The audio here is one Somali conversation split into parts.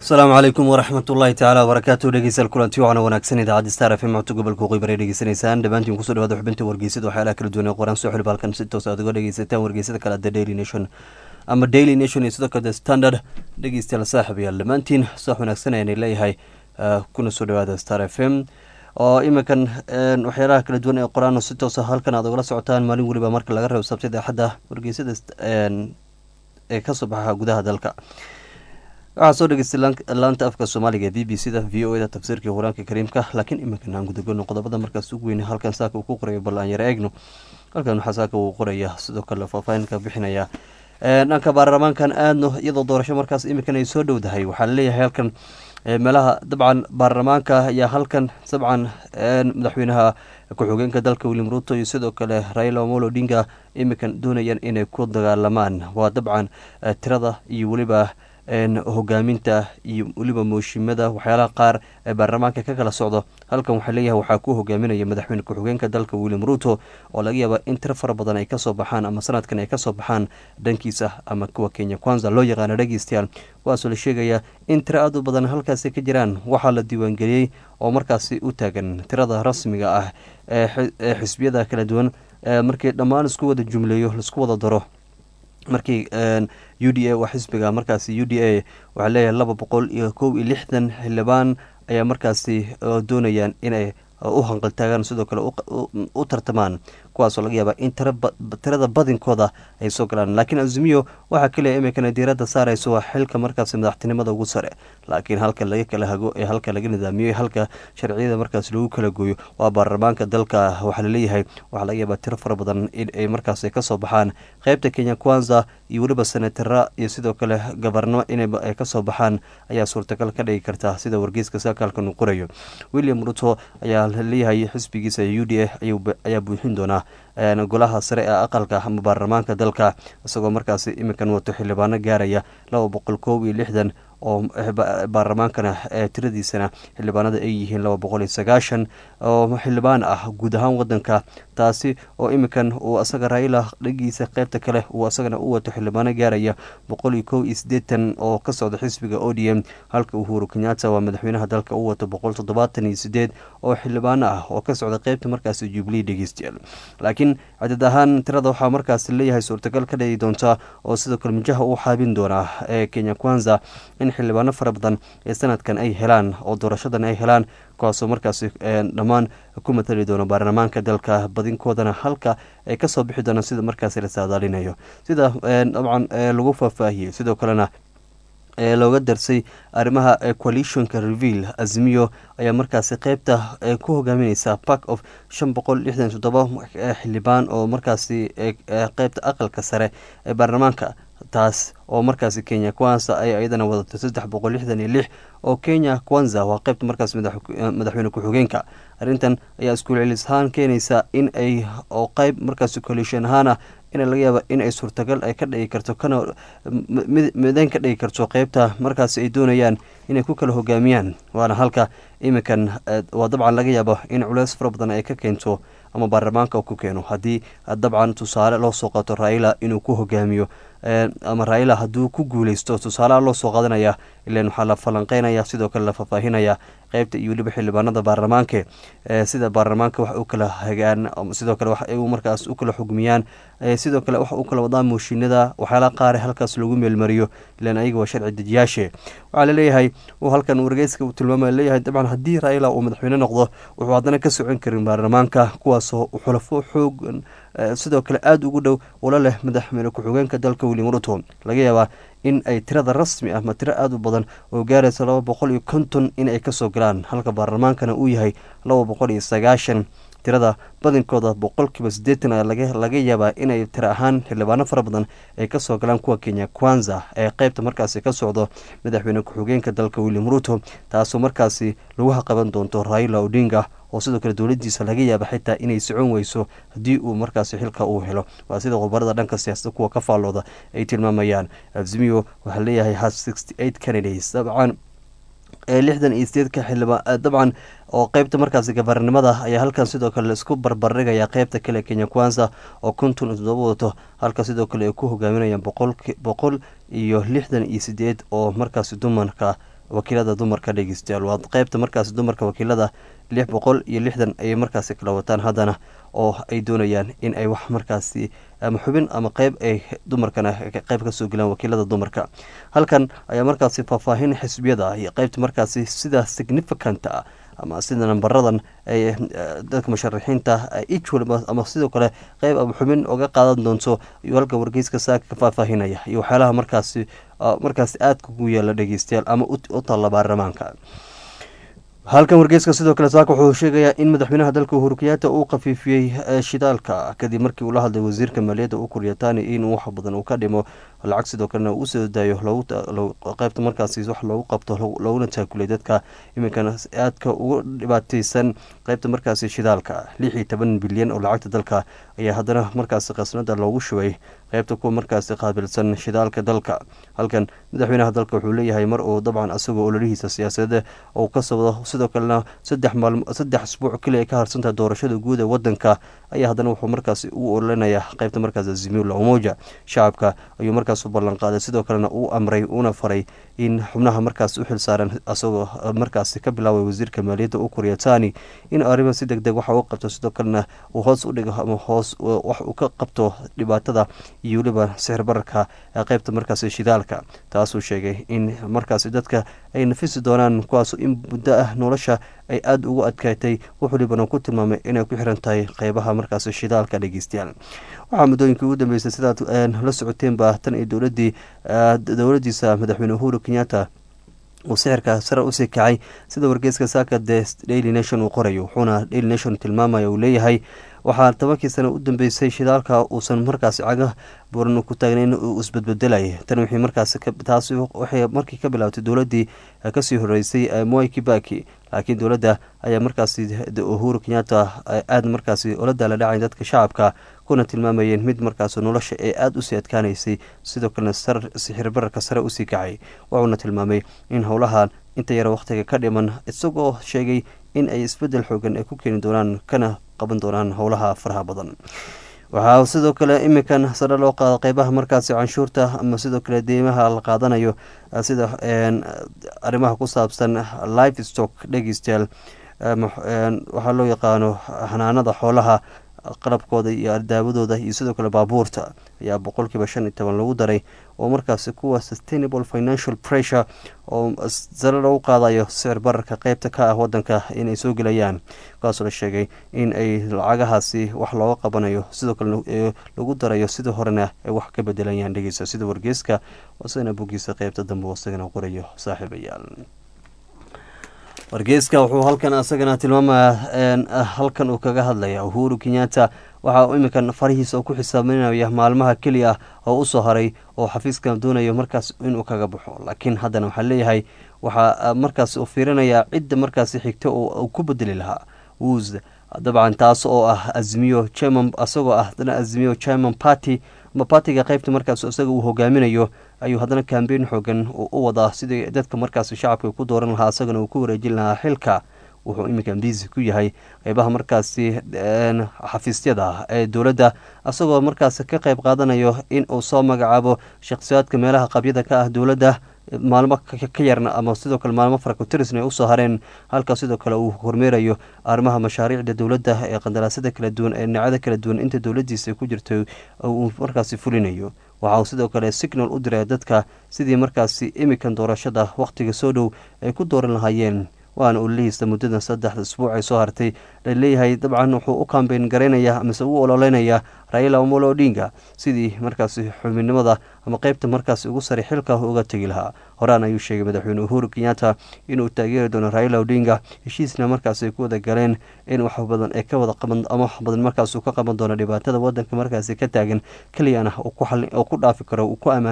asalaamu calaykum waraxmat ullaahi tacaala wabarakaatu dhegeystayaal kulanti wacan wanaagsan idaacadda star f m codka gobolka waqooyi bare dhegeysanaysaan dhammaantiin kusoo dhawaada xubinta wargeysada waxyaalaha kala duwan ee qoraan soo xilib halkan si toos aad uga dhegeysataan wargeysada kale the daily nation ama daily nation iyo sidoo kale the standard dhegeystayaal saaxib yaal dhammaantiin soox wanaagsan ayaan leeyahay kuna soo dhawaada star f m oo iminkan waxyaalaha kala duwan ee qoraan si toosa halkan aad ugala socotaan maalin weliba marka laga reebo sabtida axadda wargeysada ee kasoo baxa gudaha dalka waxaa soo dhegeystay laanta afka soomaaliga b b c da v o e da tafsiirkii qur-aanka kariimka laakiin iminkan aan gudagono qodobada markaas ugu weyn halkan saaka uu ku qorayo bal aan yar eegno halkan waxaa saaka uu qoraya sidoo kale faahfaahinka bixinaya dhanka baarlamaankan aadno iyadoo doorasho markaas iminkan ay soo dhowdahay waxaa laleeyahay halkan meelaha dabcan baarlamaanka ayaa halkan dabcan madaxweynaha ku-xigeenka dalka william ruto iyo sidoo kale raila omolo odinga iminkan doonayaan inay ku dagaalamaan waa dabcan tirada iyo weliba hogaaminta iyo weliba mooshimada waxyaalaha qaar ee baarlamaanka ka kala socdo halkan waxaa leeyahay waxaa ku hogaaminaya madaxweyne ku-xigeenka dalka william ruto oo laga yaaba in tiro fara badan ay kasoo baxaan ama sanadkan ay kasoo baxaan dhankiisa ama kuwa kenya kwanza loo yaqaano dhegeystayaal kuwaasoo la sheegaya in tiro aad u badan halkaasi ka jiraan waxaa la diiwaangeliyey oo markaasi u taagan tirada rasmiga ah ee xisbiyada kala duwan markii dhammaan isku wada jumleeyo laisku wada daro markii u d a waa xisbiga markaasi u d a waxaa leeyahay laba boqol iyo kow iyo lixdan xildhibaan ayaa markaasi doonayaan inay u hanqaltaagaan sidoo kale u tartamaan kuwaasoo laga yaaba in tirada badinkooda ay soo galaan laakiin azumiyo waxaa kaliya iminkana diiradda saarayso waa xilka markaasi madaxtinimada ugu sare laakiin halka laga kala hago ee halka laga nidaamiyo halka sharciyada markaas lagu kala gooyo waa baarlamaanka dalka waxaa laleeyahay waxaa laga yaabaa tiro fara badan in ay markaas kasoo baxaan qeybta kenya kwanza iyo weliba senatara iyo sidoo kale gabarnimo inay kasoo baxaan ayaa suurtagal ka dhigi karta sida wargeyska sakaalkan uu qorayo william ruto ayaa laleeyahay xisbigiisa u d a ayaa buuxin doonaa golaha sare ee aqalka ama baarlamaanka dalka isagoo markaasi iminkan wato xildhibaano gaaraya laba boqol koob iyo lixdan oo baarlamaankana tiradiisana xildhibaanada ay yihiin laba boqol iyo sagaashan oo xildhibaan ah guud ahaan wadanka taasi oo iminkan uu asaga raila dhagiisa qeybta kale uu asagana u wato xildhibaano gaaraya boqol iyo kow iyo sideetan oo ka socda xisbiga o d m halka uhuru kenyatta waa madaxweynaha dalka u wato boqol toddobaatan iyo sideed oo xildhibaano ah oo ka socda qeybta markaasi jubilee dhegeystayaal laakiin cadad ahaan tirada waxaa markaas leeyahay suurtagal ka dhigi doonta oo sidoo kale mijaha uu xaabin doonaa ee kenya kwanza in xildhibaano fara badan ee sanadkan ay helaan oo doorashadan ay helaan kuwaasoo markaasi dhammaan ku matali doono baarlamaanka dalka badinkoodana halka ay kasoo bixi doonaan sida markaasi la saadaalinayo sida dabcan lagu faahfaahiyey sidoo kalena ee looga darsay arrimaha coalitionka reveal azmiyo ayaa markaasi qeybta ku hogaamineysa park of shan boqol lixdan toddoba xildhibaan oo markaasi qeybta aqalka sare ee baarlamaanka taas oo markaasi kenya kwanza ay iyadana wadato saddex boqol lixdan iyo lix oo kenya kwanza waa qeybta markaas madaxweyne ku-xigeenka arrintan ayaa iskuul celis ahaan keenaysa in ay oo qeyb markaasi coalition ahaana in laga yaaba in ay suurtagal ay ka dhigi karto kana midayn ka dhigi karto qeybta markaasi ay doonayaan inay ku kala hogaamiyaan waana halka iminkan waa dabcan laga yaabo in culeys fara badan ay ka keento ama baarlamaanka ku keeno haddii dabcan tusaale loo soo qaato raila inuu ku hogaamiyo ama raila hadduu ku guuleysto tusaaleha loo soo qaadanaya ilan waxaa la falanqeynaya sidoo kale la faahfaahinaya qeybta iyo weliba xildhibaanada baarlamaanka sida baarlamaanka wax u kala hagaan sidoo kale wax ay markaas u kala xugmiyaan sidoo kale wax u kala wadaan mooshinada waxyaalaha qaare halkaas lagu meelmariyo ilan ayaga waa sharci dejiyaashe waxaa laleeyahay uu halkan wargeyska uu tilmaamaya leeyahay dabcan haddii raila uu madaxweyne noqdo wuxuu haddana ka socon karin baarlamaanka kuwaasoo xulafo xoog sidoo kale aada ugu dhow ula leh madaxweyne ku-xigeenka dalka william ruto laga yaabaa in ay tirada rasmi ah ma tiro aada u badan oo gaaraysa laba boqol iyo konton in ay kasoo galaan halka baarlamaankana uu yahay laba boqol iyo sagaashan tirada badinkooda boqolkiiba siddeetan a laga yaabaa inay tiro ahaan xildhibaano fara badan ay kasoo galaan kuwa kenya kwanza ee qeybta markaasi ka socdo madaxweyne ku-xigeenka dalka william ruto taasoo markaasi lagu haqaban doonto raila odinga oo sidoo kale dowladiisa laga yaaba xitaa inay socon weyso haddii uu markaasi xilka uu helo waa sida khubarada dhanka siyaasada kuwa ka faallooda ay tilmaamayaan azimiyo waxaa leeyahay has sixty eight candidates dabcan lixdan iyo sideedka xildhibaan dabcan oo qeybta markaasi gabarnimada ayaa halkan sidoo kale laisku barbardhigaya qeybta kale kenya kwanza oo konton iyo toddoba wadato halka sidoo kale ay ku hogaaminayaan boqol iyo lixdan iyo sideed oo markaasi dumarka wakiilada dumarka dhegeystayaal waa qeybta markaasi dumarka wakiilada lix boqol iyo lixdan ayay markaasi kala wataan haddana oo ay doonayaan in ay wax markaasi ama xubin ama qeyb ay dumarkana qeyb kasoo gelaan wakiilada dumarka halkan ayaa markaasi faahfaahin xisbiyada iyo qeybta markaasi sida significant ah ama sida nambaradan ay dadka musharaxiinta each waliba ama sidoo kale qeyb ama xubin oga qaadan doonto iyo halka wargeyska saaka ka faahfaahinaya iyo waxyaalaha markaasi markaasi aadka ugu yaala dhegeystayaal ama u taalla baarlamaanka halkan wargeyska sidoo kale saaka wuxuu sheegayaa in madaxweynaha dalka uhuru kenyaata uu khafiifiyey shidaalka kadib markii uu la hadlay wasiirka maaliyadda u kuryataani in wax badan uu ka dhimo lacag sidoo kalena uu soo daayo qeybta markaasi wax loogu qabto looguna taakulay dadka iminkan aadka ugu dhibaateysan qeybta markaasi shidaalka lix iyo toban bilyan oo lacagta dalka ayaa haddana markaasi khasnada loogu shubay qeybta kuwa markaasi qaabilsan shidaalka dalka halkan madaxweynaha dalka wuxuu leeyahay mar uu dabcan asagoo ololihiisa siyaasadeed uu ka socdo sidoo kalena saddex maalm saddex asbuuc keli ay ka harsantahay doorashada guud ee wadanka ayaa haddana wuxuu markaasi u ololinayaa qeybta markaasi azimila umoja shacabka ayuu markaas u ballanqaaday sidoo kalena uu amray uuna faray in xubnaha markaas u xilsaaran asagoo markaasi ka bilaabay wasiirka maaliyadda u kuryatani in arrima si deg deg waxa u qabto sidoo kalena uu hoos u dhigo ama hoos wax uu ka qabto dhibaatada iyo weliba sixir bararka qeybta markaasi shidaalka taasuu sheegay in markaasi dadka ay nafisi doonaan kuwaas in muddo ah nolosha ay aada ugu adkaatay wax walibana ku tilmaamay inay ku xiran tahay qeybaha markaasi shidaalka dhegeystayaal waxaa muddooyinkii ugu dambeysay sidaad la socoteenba tan iyo dowladii dowladiisa madaxweyne uhuru kenyatta uu sixirka sare usii kacay sida wargeyska saaka the daily nation uu qorayo wuxuuna daily nation tilmaamaya uu leeyahay waxaa tobankii sano u dambeysay shidaalka uusan markaasi caga buran ku taagnayn uu isbedbedelay tan wixii markaasi taasi waxay markii ka bilaabtay dowladii kasii horeysay moi kibaki laakiin dowladda ayaa markaasi uhuru kenyatta aada markaasi ola daala dhacay dadka shacabka kuna tilmaamayeen mid markaas nolosha ee aada usii adkaanaysay sidoo kalena sixir bararka sare usii kacay wuxuuna tilmaamay in howlahan inta yara wakhtiga ka dhiman isagoo sheegay in ay isbedel xoogan ay ku keeni doonaan kana qaban doonaan howlaha faraha badan waxaa sidoo kale iminkan sare loo qaada qeybaha markaasi canshuurta ama sidoo kale deymaha la qaadanayo sida arrimaha ku saabsan life stock dhegeystayaal waxaa loo yaqaano xanaanada xoolaha qalabkooda iyo ardaawadooda iyo sidoo kale baabuurta ayaa boqolkiiba shan iyo toban lagu daray oo markaasi kuwa sustainable financial pressure oo sare lagu qaadayo sicir bararka qeybta ka ah wadanka inay soo gelayaan kaasoo la sheegay in ay lacagahaasi wax looga qabanayo sidoo kalena lagu darayo sidii horena ay wax ka bedelayaan dhegeysa sida wargeyska wasana bogiisa qeybta dambe isagana qorayo saaxiibayaal wargeyska wuxuu halkan asagana tilmaamaya halkan uu kaga hadlaya uhuru kenyatta waxa uu iminkan farihiisa ku xisaabinaya maalmaha keliya ah oo usoo haray oo xafiiskan doonayo markaas inuu kaga baxo laakiin haddana waxaa leeyahay waxaa markaas uu fiirinayaa cidda markaasi xigta uu ku bedeli lahaa wus dabcan taas oo ah azmiyo german isagoo ah haddana azmiyo german party ama partiga qeybta markaas isaga uu hogaaminayo ayuu haddana kambeyn xoogan u wadaa sidii dadka markaas shacabka ku dooran lahaa isagana uu ku wareejin lahaa xilka wuxuu iminkan biisi ku yahay qeybaha markaasi xafiisyada ee dowladda isagoo markaas ka qeyb qaadanayo in uu soo magacaabo shakhsiyaadka meelaha qabyada ka ah dowladda maalmo ka yarna ama sidoo kale maalmo farakotirisna ay usoo hareen halka sidoo kale uu hormeerayo arrimaha mashaariicda dowladda ee qandaraasada kala duwan ee dhinacyada kala duwan inta dowladiisa ku jirto uu markaasi fulinayo waxa uu sidoo kale signal u diray dadka sidii markaasi imikan doorashada wakhtiga soo dhow ay ku dooran lahaayeen waana ololihiisa muddadan saddexda isbuuc ay soo hartay laleeyahay dabcan wuxuu u kambeyn garaynaya amase u ololeynaya raila omolo odinga sidii markaasi xubinimada ama qeybta markaasi ugu sare xilka uga tegi lahaa horaan ayuu sheegay madaxweyne uhuru kenyatta inuu taageeri doono raila odinga heshiisna markaas ay ku wada galeen in wax badan ay ka wada qaban ama wax badan markaas uu ka qaban doono dhibaatada wadanka markaasi ka taagan keliyana uu ku dhaafi karo uu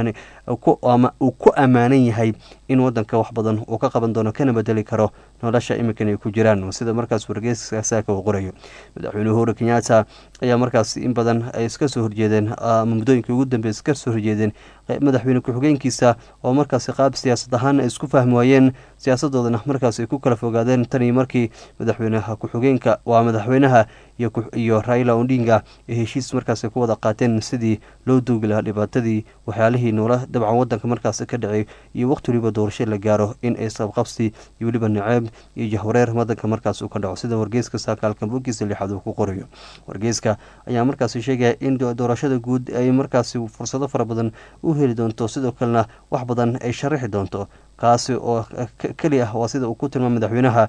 ku ammaanan yahay in wadanka wax badan uu ka qaban doono kana bedeli karo nolosha iminkan ay ku jiraan sida markaas wargeyska saaka uu qorayo madaxweyne uhuru kenyatta ayaa markaas in badan ay iska soo horjeedeen ama muddooyinkii ugu dambeey iska soo horjeedeen madaxweyne ku-xigeenkiisa oo markaasi qaab siyaasad ahaan ay isku fahmi waayeen siyaasadoodana markaas ay ku kala fogaadeen tanii markii madaxweynaha ku-xigeenka waa madaxweynaha iyo raila odinga ee heshiis markaas ku wada qaateen sidii loo doogi lahaa dhibaatadii waxyaalihii noola dabcan wadanka markaas ka dhacay iyo waqti waliba doorasho la gaaro in ay sabqabsi iyo weliba naceeb iyo jahwareer wadanka markaas uu ka dhaco sida wargeyska saakaalka bogiisa lixaad uu ku qorayo wargeyska ayaa markaas sheegaya in doorashada guud ay markaasi fursado fara badan u heli doonto sidoo kalena wax badan ay sharaxi doonto kaasi oo keli ah waa sida uu ku tilmaamay madaxweynaha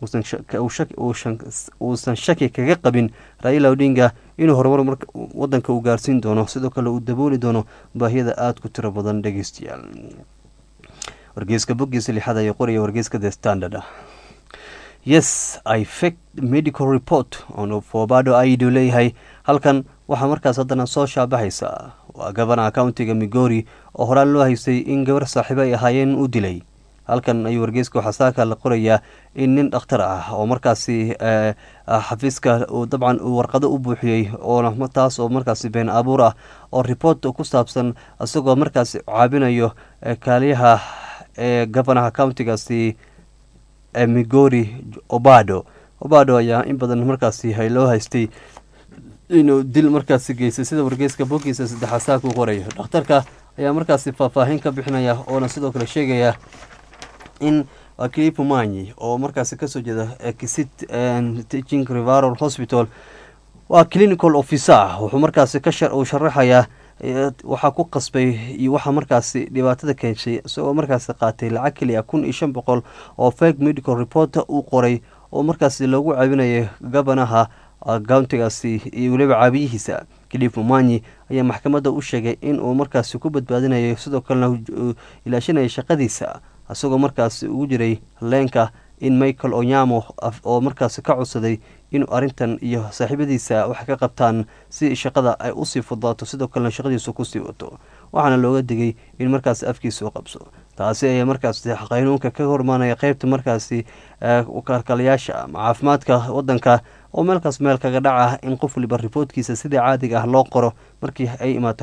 uusan shaki kaga qabin raila odinga inuu horumar wadanka uu gaarsiin doono sidoo kale uu dabooli doono baahiyada aada ku tiro badan dhegeystayaal wargeyska boggiisa lixaad ayaa qoraya wargeyska the standard yes i fake medical report on fobado aidu leeyahay halkan waxaa markaas haddana soo shaabaxaysa waa gabanaha countiga migori oo horaan loo haystay in gabar saaxiibo ay ahaayeen u dilay halkan ayuu wargeyska waxaa saaka la qorayaa in nin dhakhtar ah oo markaasi xafiiska dabcan uu warqado u buuxiyey oona taas oo markaasi been abuur ah oo report ku saabsan isagoo markaasi caabinayo kaaliyaha ee gabanaha countigaasi migori obado obado ayaa in badan markaasi loo haystay inuu dil markaasi geystay sida wargeyska bogiisa saddexaad saaka u qorayo dhakhtarka ayaa markaasi faahfaahin ka bixinaya oona sidoo kale sheegaya in clip manyi oo markaasi kasoo jeeda kisit teaching rivaral hospital waa clinical officer wuxuu markaasi uu sharaxayaa waxaa ku qasbay iyo waxaa markaasi dhibaatada keenshay isagoo markaasi qaatay lacag keliya kun iyo shan boqol oo fake medical report uu qoray oo markaasi loogu caabinayay gabanaha countigaasi iyo weliba caabiyihiisa clip manyi ayaa maxkamadda u sheegay in uu markaasi ku badbaadinayo sidoo kalena ilaashanaya shaqadiisa isagoo markaasi ugu jiray leenka in michael onyamo oo markaasi ka codsaday inuu arrintan iyo saaxiibadiisa wax ka qabtaan si shaqada ay usii fudaato sidoo kalena shaqadiisu kusii wato waxaana looga digay in markaasi afkiisa u qabso taasi ayaa markaasi qaynuunka ka hormaanaya qeybta markaasi kalkalayaasha ama caafimaadka wadanka oo meelkaas meel kaga dhaca in qof waliba riboodkiisa sidii caadiga ah loo qoro markii ay imaato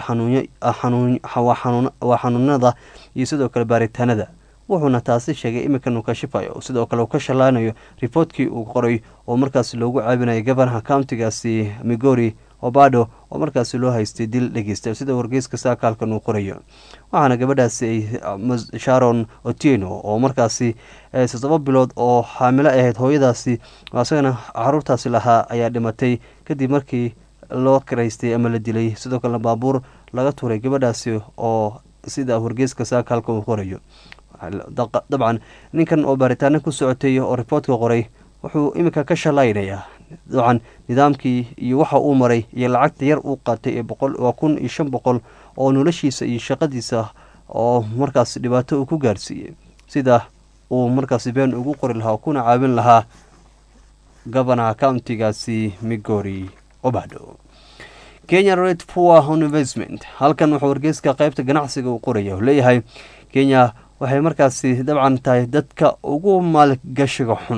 waa xanuunada iyo sidoo kale baaritaanada wuxuuna taasi sheegay iminkan uu kashifayo sidoo kale uu ka shallaanayo riboodkii uu qoray oo markaasi loogu caabinayay gabanaha countigaasi migori obado oo markaasi loo haystay dil dhegeysta sida wargeyska saakaalkan uu qorayo waxaana gabadhaasi ay sharon otieno oo markaasi toddoba bilood oo xaamilo ahayd hooyadaasi isagana caruurtaasi lahaa ayaa dhimatay kadib markii loo karaystay ama la dilay sidoo kalena baabuur laga tuuray gabadhaasi oo sida wargeyska saakaalka uu qorayo dabcan ninkan oo baaritaano ku socotay oo riboortka qoray wuxuu iminka ka shalaynayaa dabcan nidaamkii iyo waxa uu maray iyo lacagta yar uu qaatay ee boqol waa kun iyo shan boqol oo noloshiisa iyo shaqadiisa oo markaas dhibaato uu ku gaarsiiyey sida uu markaasi been ugu qori lahaa kuna caawin lahaa gabanaha countigaasi migori obado kenya red poor investment halkan wuxuu wargeyska qeybta ganacsiga uu qoraya leeyahay kenya waxay markaasi dabcan tahay dadka ugu maalgashiga xun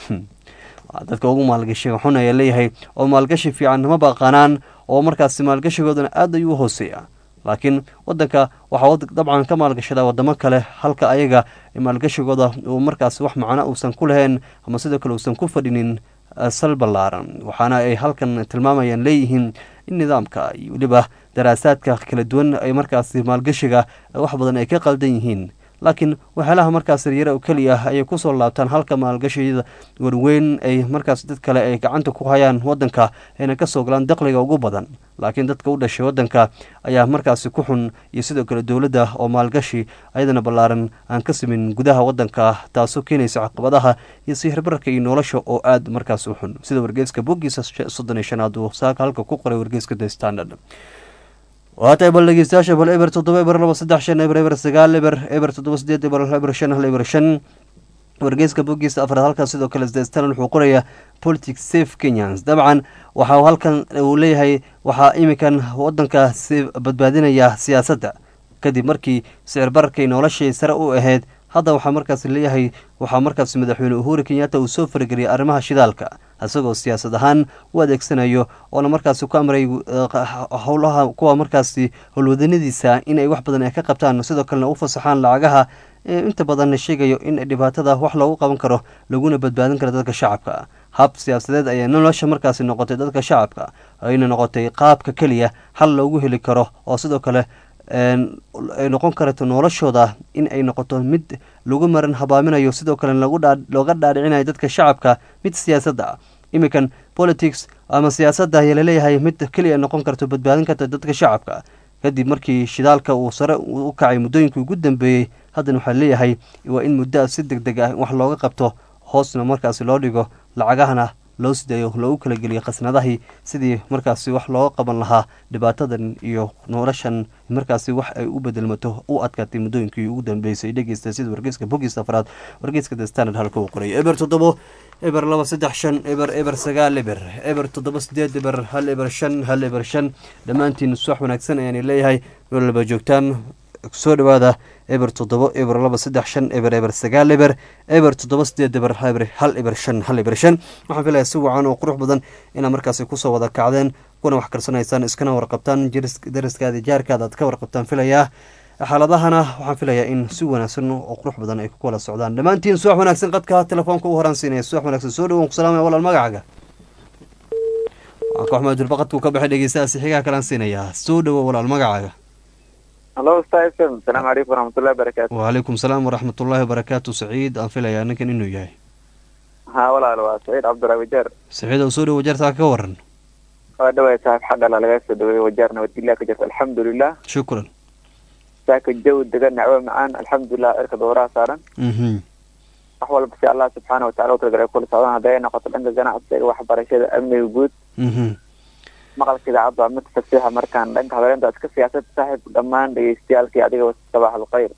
dadka ugu maalgashiga xun ayaa leeyahay oo maalgashi fiican ma baqanaan oo markaasi maalgashigoodana aad ayuu u hooseeya laakiin wadanka waxaa dabcan ka maalgashadaa wadamo kale halka ayaga maalgashigooda uu markaasi wax macno uusan ku lahayn ama sidoo kale uusan ku fadhinin sal ballaaran waxaana ay halkan tilmaamayaan leeyihiin in nidaamka iyo weliba daraasaadka kala duwan ay markaasi maalgashiga wax badan ay ka qaldan yihiin laakiin waxyaalaha markaas yaryara oo keliya ah ayay kusoo laabtaan halka maalgashiyada warweyn ay markaas dad kale ay gacanta ku hayaan wadanka ayna kasoo galaan daqliga ugu badan laakiin dadka u dhashay wadanka ayaa markaasi ku xun iyo sidoo kale dowladda oo maalgashi ayadana ballaaran aan ka simin gudaha wadanka taasoo keenaysa caqabadaha iyo sihirbararka iyo nolosha oo aad markaas u xun sida wargeeska boggiisa soddon iyo shanaad uu saaka halka ku qoray wargeeska the standard waatahay bal dhegeystayaasha bal eber toddoba eber laba saddex shan eber eber sagaal eber eber toddoba sideed eber eber shan hal eber shan wargeyska boggiisa afraad halkan sidoo kale sdestanal wuxuu qorayaa politics safe kenyans dabcan waxaa halkan uu leeyahay waxaa iminkan wadanka badbaadinaya siyaasadda kadib markii sicir bararkay noloshii sare u ahayd hadda waxaa markaas leeyahay waxaa markaas madaxweyne uhuru kenyatta uu soo farageliyay arrimaha shidaalka isagoo siyaasad ahaan u adeegsanayo oona markaasi ku amray howlaha kuwa markaasi howlwadanadiisa inay wax badan ay ka qabtaan sidoo kalena u fasaxaan lacagaha inta badan sheegayo in dhibaatada wax loogu qaban karo laguna badbaadin karo dadka shacabka hab siyaasadeed ayaa nolosha markaasi noqotay dadka shacabka ayna noqotay qaabka keliya hal loogu heli karo oo sidoo kale ay noqon karto noloshooda in ay noqoto mid lagu maran habaaminayo sidoo kale looga dhaadhicinayo dadka shacabka mid siyaasadda ah iminkan politics ama siyaasadda ayaa laleeyahay mid keliya noqon karto badbaadin karta dadka shacabka kadib markii shidaalka uu sare u kacay muddooyinkii ugu dambeeyey haddana waxaa leeyahay waa in muddo si deg deg ah wax looga qabto hoosna markaasi loo dhigo lacagahana loo sidayo loogu kala geliyo khasnadahii sidii markaasi wax looga qaban lahaa dhibaatadan iyo noloshan markaasi wax ay u bedelmato u adkaatay muddooyinkii ugu dambeysay dhegeysta sida wargeyska bogiis afraad wargeyska the standard halka uu qoray eber toddobo eber laba saddex shan eber eber sagaal eber eber toddoba sideed eber hal eber shan hal eber shan dhammaantiin suwax wanaagsan ayaana leeyahay meel walba joogtaan soo dhawaada eber toddobo eber laba saddex shan eber eber sagaal eber eber toddoba sideed eber hal eber shan hal eber shan waxaan filaya si wacan oo qurux badan inaad markaasi kusoo wada kacdeen kuna wax karsanaysaan iskana warqabtaan daraskaada jaarkaada aad ka warqabtaan filayaa xaaladahana waxaan filayaa in si wanaagsan oo qurux badan ay ku kala socdaan dhammaantiin suwax wanaagsan qadka telefoonka u horaan siinaya suwax wanaagsan soo dhawoon ku salaamaya walaal magacaaga waxaan ka xumay durbaqadkuu ka baxay dhegeystahaasi xigaa kalaan siinayaa soo dhawo walaal magacaaga halo stafm asalaamu calaykum waraxmatullahi wabarakaatu wacalaykum salaam waraxmatullaahi wabarakaatu saciid aan filayaa ninkan inuu yahay haa walaal waa saciid cabdulaahi wajaar saciid oo soo dhawo wajaartaa ka waran waa dhaway saaxib xagala laga soo dhaweeyey wajaar nabadgelyaa ka jirta alxamdulilah shukran saaka jawi degan nacwo macaan alxamdulilah cirka dooraha saaran wax walba si allah subxaana watacala utalagalay kula socdaan hadday ay noqoto dhanka ganacsiga waxbarashada amniga guud maqalka idaacadda waa mid fasiixa markaan dhanka hadaleynta iska siyaasad saaxiib dhammaan dhegeystayaalkii adiga sabaax alkhayr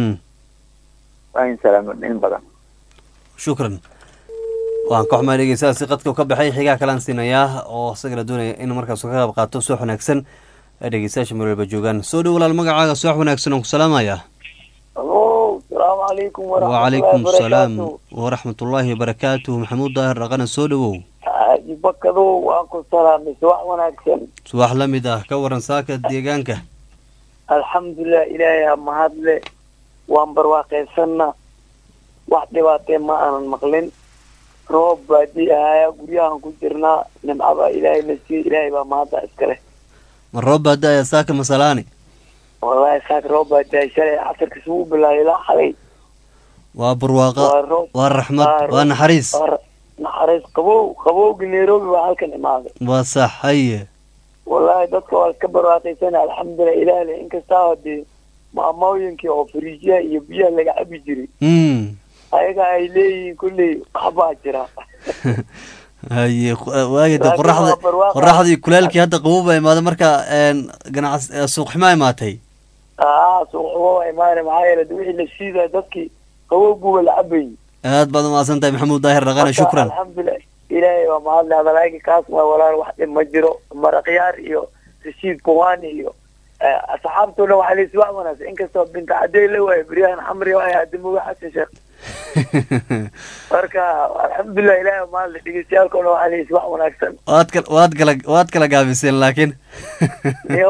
waa in salaamo in badan shukran waan ka xumaa dhegeystahaasi qadka ka baxay xigaa kalaan siinayaa oo isagana doonaya in markaas ka qayb qaato suwax wanaagsan ee dhegeystayaasha meel walba joogaan soo dhow walaal magacaaga suwax wanaagsan oon ku salaamayaa alo salaamu calaykum wacalaykum salaam waraxmatullaahi wabarakaatuh maxamuud daahir dhaqana soo dhowow xaaji bakadow waan ku salaamay suwax wanaagsan suwax la mid ah ka waran saaka deegaanka alxamdulilah ilaahay ha mahadle waan barwaaqaysanna wax dhibaatee ma aanan maqlin roob baadii ahaayaa guryahan ku jirnaa nimcaba ilaahay na siiye ilaahay baa mahadda iska leh ma roob baada ayaa saaka masalaani wallahi saaka roob baadiyahay shalay casarka isugu bilaabay ilaa xalay waa barwaaqa waa roob waa raxmad waa naxariis waa naxariis qabow qabowgii nairobi waa halkan imaaday waa sax haye wallahi dadka waa iska barwaaqaysana alxamdulilah ilaah leh inkastaa hadee maamooyinkii oo fariijyaha iyo biyaha laga cabi jiray mm ayaga ay leeyihiin kulley waxbaa jira haye waagade Laakiin qoraxda waa barwaaqa. qoraxdii kuleelkii hadda qabow baa imaaday marka ganac suuqximaa imaatay aa suuqxumo waa imaana maxaa yeele de wixii la shiidaya dadkii qabowguba la cabayay aad baad umahadsan tahay maxamuud daahir dhaqane Marka, shukran alxamdulilah ilaahay waa mahadle hadalaaga kaas waa walaal wax dhib ma jiro maraqyaar iyo rashiid kuwani iyo eh, asxaabtuna waxaa laysi wax wanaagsan inkastoo binta cadey la waayo beryahan xamri waay adimuga xasan sheekh marka alxamdulilah ilaahay waa mahadle dhegeystayaalkuna waxaa laysi wax wanaagsan waad kala waad kala waad kala gaabiseen laakiin iyo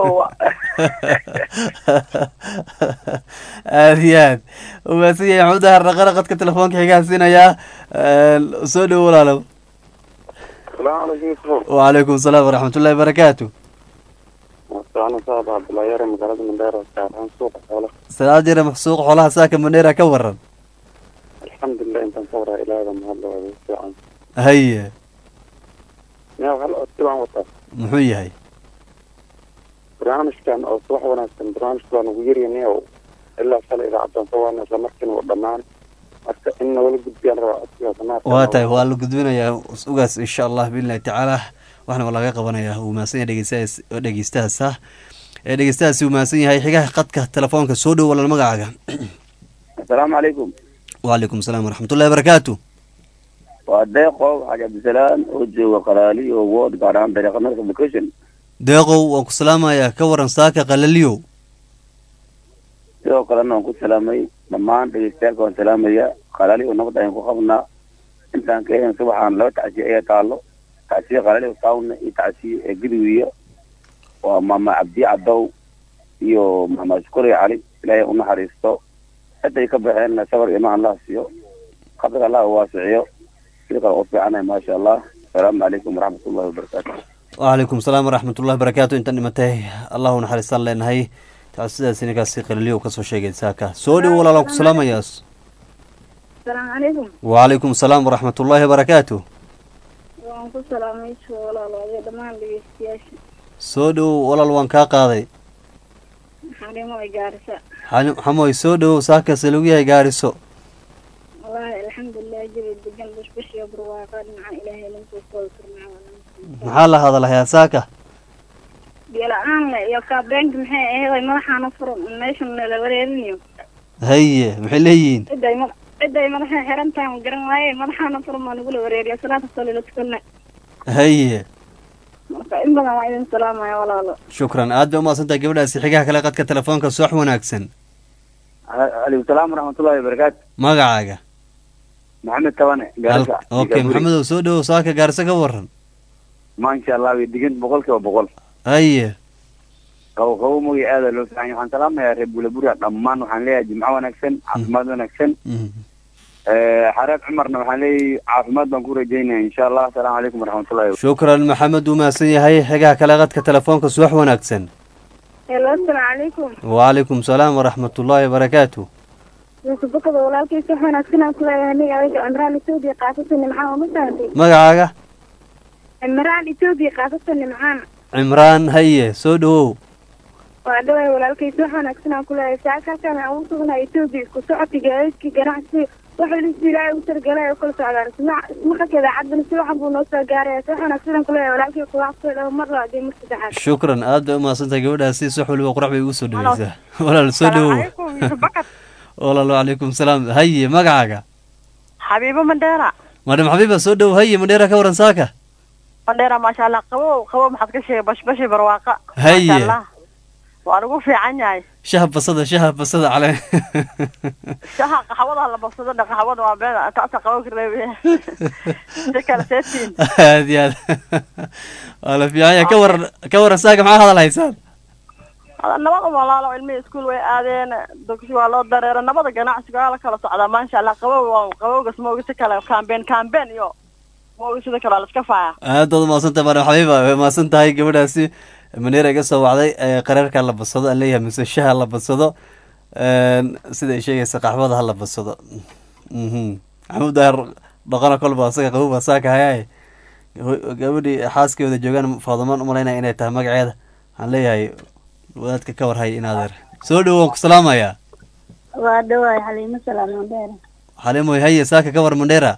aad iyo aad umahadsan yahay maxamuud daahir dhaqane qadka telefoonka xigaa siinayaa soo dhowo walaalow salaamu calaykum wacalaykum salaam waraxmatullahi wabarakaatu wasaano saab cabdullaahi yare magaalada mandheera saaraan suuqa xoolaha salaad jira suuqa xoolaha saaka mandheera ka waran alxamdulilah intaan ka waraa ilaahda mahadla waa ugu fiican haye miyaa hal codsi baan wataa muxuu yahay barnaamijkan oo subax wanaagsan barnaamijka baan ugu yaryanay oo ilaa shalay idaacaddan ka waana isla markiina uu dhammaan marka in nagala gudbiyaan rabaa codsigaas maarka waa tahay waa la gudbinayaa ugaas insha allah biidnillahi tacaala waxna waa laga qabanayaa uu mahadsan yahay dhegeystahaas oo dhegeystahaas ah ee dhegeystahaasi uu mahadsan yahay xigaha qadka telefoonka soo dhow walaal magacaaga asalaamu calaykum wacalaykum salaam waraxmatullahi wabarakaatu waa deeqo xaji cabdisalaan oo jooga qalaali oo wood gaar ahaan dariiqa north education deeqow waan ku salaamayaa ka waran saaka qalaliyow sidoo kalena waan ku salaamay dhammaan dhegeystayaalka waan salaamaya qalaali oo nabad ayaan ku qabnaa intaan ka eegn subaxaan laba tacsiye ayaa taalo tacsiye qalaali tawna iyo tacsiye ee gudwiya waa maama cabdi cadow iyo maama shukuri cali ilaahay u naxariisto ciday ka baxeen sabar imaan allah siiyo qabriga allah u waasiciyo sidii u fiicanahay maasha allah asalaamu calaykum waraxmatullahi wabarakaatu wacalaykum salaam waraxmatullahi barakaatu intan dhimatay allahu naxariistaan leenahay taas sidaas ninkaasi qaliliyo kasoo sheegay saaka soo dhow walaala ku salaamayaas السلام عليكم wacalaykum salaam waraxmatullaahi wabarakaatu waan ku salaamay walaaladay dhammaan dhegeystayaasha soo dhow walaal waan kaa qaaday xarimo ay gaarisa xali- xamoy soo dhow saakase lagu yahay gaariso wallaahi alxamdulilah jabi degan bushbush iyo barwaaqa dhinaca ilaahay lagu soo koobi karnaa maxaa la hadalayaa saaka biyo la-aan le iyo kaabeenka maxay aheeday madaxaana furan meeshan nala wareerinayo haye maxay leeyihiin ciday mada ciday madaxa xiran tahay ma garan waaye madaxaana furan baa nagula wareeriya salaata salila tukana haye marka in badan waa idin salaamaya walaalo shukran aad bay umahadsantahay gabadhaasi xigaha kale qadka telefoonka soox wanaagsan calaykum salaam waraxmatullahi wabarakaatu magacaaga maxamed tabane gaarisa Hal- okay maxamedow soo dhowow saaka gaarisa ka waran maasha allah way degan boqol kiiba boqol haye qabo qabo mogi aada loo fiican yahay waxaan salaamayaa reer bulabura dhammaan waxaan leeyahay jimco wanaagsan caafimaad wanaagsan xareed cumarna waxaan leeyahay caafimaad baan ku rajaynaya insha allah asalaamu calaykum waraxmatullahi shukran maxamed uu mahadsan yahay xigaha kale qadka telefoonka soox wanaagsan helo asalaamu calaykum wacalaykum salaam waraxmatullaahi wabarakaatu yusubakada walaalkiisa wax wanaagsan aan kuleeyahay aniga adiga cimraan etoobiya qaasatan nimcaan waa ma fahantay magacaaga cimraan etoobiya qaasatan nimcaan cimraan haye soo dhowow waa dhawaay walaalkiisa wax wanaagsan aan kuleeyahay saaka halkaan aan ugu sugnaa etoobiya isku socodka gaadiidka ganacsi waxa lisu ilaahay u targalay oo kala socdaan ismaqalka idaacadana si waxan buu noo soo gaaraya si wax wanaagsan aan kuleeyahay walaalkii kulaaqsoo dhawo mar labaad iyo mar saddexaad shukran aad bay umahadsantahay gabadhaasi sox waliba qurax bay ugu soo dhaweysaa walaal soo dhowow walaal wacalaykum salaam haye magacaaga xabiibo mandheera madam xabiiba soo dhow haye mandheera ka waran saaka mandheera maasha allah qabow qabow maxaad ka sheegay bashbashi barwaaqa Haye. Maasha Allah. waa lagu fiican yahay shaha basada shaha basada cale shaha qaxwada la babsado dha qaxwada waa been taasa qabow ka reebaya si kale seetiin aad iyo aad waa la fiican yahay ka waran ka waran saaka maxaa hadal haysaan nabada walaalo ilmihii iskuul way aadeen dugsi waa loo dareera nabada ganacsiga waa la kala socdaa maasha allah qabow waa qabowgas moogi si kale kambeen kambeen iyo moogi sida kale waa la iska faaya aad baad umahadsantahay madam xabiiba way mahadsan tahay gabadhaasi maneera iga soo wacday ee qareerka la badsado aan leeyahay mise shaha la badsado een, sida ay sheegaysa qaxwada ha la badsado mhm maxamuud daahir dhaqana kolba asaga qabuba saaka hayaay Ho- gabadhii xaaskooda joogaan faadumaan umalaynaya inay tahay magaceeda waxaan leeyahay wadaadka ka warhay inaadeer soo dhowo waan ku salaamayaa waa dhawaay xaliimo salaam mandheera xalimoy haye saaka ka war mandheera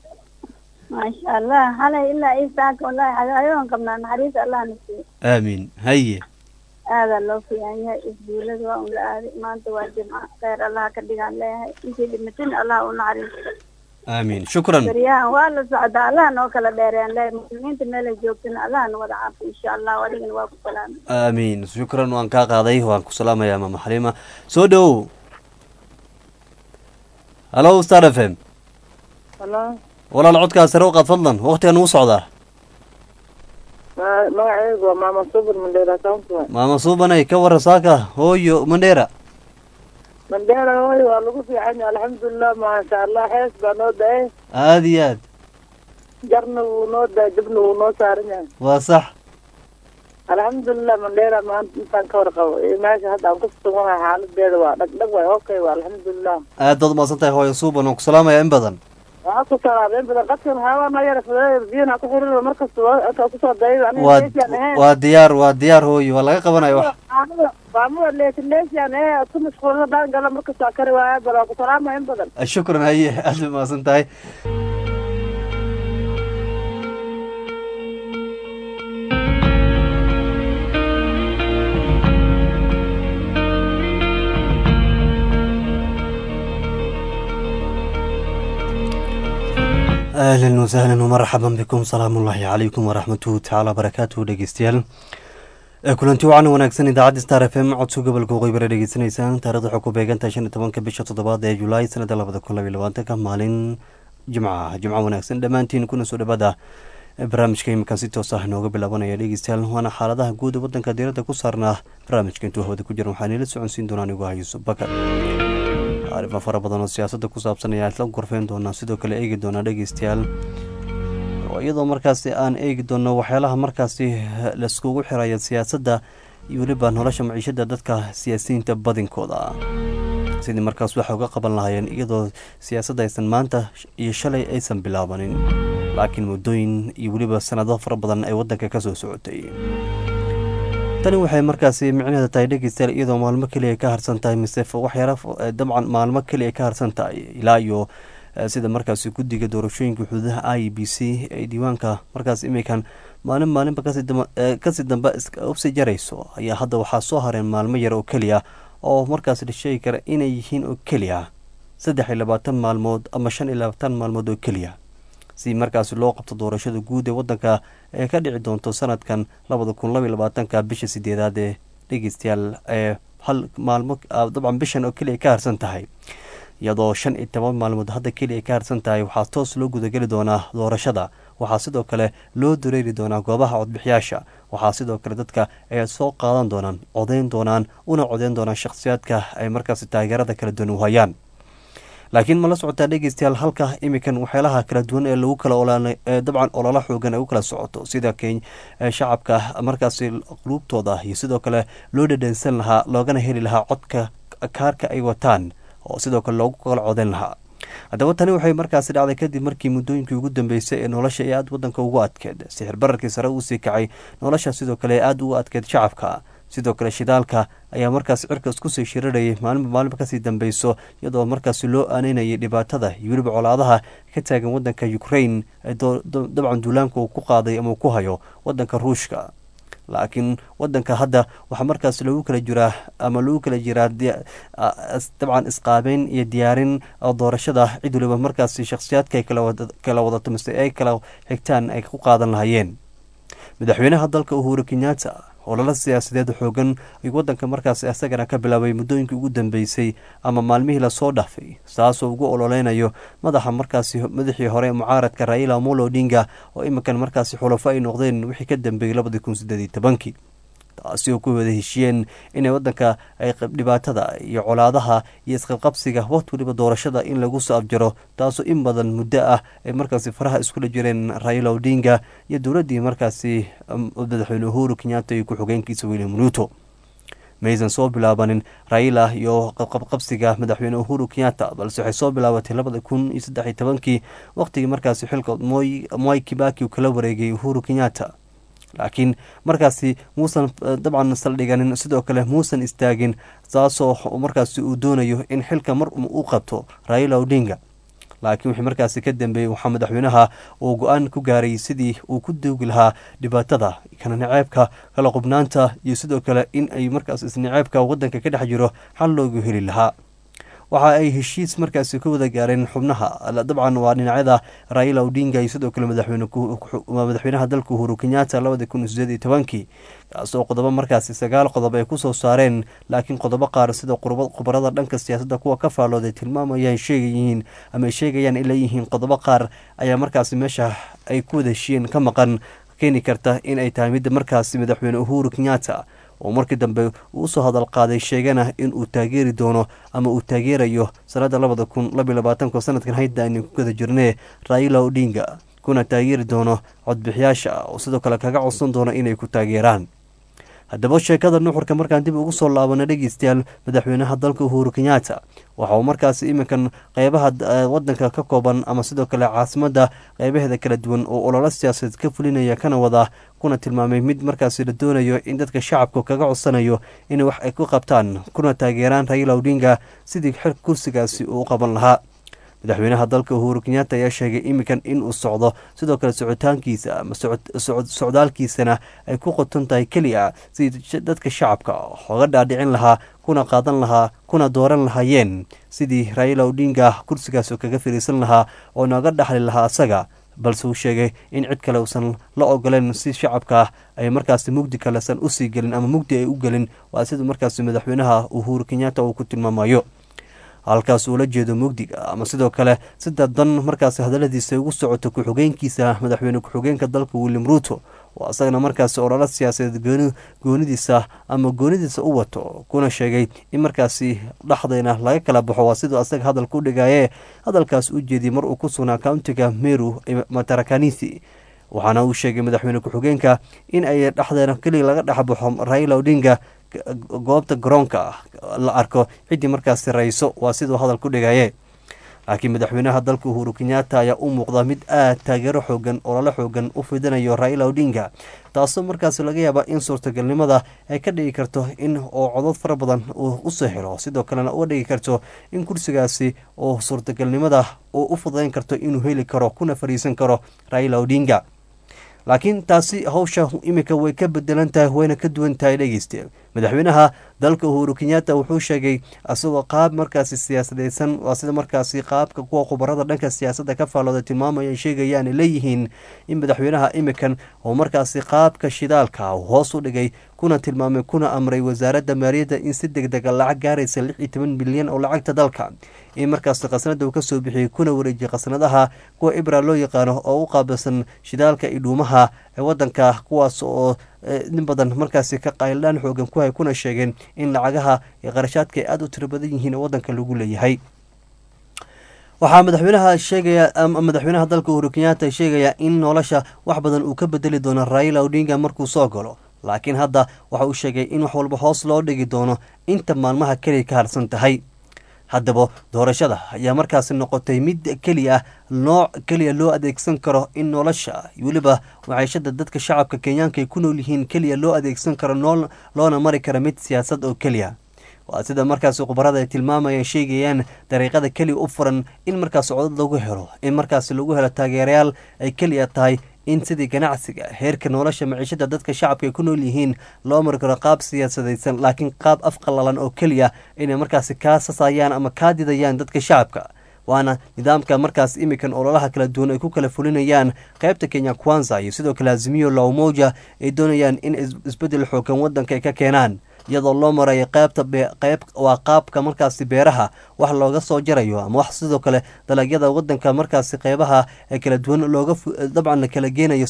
maasha allah xalay ilaa ii saaka wallahi xagaayoon qabnaa naxariis allah na siiyo aamiin haye aadaa loo fiican yahay isbuulada waa un la aaday maanta waa jimco kheyr allah ka dhigaan leeyahay intii dhimatin allah u naxariisto aamiin shukran baryahan waa la socdaa allah noo kala dheereen leeyahay muslimiinta meelay joogtana allah na wada caafi insha allah adigana waa ku salaamay aamiin shukran waan kaa qaaday waan ku salaamayaa maama xaliima soo dhowow hallo star f m Hello. walaal codkaas sare u qaad fadlan waqtigan uu socdaa Ma- magacaygu waa maama subur mandheera county maama suubanay ka waran saaka hooyo mandheera mandheera hooy waa lagu fiican yahay alxamdulilah maasha allah hees baa noo da-ay aad iyo aad jarna wuu noo da-ay dibna wuu noo saaran yahay waa sax alxamdulilah mandheera maanta intaan ka warqabo iyo meesha hadda aan ku suganahay xaaladeeda waa dhagdhag waay okay waa alxamdulilah aad baad umahadsan tahay hooyo suuban waan ku salaamayaa in badan waxaa ku salaameen badan qadkan waxyaabaa noo yara fudeeya biyana ku xiriir markasta waa kusoo dayay aniga waa leesiyan ahayn waa diyaar waa diyaar hooyo waa laga qabanaya wax baamuda leesin leesiyan ee ku mashquulna daan gala markasta kari waaya bal waa ku salaamaya in badan shukran haye aad bay umahadsan tahay ahlan wasahlan wmarxaban bikum salaamu ullaahi calaykum waraxmatuhu tacaala barakaatuhu dhegeystayaal ee kulanti wacan wanaagsan idaacadda star f m codso gobolka waqooyi bare dhegeysanaysaan taarikhda waxay ku beegantahay shan iyo tobanka bisha toddobaad ee julaay sanada labada kun labaiyo labaatanka maalin jimca ah jimco wanaagsan dhammaantiin kuna soo dhawaada barnaamijka iminkan si toos ah nooga bilaabanaya dhegeystayaal waana xaaladaha guud ee wadanka diiradda ku saarnaa barnaamijka intuu hawada ku jiran waxaa niila soconsiin doonaa anigu ah yuusuf bakar arrimo fara badan oo siyaasadda ku saabsan ayaa isla gorfeyn doonaa sidoo kale eegi doonaa dhegeystayaal iyadoo markaasi aan eegi doono waxyaalaha markaasi laiskugu xiraya siyaasadda iyo weliba nolosha maciishada dadka siyaasiyiinta badinkooda sidii markaas waxay uga qaban lahaayeen iyadoo siyaasadda aysan maanta iyo shalay aysan bilaabanin laakiin muddooyin iyo weliba sanado fara badan ay waddanka ka soo socotay tani waxay markaasi micnaheeda tahay dhegeystayaal iyadoo maalmo keliya ka harsan tahay mise waxyaala dabcan maalmo keliya ka harsan tahay ilaa iyo sida markaasi guddiga doorashooyinka xuduudaha i b c ee diiwaanka markaas imikan maalin maalinba kasii dambe usii jarayso ayaa hadda waxaa soo hareen maalmo yar oo keliya oo markaas la sheegi kara inay yihiin oo keliya saddex iyo labaatan maalmood ama shan iyo labaatan maalmood oo keliya si markaasi loo qabto doorashada guud ee waddanka ee ka dhici doonto sanadkan labada kun labaiy labaatanka bisha sideedaad ee dhegeystayaal ee hal maalmo dabcan bishan oo keliya ka harsan tahay iyadoo shan iyo toban maalmood hadda keliya ka harsan tahay waxaa toos loo gudageli doonaa doorashada waxaa sidoo kale loo dareeri doonaa goobaha codbixiyaasha waxaa sidoo kale dadka ay soo qaadan doonaan codeyn doonaan una codeyn doonaan shakhsiyaadka ay markaasi taageerada kala duwan u hayaan laakiin ma la socotaa dhegeystayaal halka imikan waxyaalaha kala duwan ee lagu kala dabcan ololo xoogan ay u kala socoto sida shacabka markaasi quluubtooda iyo sidoo kale loo dhadhansan lahaa loogana heli lahaa codka kaarka ay wataan oo sidoo kale loogu kala codeyn lahaa haddaba tani waxay markaasi dhacday kadib markii muddooyinkii ugu dambeysay ee nolosha ee aada waddanka ugu adkeed sixir bararkii sare uu sii kacay nolosha sidoo kale ee aada ugu adkeed shacabka sidoo kale shidaalka ayaa markaas cirka isku sii shirarayay maalinba maalinba kasii dambeyso iyadoo markaasi loo aaneynayay dhibaatada iyo weliba colaadaha ka taagan waddanka ukraine ee dabcan duulaanka uu ku qaaday ama uu ku hayo waddanka ruushka laakiin wadanka hadda waxaa markaas lagu kala jiraa ama lagu kala jiraa dabcan isqaabeyn iyo diyaarin doorashada cid waliba markaas shakhsiyaadka ay kala wadato mise ay kala xigtaan ay ku qaadan lahayeen madaxweynaha dalka uhuru kenyatta ololo siyaasadeed xoogan ayuu wadanka markaas isagana ka bilaabay muddooyinkii ugu dambeysay ama maalmihii lasoo dhaafay saasoo ugu ololeynayo madaxa markaasi madaxii hore mucaaradka raila amolo odinga oo iminkan markaasi xulafo ay noqdeen wixii ka dambeeyey labadii kun sideed iyo tobankii taasi oo ku wada heshiyeen inay wadanka ay dhibaatada iyo colaadaha iyo isqabqabsiga waqti waliba doorashada in lagu soo abjaro taasoo in badan muddo ah ay markaasi faraha iskula jireen raila odinga iyo dowladdii markaasi madaxweyne uhuru kenyatta iyo ku-xogeenkiisa william ruto maysan soo bilaabanin raila iyo qabqabsiga madaxweyne uhuru kenyatta balse waxay soo bilaabatay labada kun iyo saddex iyo tobankii waqtigii markaasi xilka moy kibaki uu kala wareegay uhuru kenyatta laakiin markaasi muusan dabcan saldhiganin sidoo kale muusan istaagin taasoo markaasi uu doonayo in xilka mar u qabto raila odinga laakiin wixii markaasi ka dambeeyey waxaa madaxweynaha uu go-aan ku gaaray sidii uu ku doogi lahaa dhibaatada kana naceebka kala qubnaanta iyo sidoo kale in ay markaas isnaceebka wadanka ka dhex jiro xal loogu heli lahaa waxa ay heshiis markaasi ka wada gaareen xubnaha dabcan waa dhinacyada raila odinga iyo sidoo kale madaxweynaha dalka uhuru kenyatta labadi kun iyo sideed iyo tobankii kaasoo qodobo markaasi sagaal qodob ay kusoo saareen laakiin qodobo qaar sida khubarada dhanka siyaasadda kuwa ka faallooday tilmaamayaan sheegayihiin ama ay sheegayaan in leeyihiin qodobo qaar ayaa markaasi meesha ay ku wada heshiyeen ka maqan keeni karta in ay tahay midda markaasi madaxweyne uhuru kenyatta oo markii dambe uu usoo hadal qaaday sheegana in uu taageeri doono ama uu taageerayo sanada labada kun labiy labaatanko sanadkan hayda aynu ku gada jirnee raila odinga kuna taageeri doono codbixiyaasha oo sidoo kale kaga codsan doono inay ku taageeraan haddaba sheekada nuxurka markaan dib ugu soo laabana dhegeystayaal madaxweynaha dalka uhuru kenyatta waxa uu markaasi iminkan qeybaha wadanka ka kooban ama sidoo kale caasimadda qeybaheeda kala duwan oo ololo siyaasadeed ka fulinaya kana wada kuna tilmaamay mid markaasi la doonayo in dadka shacabka kaga codsanayo inay wax ay ku qabtaan kuna taageeraan raila odinga sidii xil kursigaasi uu u qaban lahaa madaxweynaha dalka uhuru kenyatta ayaa sheegay iminkan inuu socdo sidoo kale socitaankiisa ama socdaalkiisana ay ku qoton tahay keliya sidii dadka shacabka oga dhaadhicin lahaa kuna qaadan lahaa kuna dooran lahaayeen sidii raila odinga kursigaas kaga fariisan lahaa oo nooga dhaxli lahaa asaga balse uu sheegay in cid kale uusan la ogoleen si shacabka ay markaasi mugdi kalesan usii gelin ama mugdi ay u gelin waa sida markaasi madaxweynaha uhuru kenyatta uu ku tilmaamayo halkaas uu la jeedo mugdiga ama sidoo kale sida dan markaasi hadaladiisa ugu socoto ku-xogeenkiisa madaxweyne ku-xogeenka dalka william ruto oo isagana markaasi ololo siyaasadeed goonidiisa ama goonidiisa u wato kuna sheegay in markaasi dhexdayna laga kala baxo waa siduu asaga hadalka u dhigaye hadalkaas u jeediyey mar uu ku sugnaa countiga meru matarakanisi waxaana uu sheegay madaxweyne ku-xigeenka in ay dhexdeena keliya laga dhexbaxo raila odinga goobta garoonka la arko ciddii markaasi rayso waa siduu hadal ku dhigaye laakiin madaxweynaha dalka uhuru kenyatta ayaa u muuqda mid aad taageero xoogan ololo xoogan u fidinayo raila odinga taasoo markaasi laga yaaba in suurtagalnimada ay ka dhigi karto in oo codod fara badan uu usoo helo sidoo kalena uga dhigi karto in kursigaasi oo suurtagalnimada uu u fudayn karto inuu heli karo kuna fariisan karo raila odinga laakiin taasi hawsha iminka way ka bedelan tahay wayna ka duwan tahay dhegeyste madaxweynaha dalka uhuru kenyatta wuxuu sheegay isagoo qaab markaasi siyaasadeysan waa sida markaasi qaabka kuwa khubarada dhanka siyaasadda ka faallooda tilmaamaya sheegayaan leeyihiin in madaxweynaha imikan oo markaasi qaabka shidaalka hoos u dhigay kuna tilmaamay kuna amray wasaaradda maaliyadda in si deg dega lacag gaaraysa lix iyo toban bilyan oo lacagta dalka in markaasi khasnada uu kasoo bixiyey kuna wareejiyay khasnadaha kuwa ibra loo yaqaano oo u qaabilsan shidaalka iyo dhuumaha ee wadanka kuwaas oo in badan markaasi ka qayldhaan xoogan ku hay kuna sheegeen in lacagaha iyo qarashaadka ay aada u tiro badan yihiin oo wadanka lagu leeyahay waxaa madaxweynaha sheegaya madaxweynaha dalka uhuru kenyatta sheegaya in nolosha wax badan uu ka bedeli doono raila odinga markuu soo galo laakiin hadda waxa uu sheegay in wax walba hoos loo dhigi doono inta maalmaha keliya ka harsan tahay haddaba doorashada ayaa markaasi noqotay mid keliya ah nooc keliya loo adeegsan karo in nolosha weliba maciishada dadka shacabka kenyaanka ay ku nool yihiin keliya loo adeegsan karo loona mari kara mid siyaasad oo keliya waa sida markaasi khubarada ay tilmaamayeen sheegayaan dariiqada keliya u furan in markaasi codad lagu helo in markaasi lagu helo taageerayaal ay keliya tahay in sidii ganacsiga heerka nolosha maciishada dadka shacabka ay ku nool yihiin loo mari karo qaab siyaasadaysan laakiin qaab afqalalan oo keliya inay markaasi kaa sasayaan ama kaa didayaan dadka shacabka waana nidaamka markaas imikan ololaha kala duwan ay ku kala fulinayaan qaybta kenya kwanza iyo sidoo kale azimiyo lawmoja ay doonayaan in isbedel xoogan wadanka ay ka keenaan iyadoo loo marayo qaybta qayb waa qaabka markaasi beeraha wax looga soo jarayo ama wax sidoo kale dalagyada wadanka markaasi qeybaha ee kala duwan looga dabcan la kala geenayo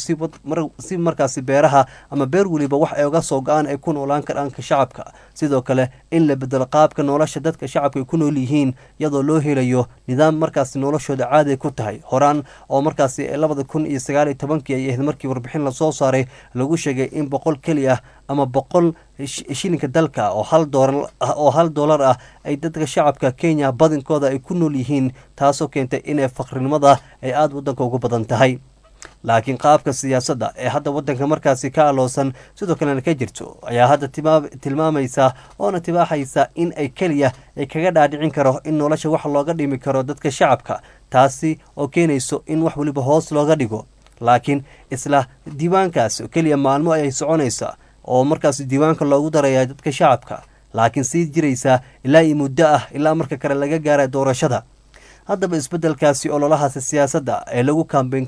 si markaasi beeraha ama beer weliba wax ay uga soo go-aan ay ku noolaan karaanka shacabka sidoo kale in la bedelo qaabka nolosha dadka shacabka ay ku nool yihiin iyadoo loo helayo nidaam markaasi noloshooda caadi ku tahay horaan oo markaasi labada kun iyo sagaal iyo tobankii ay ahayd markii warbixin lasoo saaray lagu sheegay in boqol keli ah ama boqol shilinka dalka oo hal doolar oo hal doolar ah ay dadka shacabka kenya badinkooda ay ku nool yihiin taasoo keentay inay faqrinimada ay aada wadanka ugu badan tahay laakiin qaabka siyaasadda ee hadda wadanka markaasi ka aloosan sidoo kalena ka jirto ayaa hadda tilmaamaysa oona tibaaxaysa in ay keliya ay kaga dhaadhicin karo in nolosha wax looga dhimi karo dadka shacabka taasi oo keenayso in wax weliba hoos looga dhigo laakiin isla diiwaankaas keliya maalmo ayay soconaysa oo markaas diiwaanka loogu daraya dadka shacabka laakiin sii jiraysaa ilaa iyo muddo ah ilaa marka kale laga gaara doorashada haddaba isbedelkaasi ololahaasi siyaasadda ee lagu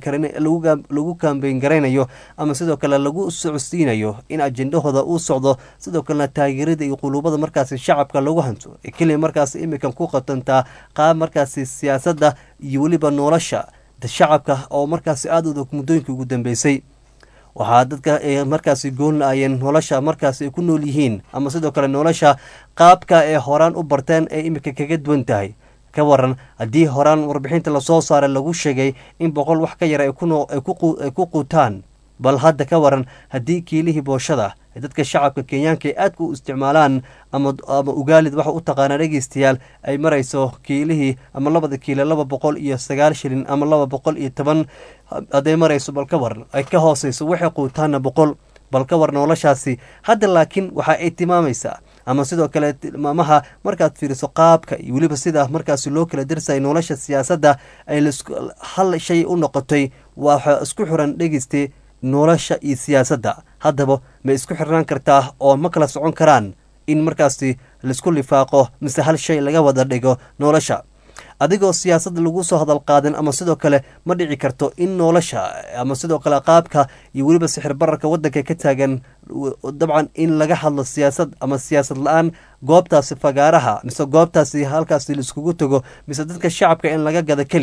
lagu kambeyn garaynayo ama sidoo kale lagu socodsiinayo in ajendahooda uu socdo sidoo kalena taageerada iyo quluubada markaasi shacabka lagu hanto ee keliya markaasi imikan ku qatantaa qaab markaasi siyaasadda iyo weliba nolosha shacabka oo markaasi aada udag muddooyinkii ugu dambeysay waxaa dadka ay markaasi goolnaayeen nolosha markaasi ay ku nool yihiin ama sidoo kale nolosha qaabka ee horaan u barteen ee imika kaga duwan tahay ka waran haddii horaan warbixinta lasoo saaray lagu sheegay in boqol wax ka yar ay ku quutaan bal hadda ka waran haddii kiilihii booshada ee dadka shacabka kenyaanka ay aadka u isticmaalaan ama ugaalid waxa u taqaanaa dhegeystayaal ay marayso kiilihii ama labada kiilo laba boqol iyo sagaal shilin ama laba boqol iyo toban hadday marayso bal ka waran ay ka hooseyso waxay quutaana boqol bal ka war noloshaasi hadda laakiin waxa ay tilmaamaysaa ama sidoo kale tilmaamaha markaad fiiriso qaabka iyo weliba sida markaasi loo kala darsayay nolosha siyaasadda ay hal shay u noqotay waxa isku xiran dhegeyste nolosha iyo siyaasadda haddaba ma isku xirnaan kartaa oo ma kala socon karaan in markaasi laisku lifaaqo mise hal shay laga wada dhigo nolosha adigoo siyaasadda lagu soo hadal qaadin ama sidoo kale ma dhici karto in nolosha ama sidoo kale qaabka iyo weliba sixir bararka wadanka ka taagan dabcan in laga hadlo siyaasad ama siyaasad la-aan goobtaasi fagaaraha mise goobtaasi halkaasi laiskugu tago mise dadka shacabka in laga gado keliya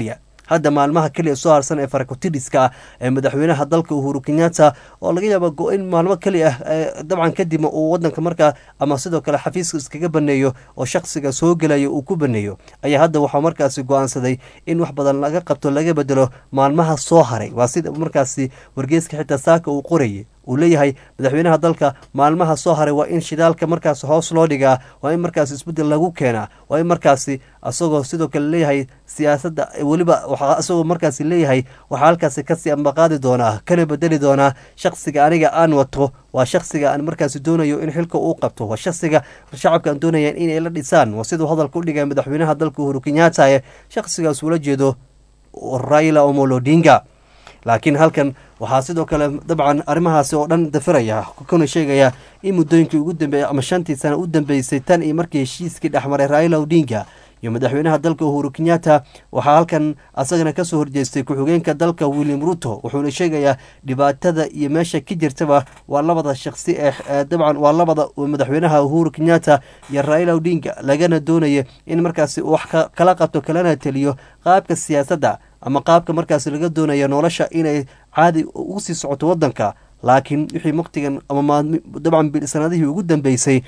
hadda maalmaha keliya soo harsan ee farakotiriska ah ee madaxweynaha dalka uhuru kenyatta oo laga yaaba go-in maalmo keliya ah dabcan kadib uu wadanka markaa ama sidoo kale xafiiska iskaga baneeyo oo shaksiga soo gelaya uu ku baneeyo ayaa hadda waxaa markaasi go-aansaday in wax badan laga qabto laga bedelo maalmaha soo haray waa sida markaasi wargeeska xitaa saaka uu qorayay uu leeyahay madaxweynaha dalka maalmaha soo haray waa in shidaalka markaas hoos loo dhigaa waa in markaas isbeddel lagu keenaa waa in markaasi asagoo sidoo kale leeyahay siyaasadda weliba waxaa isagoo markaasi leeyahay waxaa halkaasi kasii ambaqaadi doonaa kana bedeli doonaa shaksiga aniga aan wato waa shaksiga aan markaasi doonayo in xilka uu qabto waa shaksiga shacabka aan doonaya inay la dhisaan waa siduu hadalka u dhigay madaxweynaha dalka uhuru kenyatta ee shaksigaas ula jeedo raila omolo odinga laakiin halkan waxaa sidoo kale dabcan arrimahaasi oo dhan dafiraya kuna sheegaya in muddooyinkii ugu dambeeyey ama shantii sana u dambeysay tan iyo markii heshiiskii dhexmaray raila odinga iyo madaxweynaha dalka uhuru kenyatta waxaa halkan asagana kasoo horjeestay ku-xigeenka dalka william ruto wuxuuna sheegayaa dhibaatada iyo meesha ka jirtaba waa labada shaqsi ee dabcan waa labada madaxweynaha uhuru kenyatta iyo raila odinga lagana doonaya in markaasi wax kala qabto kalana teliyo qaabka siyaasadda ama qaabka markaasi laga doonaya nolosha inay caadi ugu sii socoto wadanka laakiin wixii waqtigan ama dabcan sanadihii ugu dambeysay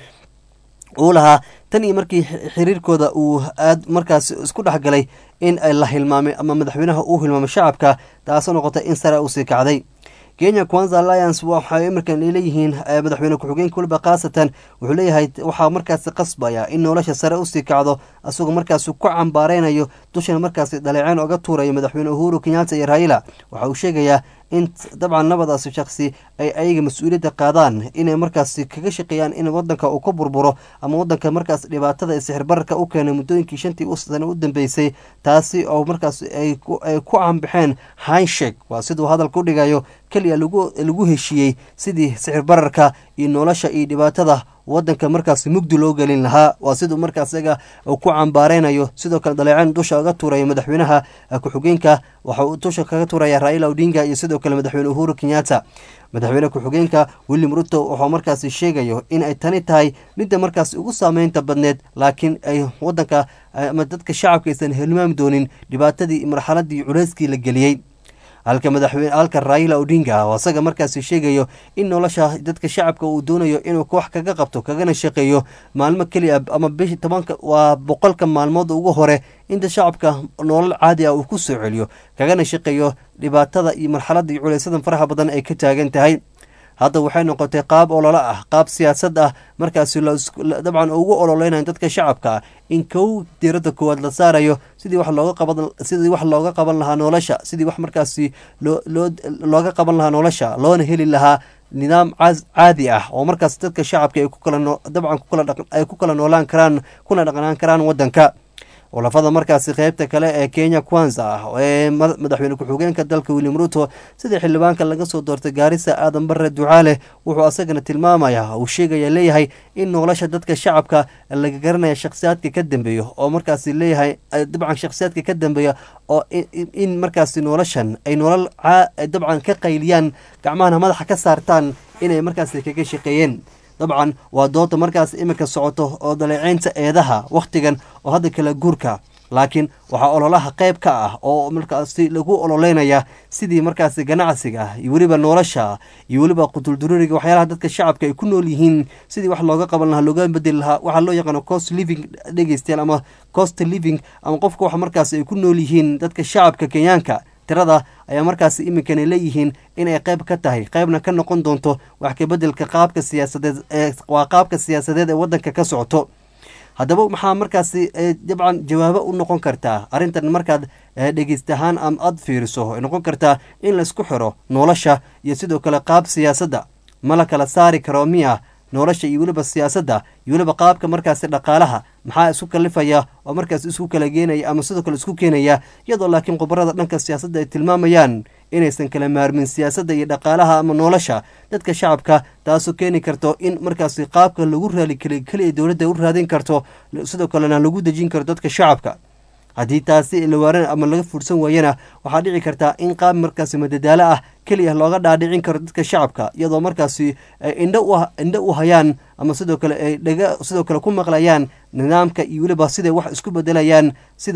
uu lahaa tan iyo markii xiriirkooda uu aad markaas isku dhexgalay in la hilmaamay ama madaxweynaha uu hilmaamay shacabka taasoo noqotay in sare usii kacday kenya kwanza alliance waxay imarkan leeyihiin madaxweyne ku-xigeenka weliba khaasatan wuxuu leeyahay waxaa markaasi qasbaya in nolosha sare usii kacdo isagoo markaasi ku cambaareynayo dushana markaasi dhaleeceen oga tuurayo madaxweyne uhuru kenyatta iyo raila waxa uu sheegayaa in dabcan labadaasi shaksi ay ayaga mas-uuliyadda qaadaan inay markaasi kaga shaqeeyaan in wadanka uu ka burburo ama wadanka markaas dhibaatada ee sixirbararka u keenay muddooyinkii shantii sano u dambeysay taasi oo markaas ay ku cambaxeen hinshek waa siduu hadalka u dhigayo keliya lagu heshiiyey sidii sixir bararka iyo nolosha iyo dhibaatada wadanka markaas mugdi loo gelin lahaa waa siduu markaas isaga ku cambaareynayo sidoo kale dhaleeceen dusha oga tuuraya madaxweynaha ku-xigeenka waxa uu dusha kaga tuuraya raila odinga iyo sidoo kale madaxweyne uhuru kenyatta madaxweyne ku-xigeenka william ruto wuxuu markaasi sheegayo in ay tani tahay midda markaas ugu saameynta badneed laakiin ay wadanka ama dadka shacabka aysan hilmaami doonin dhibaatadii marxaladii culeyskii la geliyey halka madaxweyne halka raila odinga oo asaga markaasi sheegayo in nolosha dadka shacabka uu doonayo inuu wax kaga qabto kagana shaqeeyo maalmo keliya ama bishi tobanka waa boqolka maalmood ugu hore inta shacabka nolol caadi ah uu ku soo celiyo kagana shaqeeyo dhibaatada iyo marxaladda iyo culaysadan faraha badan ay ka taagan tahay hadda waxay noqotay qaab ololo ah qaab siyaasad ah markaasi dabcan ugu ololeynayo dadka shacabka in kow diiradda koowaad la saarayo sidii wax looga qaban sidii wax looga qaban lahaa nolosha sidii wax markaasi loo loo looga qaban lahaa nolosha loona heli lahaa nidaam caadi ah oo markaas dadka shacabka ay ku kala dabcan kukala ay ku kala noolaan karaan kuna dhaqnaan karaan wadanka olafada markaasi qeybta kale ee kenya kwanza ah ee madaxweyne ku-xigeenka dalka william ruto sida xildhibaanka laga soo doortay gaarisa aadan bare ducaale wuxuu asagana tilmaamaya uu sheegaya leeyahay in nolosha dadka shacabka laga garanaya shakhsiyaadka ka dambeeyo oo markaasi leeyahay dabcan shakhsiyaadka ka dambeeya oo in markaasi noloshan ay nolol dabcan ka qayliyaan gacmahana madaxa ka saartaan inay markaasi kaga shaqeeyeen dabcan waa dooda markaas iminka socoto oo daleeceynta eedaha wakhtigan oo hadda kala guurka laakiin waxaa ololaha qayb ka ah oo markaasi lagu ololeynaya sidii markaasi ganacsiga iyo weliba nolosha iyo weliba qutuldururiga waxyaalaha dadka shacabka ay ku nool yihiin sidii wax looga qaban lahaa looga bedeli lahaa waxaa loo yaqaano cost living dhegeystayaal ama cost living ama qofka wax markaasi ay ku nool yihiin dadka shacabka kenyaanka tirada ayaa markaasi iminkana leeyihiin inay qayb ka tahay qaybna ka noqon doonto wax kabedelka qaabka siyaasadeed ee waa qaabka siyaasadeed ee wadanka ka socoto haddaba maxaa markaasi dabcan jawaabo u noqon kartaa arrintan markaad dhegeystahaan ama aada fiiriso ay noqon kartaa in la isku xiro nolosha iyo sidoo kale qaab siyaasadda ma la kala saari karo miya nolosha iyo weliba siyaasadda iyo weliba qaabka markaasi dhaqaalaha maxaa isku kalifaya oo markaas isku kala geenaya ama sidoo kale isku keenaya iyadoo laakiin khubarada dhanka siyaasadda ay tilmaamayaan inaysan kala maarmin siyaasadda iyo dhaqaalaha ama nolosha dadka shacabka taasoo keeni karto in markaasi qaabka lagu raali keli keliya dowladda u raadin karto sidoo kalena lagu dejin karo dadka shacabka haddii taasi lawaaran ama laga fursan waayana waxaa dhici kartaa in qaab markaasi madadaalo ah keliya looga dhaadhicin karo dadka shacabka iyadoo markaasi indho u indho u hayaan ama sidoo kale ay dhaga sidoo kale ku maqlayaan nidaamka iyo weliba siday wax isku bedelayaan sida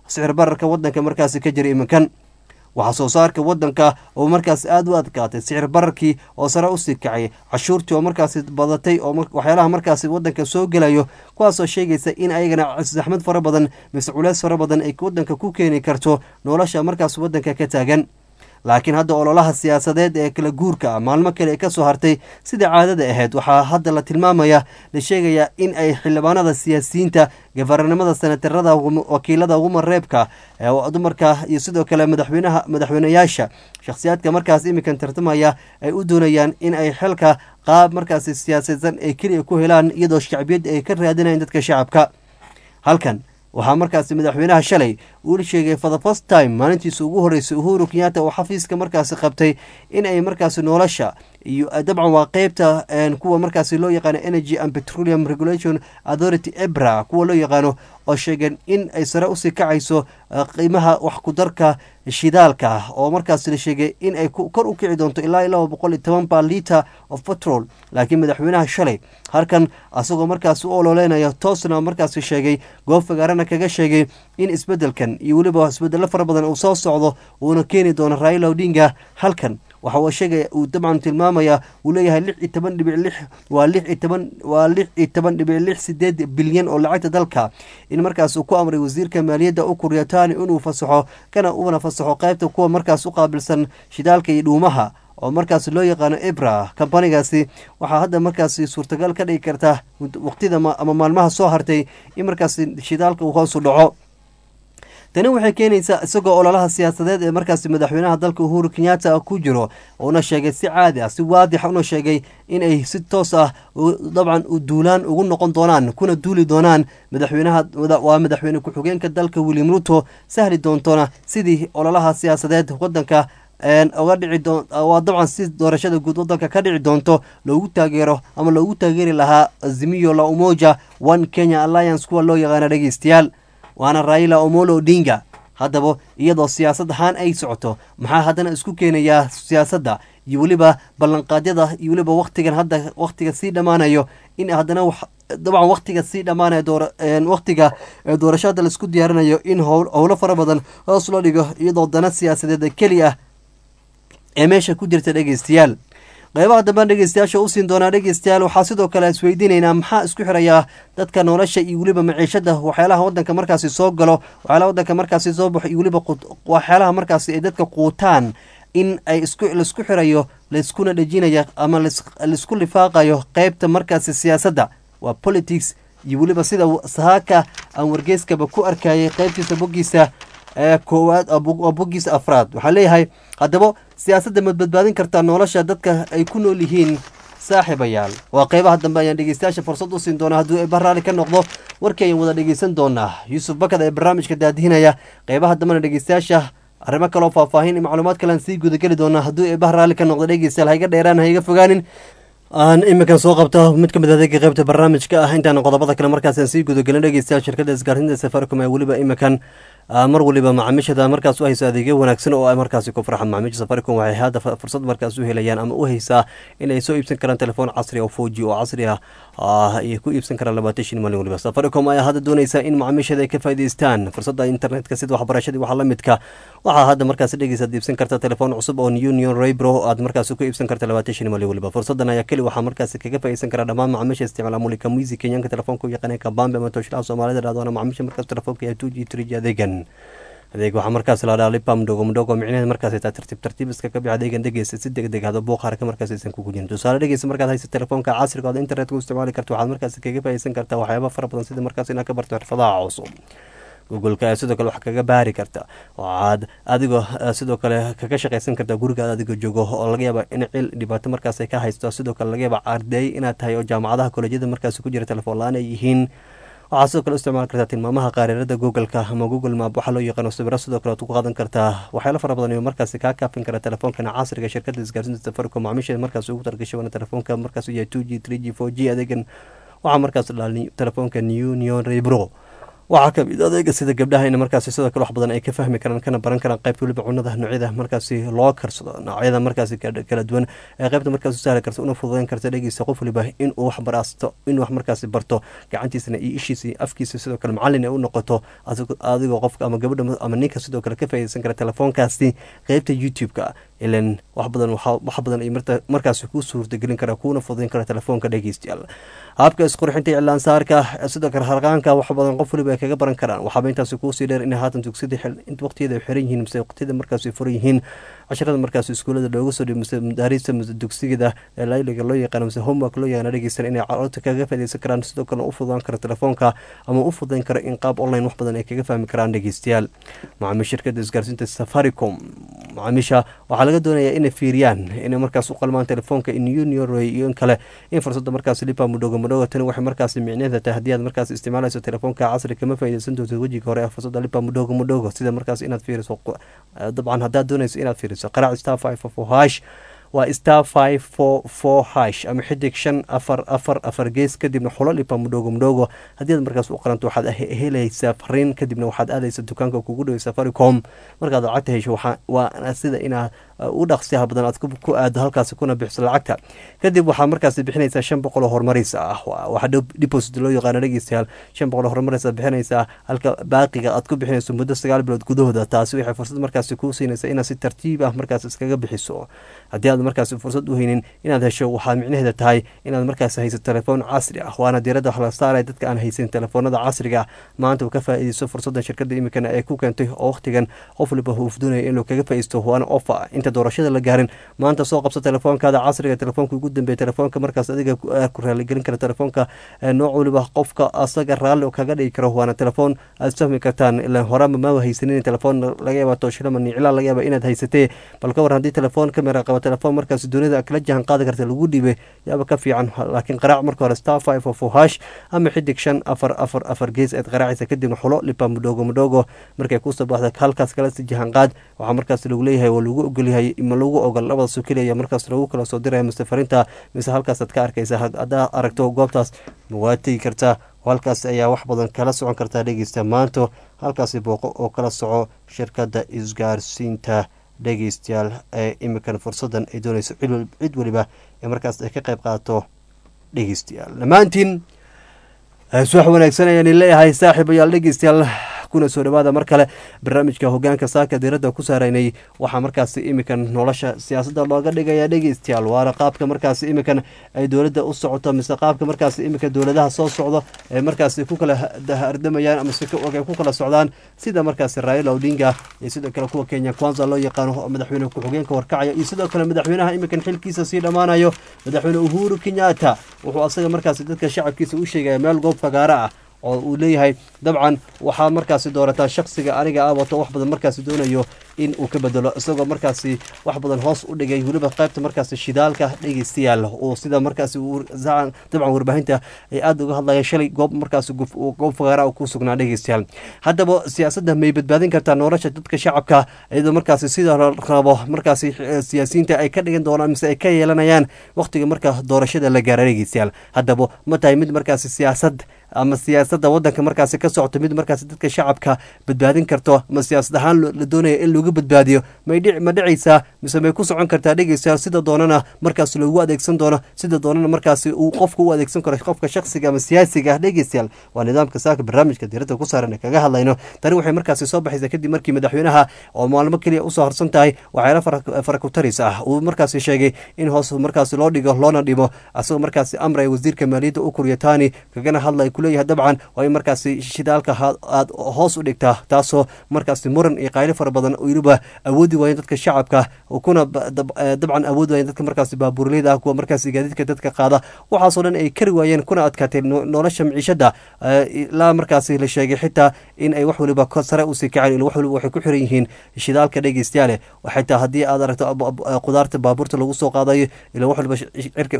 sicir bararka wadanka markaasi ka jira iminkan waxaa soo saarka wadanka oo markaas aada u adkaatay sicir bararkii oo sare usii kacay cashuurtii oo markaasi badatay oo waxyaalaha markaasi wadanka soo gelayo kuwaasoo sheegaysa in ayagana saxmad fara badan mise culeys fara badan ay wadanka ku keeni karto nolosha markaas wadanka ka taagan laakiin hadda ololaha siyaasadeed ee kala guurka ah maalmo kale ka soo hartay sida caadada ahayd waxaa hadda la tilmaamaya la sheegayaa in ay xildhibaanada siyaasiyiinta gafarnimada senatarada wakiilada ugumareebka dumarka iyo sidoo kale madaxweynaha madaxweyneyaasha shakhsiyaadka markaas iminkan tartamaya ay u doonayaan in ay xilka qaab markaasi siyaasadsan ay keliya ku helaan iyadoo shacbiyad ay ka raadinayan dadka shacabka halkan waxaa markaasi madaxweynaha shalay uu sheegay for the first time maalintiisa ugu horreysay uhuru kenyatta oo xafiiska markaasi qabtay in ay markaasi nolosha iyo dabcan waa qeybta kuwa markaasi loo yaqaano energy and petroleum regulation authority ebra kuwa loo yaqaano oo sheegeen in ay sare usii kacayso qiimaha wax kudarka shidaalka oo markaasi la sheegay in ay kor u kici doonto ilaa laba boqol iyo toban ba liter of petrol laakiin madaxweynaha shalay halkan asagoo markaasi u ololeynaya toosna markaasi sheegay goob fagaarana kaga sheegay in isbedelkan iyo weliba isbedelo fara badan uu soo socdo uuna keeni doono raila odinga halkan waxa uu sheegaya uu dabcan tilmaamaya uu leeyahay lix iyo toban dhibic lix waa lix iyo toban waa lix iyo toban dhibic lix sideed bilyan oo lacagta dalka in markaas uu ku amray wasiirka maaliyadda u kuryataani inuu fasaxo kana uuna fasaxo qaybta kuwa markaas u qaabilsan shidaalka iyo dhuumaha oo markaas loo yaqaano ebra kambanigaasi waxaa hadda markaasi suurtagal ka dhigi karta waqtida ama maalmaha soo hartay in markaasi shidaalka uu hoosu dhaco tani waxay keenaysaa isagoo ololaha siyaasadeed ee markaasi madaxweynaha dalka uhuru kenyatta ku jiro uuna sheegay si caadi ah si waadix una sheegay in ay si toos ah dabcan duulaan ugu noqon doonaan kuna duuli doonaan madaxweynaha waa madaxweyne ku-xigeenka dalka william ruto sahli doontona sidii ololaha siyaasadeed wadanka oga dhici waa dabcan si doorashada guud wadanka ka dhici doonto loogu taageero ama loogu taageeri lahaa azimiyo la umoja one kenya alliance kuwa loo yaqaana dhegeystayaal waana raila omolo odinga haddaba iyadoo siyaasad ahaan ay socoto maxaa haddana isku keenayaa siyaasadda iyo weliba ballanqaadyada iyo weliba waktigan hadda waktiga sii dhammaanayo in haddana dabcan waktiga sii dhammaanaya waktiga doorasho hadda laisku diyaarinayo in howlo fara badan hoos loo dhigo iyadoo dana siyaasadeed keli ah ee meesha ku jirta dhegeystayaal qeybaha dambaan dhegeystayaasha usiin doonaa dhegeystayaal waxaa sidoo kale isweydiinaynaa maxaa isku xirayaa dadka nolosha iyo weliba maciishada waxyaalaha wadanka markaasi soo galo waxyaalaha wadanka markaasi soo baxo iyo weliba waxyaalaha markaasi ay dadka quutaan in ay isku laisku xirayo laiskuna dhejinaya ama laisku lifaaqayo qeybta markaasi siyaasadda waa politics iyo weliba sida sahaaka aan wargeyskaba ku arkayay qeybtiisa boggiisa ee koowaad boggiisa afraad waxaa leeyahay haddaba siyaasadda mad badbaadin kartaa nolosha dadka ay ku nool yihiin saaxiibayaal waa qeybaha dambe ayaan dhegeystayaasha fursad u siin doonaa hadduu eeba raalli ka noqdo warkii ayaan wada dhegeysan doonaa yuusuf bakad ee barnaamijka daadihinaya qeybaha dambena dhegeystayaasha arrimo kaloo faahfaahin iyo macluumaad kalean sii gudageli doonaa hadduu eebaha raalli ka noqdo dhegeystayaal haiga dheeraan haiga fogaanin aan iminkan soo qabto mid ka mid adeega qeybta barnaamijka ah intaan qodobada kale markaasaan sii gudagelin dhegeystayaal shirkadda isgaarsiinta safaricom ee weliba iminkan mar waliba macaamiishada markaas u hayso adeegyo wanaagsan oo ay markaasi ku farxan macaamiisha safaricom waxay hadda fursad markaas u helayaan ama u haysaa in ay soo iibsan karaan telefoon casri oo four g oo casri ah ay ku iibsan karaan labaatan shan maalin waliba safaricom ayaa hadda doonaysa in macaamiishada ay ka faa'idaystaan fursadda internetka sida waxbarashadii waxa la midka waxaa hadda markaas dhegeysaad iibsan karta telefoon cusub oo union raybro aad markaas ku iibsan karta labaatan shan maalin waliba fursadan ayaa keli waxaa markaas kaga faa'iidaysan karaa dhammaan macaamiisha isticmaala mulika muisi kenyaanka telefoonka u yaqaanay kabambe ama toshlaha soomaalida dhahdoona macaamiisha markaas telefoonka iyo two g three g adeegan adeeg waxaa markaas la dhaha lipam mdogo mdogo micnaheed markaas taa tartiib tartiib iska ka bix adeegan dhegeysa si deg deg hada buuqaarka markaas aysan kugu jirin tusaale dhegeysa markaad haysa telefoonka casriga ood internetka u isticmaali karta waxaad markaas kaga faa'iidaysan kartaa waxyaaba fara badan sida markaas inaad ka barto xirfadaha cusub googoleka ayaa sidoo kale wax kaga baari karta waxaad adigoo sidoo kale kaga shaqaysan kartaa gurigaad adigoo joogo oo laga yaaba in cil dhibaato markaas ay ka haysto sidoo kale laga yaaba arday inaad tahay oo jaamacadaha kolejyada markaas ku jira telefoon la-aan ay yihiin waxaad sidoo kale u isticmaali kartaa tilmaamaha qaareerada googleka ama google map waxaa loo yaqaano sawiro sidoo kale aad ku qaadan kartaa waxyaalo fara badan iyo markaasi kaa kaafin kara telefoonkan casriga shirkadda isgaarsiinta safaricom macaamiisheeda markaas ugu targashay waana telefoonka markaas u yahay two g three g four g adeegan waxaa markaas dhalaa telefoonka new neon rebro waxaa kamid adeega sida gabdhaha in markaasi sidoo kale wax badan ay ka fahmi karaan kana baran karaan qaybta weliba cunada noocyada markaasi loo karsado noocyada markaasi kala duwan ee qaybta markaas u sahli karta una fududeyn karta dhegeysa qof waliba inuu wax baraasto inuu wax markaasi barto gacantiisana iyo ishiisa iyo afkiisa sidoo kale macallin ay u noqoto adigoo qofka ama gabadha ama ninka sidoo kale ka faaideysan kara telefoonkaasi qeybta youtube-ka ilan wax badan wax badan ay markaasi kuu suurtagelin kara kuuna fududeyn kara telefoonka dhegeystayaal habka isqurxinta iclaansaarka sidoo kale harqaanka wax badan qof waliba ay kaga baran karaan waxaaba intaasi kuusii dheer inay haatan tugsida waqtiyada ay xiran yihiin mise waqtiyada markaasi furan yihiin casharada markaasi iskuulada looga soo dhiyo mise madaarista mise dugsigada ee layliga loo yaqaano mise homework loo yaqaano dhegeysan inay carruurta kaga faaideysan karaan sidoo kalena u fududaan karo telefoonka ama u fududeyn karo in qaab online wax badan ay kaga fahmi karaan dhegeystayaal macaamiil shirkada isgaarsiinta safaricom macaamiisha waxaa laga doonayaa inay fiiriyaan inay markaas u qalmaan telefoonka in uniorway iyo in kale in fursadda markaas lipa mudhogo mudhogo tani waxay markaas micneeda tahay haddii aad markaas isticmaalayso telefoonka casri kama faaideysan doonto wejiga hore ee fursadda lipa mudhogo mudhogo sida markaas inaad fiiriso dabcan haddaad doonayso inaad fiiriso qaraac star five four hash waa star five four four hash ama xidig shan afar afar afar gees kadibna xulo lipa mudhogo mudhogo haddii aad markaas u qaranto waxaad helaysaa fariin kadibna waxaad aadaysa dukaanka kugu dhaway safaricom markaad lacagta hesho waa sida inaad u dhaqsiyaha badan aad ku aado halkaasi kuna bixiso lacagta kadib waxaa markaasi bixinaysaa shan boqol oo horumaraysa ah waxaa deposit loo yaqaano dhegeystayaal shan boqol oo horumaraysa bixinaysaa halka baaqiga aad ku bixinayso muddo sagaal bilood gudahooda taasi waxay fursad markaasi kuu siinaysaa inaad si tartiib ah markaas iskaga bixiso haddii aad markaasi fursad u haynin inaad hesho waxaa micnaheeda tahay inaad markaasi hayso telefoon casri ah waana diiradda wax la saaraya dadka aan haysan telefoonada casriga maanta uu ka faa'iideyso fursaddan shirkadda imikana ee ku keentay oo wakhtigan qof waliba huufdoonaya inuu kaga faa'iisto waana ofa inta doorashada la gaarin maanta soo qabso telefoonkaada casriga telefoonka ugu dambeeya telefoonka markaas adiga ku raaligelin kara telefoonka nooc waliba qofka asaga raalli kaga dhigi karo waana telefoon aad fahmi kartaan ilaan horama ma haysanin telefoon laga yaaba tooshilama niclaa laga yaaba inaad haysatee bal ka war haddii telefoon kamera qaba telefoon markaas dunida kala jahan qaadi karta lagu dhiibay yaaba ka fiican laakiin qaraac marka hore star five of hash ama xidig shan afar afar afar gees eed qaraacaysa kadibna xulo lipa mudhogo mudhogo markay kusoo baxda halkaas kala si jahan qaad waxaa markaas lagu leeyahay waa lagu ogolyahay ma lagu ogol labadaasoo keliya markaas lagu kala soo diraya mise farinta mise halkaasaad ka arkaysa haddaa aragto goobtaas waad tegi kartaa halkaas ayaa wax badan kala socon kartaa dhegeysta maanto halkaasi booqo oo kala soco shirkadda isgaarsiinta dhegeystayaal ee imikan fursadan ay doonayso cid weliba ee markaas ay ka qayb qaato dhegeystayaal dhammaantiin suwax wanaagsan ayaan leeyahay saaxiibayaal dhegeystayaal kuna soo dhawaada mar kale barnaamijka hogaanka saaka diiradda ku saaraynay waxaa markaasi imikan nolosha siyaasadda looga dhigaya dhegeystayaal waana qaabka markaasi imikan ay dowladda u socoto mise qaabka markaasi imika dowladaha soo socdo ay markaasi ku kala hardamayaan ama si ay ku kala socdaan sida markaasi raila odinga iyo sidoo kale kuwa kenya kwanza loo yaqaano oo madaxweyne ku-xigeenka warkacaya iyo sidoo kale madaxweynaha imikan xilkiisa sii dhammaanayo madaxweyne uhuru kenyatta wuxuu asaga markaasi dadka shacabkiisa u sheegaya meel goob fagaara ah oo uu leeyahay dabcan waxaa markaasi doorataa shaksiga aniga ah wato wax badan markaasi doonayo in uu ka bedelo isagoo markaasi wax badan hoos u dhigay weliba qaybta markaasi shidaalka dhegeystayaal oo sida markaasi dabcan warbaahinta ay aada uga hadlayeen shalay goob markaasi goob fagaara ku sugnaa dhegeystayaal haddaba siyaasadda may badbaadin kartaa nolosha dadka shacabka iyadoo markaasi sida rabo markaasi siyaasiyiinta ay ka dhigan doonaan mise ay ka yeelanayaan waqtiga marka doorashada la gaara dhegeystayaal haddaba ma tahay mid markaasi siyaasad ama siyaasadda wadanka markaasi ka socoto mid markaasi dadka shacabka badbaadin karto ma siyaasad ahaan la doonaya in lagu badbaadiyo ma dhicaysaa mise may ku socon kartaa dhegeystayaal sida doonana markaas loogu adeegsan doono sida doonana markaasi uu qofka u adeegsan karo qofka shaksiga ama siyaasiga ah dhegeystayaal waa nidaamka saaka barnaamijka diiradda ku saaran kaga hadlayno tani waxay markaasi soo baxaysaa kadib markii madaxweynaha oo maalmo keliya usoo harsan tahay waxyaala farakutaris ah uu markaasi sheegay in hoos markaasi loo dhigo loona dhimo asagoo markaasi amraya wasiirka maaliyadda u kuryataani kagana hadlay kuleeyahay dabcan waa in markaasi shidaalka aad hoos u dhigtaa taasoo markaasi muran iyo qaylo fara badan weliba awoodi waayeen dadka shacabka kuna dabcan awoodi waayeen dadka markaasi baabuurleyda ah kuwa markaasi gaadiidka dadka qaada waxaasoo dhan ay kari waayeen kuna adkaatay nolosha miciishada ilaa markaasi la sheegay xitaa in ay wax waliba sare usii kaceen ila wax waliba waxay ku xiran yihiin shidaalka dhegeystayaale xitaa haddii aad aragto qudaarta baabuurta lagu soo qaadayo ila wax waliba cirka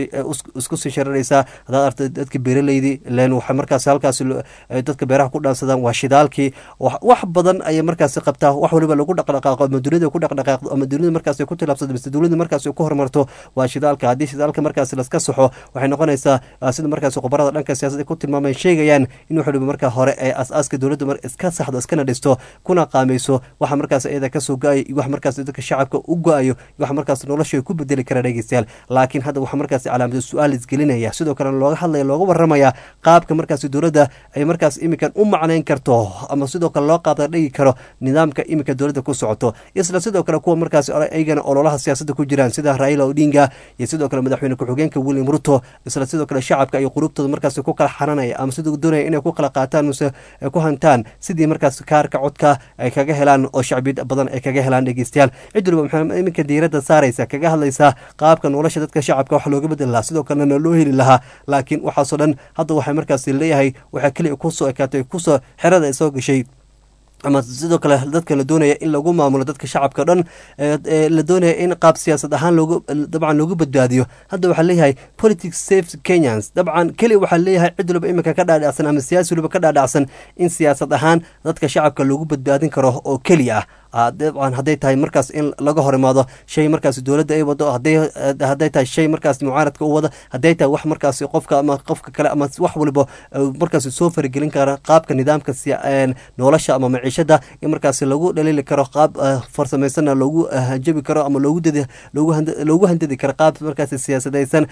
isku sii shararaysaa haddaad aragto dadka beeraleydi ilan waxa markaasi halkaasi dadka beeraha ku dhaansadaan waa shidaalkii wax badan ayay markaasi qabtaa wax waliba lagu dhaqdhaqaaqo ama dunida ku dhaqdhaqaaqdo ama dunida markaas ku tilaabsado mise dunida markaas ku horumarto waa shidaalka haddii shidaalka markaas laska saxo waxay noqonaysaa sida markaas khubarada dhanka siyaasadda ku tilmaamay sheegayaan in wax waliba markaa hore ee as-aaska dowladda iska saxdo iskana dhisto kuna qaameyso waxa markaas iyada kasoo go-ayo iyo wax markaas dadka shacabka u go-ayo iyo wax markaas nolosha ku bedeli kara dhegeystayaal laakiin hadda waxaa markaas calaamada su-aal isgelinaya sidoo kalena looga hadlaya looga waramaya qaabka markaas dowladda ay markaas iminkan u macnayn karto ama sidoo kale loo qaada dhigi karo nidaamka iminka dowladda ku socoto isla sidoo kale kuwa markaas iyagana ololaha siyaasadda ku jiraan sida raila odinga iyo sidoo kale madaxweyne ku-xigeenka william ruto isla sidoo kale shacabka iyo qulubtooda markaas ku kala xaranaya ama sidoo doonaya inay ku kala qaataan mase ku hantaan sidii markaas kaarka codka ay kaga helaan oo shacbiyad badan ay kaga helaan dhegeystayaal cid waliba maxaa iminka diiradda saaraysa kaga hadlaysaa qaabka nolosha dadka shacabka wax looga bedeli lahaa sidoo kalena loo heli lahaa laakiin waxaasoo dhan hadda waxay markaas leeyahay waxaa keliya kusoo ekaatay kusoo xerada ay soo gashay ama sidoo kale dadka la doonaya in lagu maamulo dadka shacabka dhan la doonaya in qaab siyaasad ahaan loogu dabcan loogu badbaadiyo hadda waxaa leeyahay politics safe kenyans dabcan keliya waxaa leeyahay cid waliba iminka ka dhaadhacsan ama siyaasi waliba ka dhaadhacsan in siyaasad ahaan dadka shacabka loogu badbaadin karo oo keliya ah dabcan hadday tahay markaas in laga hor imaado shay markaas dowladda ay wado hadday tahay shay markaas mucaaradka u wada hadday tahay wax markaas qofka ama qofka kale ama wax waliba markaas soo faragelin kara qaabka nidaamka nolosha ama maciishada in markaas lagu dhaliili karo qaab farsameysana loogu hanjabi karo ama loogu dadi loogu handadi karo qaab markaas siyaasadaysan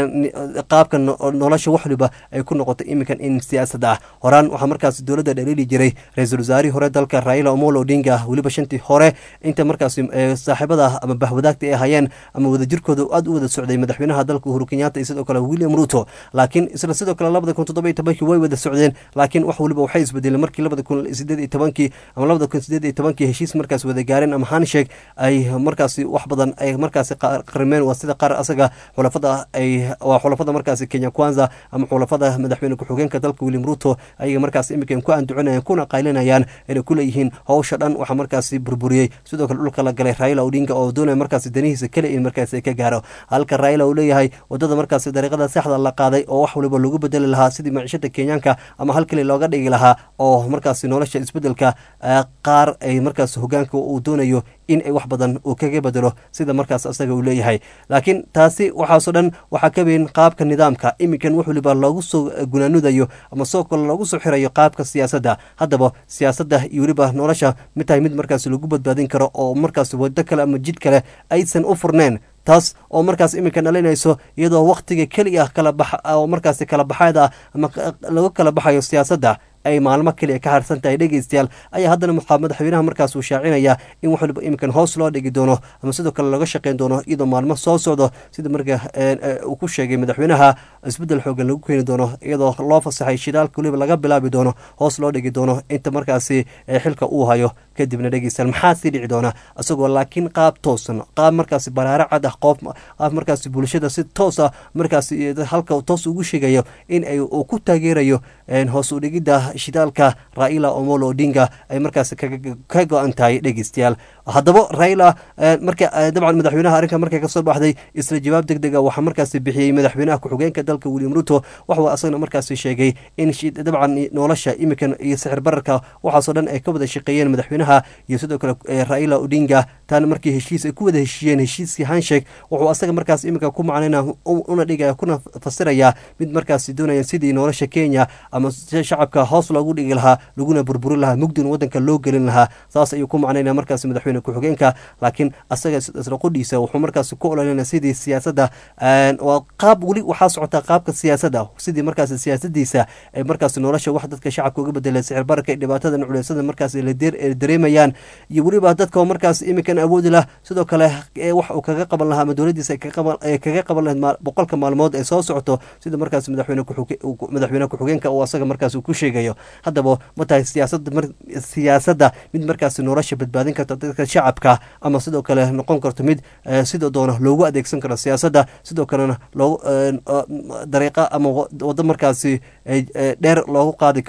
qaabka nolosha wax waliba ay ku noqoto iminkan in siyaasad ah horaan waxaa markaas dowladda dhaliili jiray ra-iisul wasaarihii hore dalka raila omolo odinga weliba shantii hore inta markaas saaxiibada ama bahwadaagta ay hayeen ama wadajirkooda aad u wada socday madaxweynaha dalka uhuru kenyatta iyo sidoo kale william ruto laakiin isla sidoo kale labada kun toddoba iyo tobankii way wada socdeen laakiin wax waliba waxay isbedeleen markii labada kun sideed iyo tobankii ama labada kun sideed iyo tobankii heshiis markaas wada gaareen ama handshake ay markaasi wax badan ay markaasi qarimeen waa sida qaar asaga xulafada ay waa xulafada markaasi kenya kwanza ama xulafada madaxweyne ku-xigeenka dalka william ruto ayaga markaas iminkan ku anducinayaan kuna qaylinayaan inay ku leeyihiin howsha dhan waxaa markaasi burburiyey sidoo kale dhulka la galay raila odinga oo doonaya markaasi danihiisa kale in markaas ka gaaro halka raila uu leeyahay wadada markaasi dariiqada saxda la qaaday oo wax waliba lagu bedeli lahaa sidii maciishada kenyaanka ama hal keli looga dhigi lahaa oo markaasi nolosha isbedelka qaar ay markaas hogaanka uu doonayo in ay wax badan uu kaga bedelo sida markaas asaga uu leeyahay laakiin taasi waxaasoo dhan waxaa ka weyn qaabka nidaamka iminkan wax waliba loogu soo gunaanudayo ama soo kale loogu soo xirayo qaabka siyaasadda haddaba siyaasadda iyo weliba nolosha mid tahay mid markaas lagu badbaadin karo oo markaas wado kale ama jid kale aysan u furneen taas oo markaas iminka dhalinayso iyadoo waktiga keliya kala bax oo markaasi kala baxeed ah ama lagu kala baxayo siyaasadda ay maalmo keliya ka harsan tahay dhegeystayaal ayaa haddana waxaa madaxweynaha markaas uu shaacinayaa in wax waliba iminkan hoos loo dhigi doono ama sidoo kale laga shaqeyn doono iyadoo maalmo soo socdo sida marka uu ku sheegay madaxweynaha isbeddel xoogan lagu keeni doono iyadoo loo fasaxay shidaalka weliba laga bilaabi doono hoos loo dhigi doono inta markaasi xilka uu hayo kadibna dhegeystayaal maxaa sii dhici doona isagoo laakiin qaab toosan qaab markaasi baraare cad ah qoof qaab markaasi bulshada si toos ah markaasi halka toos ugu sheegayo in ay uu ku taageerayo hoos u dhigidda shidaalka raila omolo odinga ay markaas ka go-an tahay dhegeystayaal haddaba raila marka dabcan madaxweynaha arrinka markay kasoo baxday isla jawaab deg deg a waxaa markaasi bixiyey madaxweynaha ku-xigeenka dalka william ruto waxuu asagana markaasi sheegay in dabcan nolosha imikan iyo sixir bararka waxaasoo dhan ay ka wada shaqeeyeen madaxweynaha iyo sidoo kale raila odinga taana markii heshiis ay ku wada heshiiyeen heshiiskii handshake wuxuu asaga markaas iminka ku macnayna una dhigaya kuna fasiraya mid markaasi doonaya sidii nolosha kenya ama shacabka hoos loogu dhigi lahaa laguna burburin lahaa mugdina wadanka loo gelin lahaa saas ayuu ku macnaynaya markaas madaxweyne ku-xigeenka laakiin asaga isla qudhiisa wuxuu markaas ku olanaya sidii siyaasadda waa qaab weli waxaa socotaa qaabka siyaasadda sidii markaas siyaasadiisa ay markaas nolosha wax dadka shacabka uga bedeleen sixir bararka iyo dhibaatadan culeysada markaas la dareemayaan iyo weliba dadka markaas iminkan awoodi lah sidoo kale wax uu kaga qaban lahaa ama dowladiisa ay kaga qaban lahayd boqolka maalmood ee soo socoto sida markaas madaxweyne madaxweyne ku-xigeenka uu asaga markaas uu ku sheegayo haddaba ma tahay siyaasada siyaasadda mid markaas nolosha badbaadin karta dadka shacabka ama sidoo kale noqon karto mid sidoo doona loogu adeegsan karo siyaasadda sidoo kalena loogu dariiqa ama wado markaasi dheer loogu qaadi karo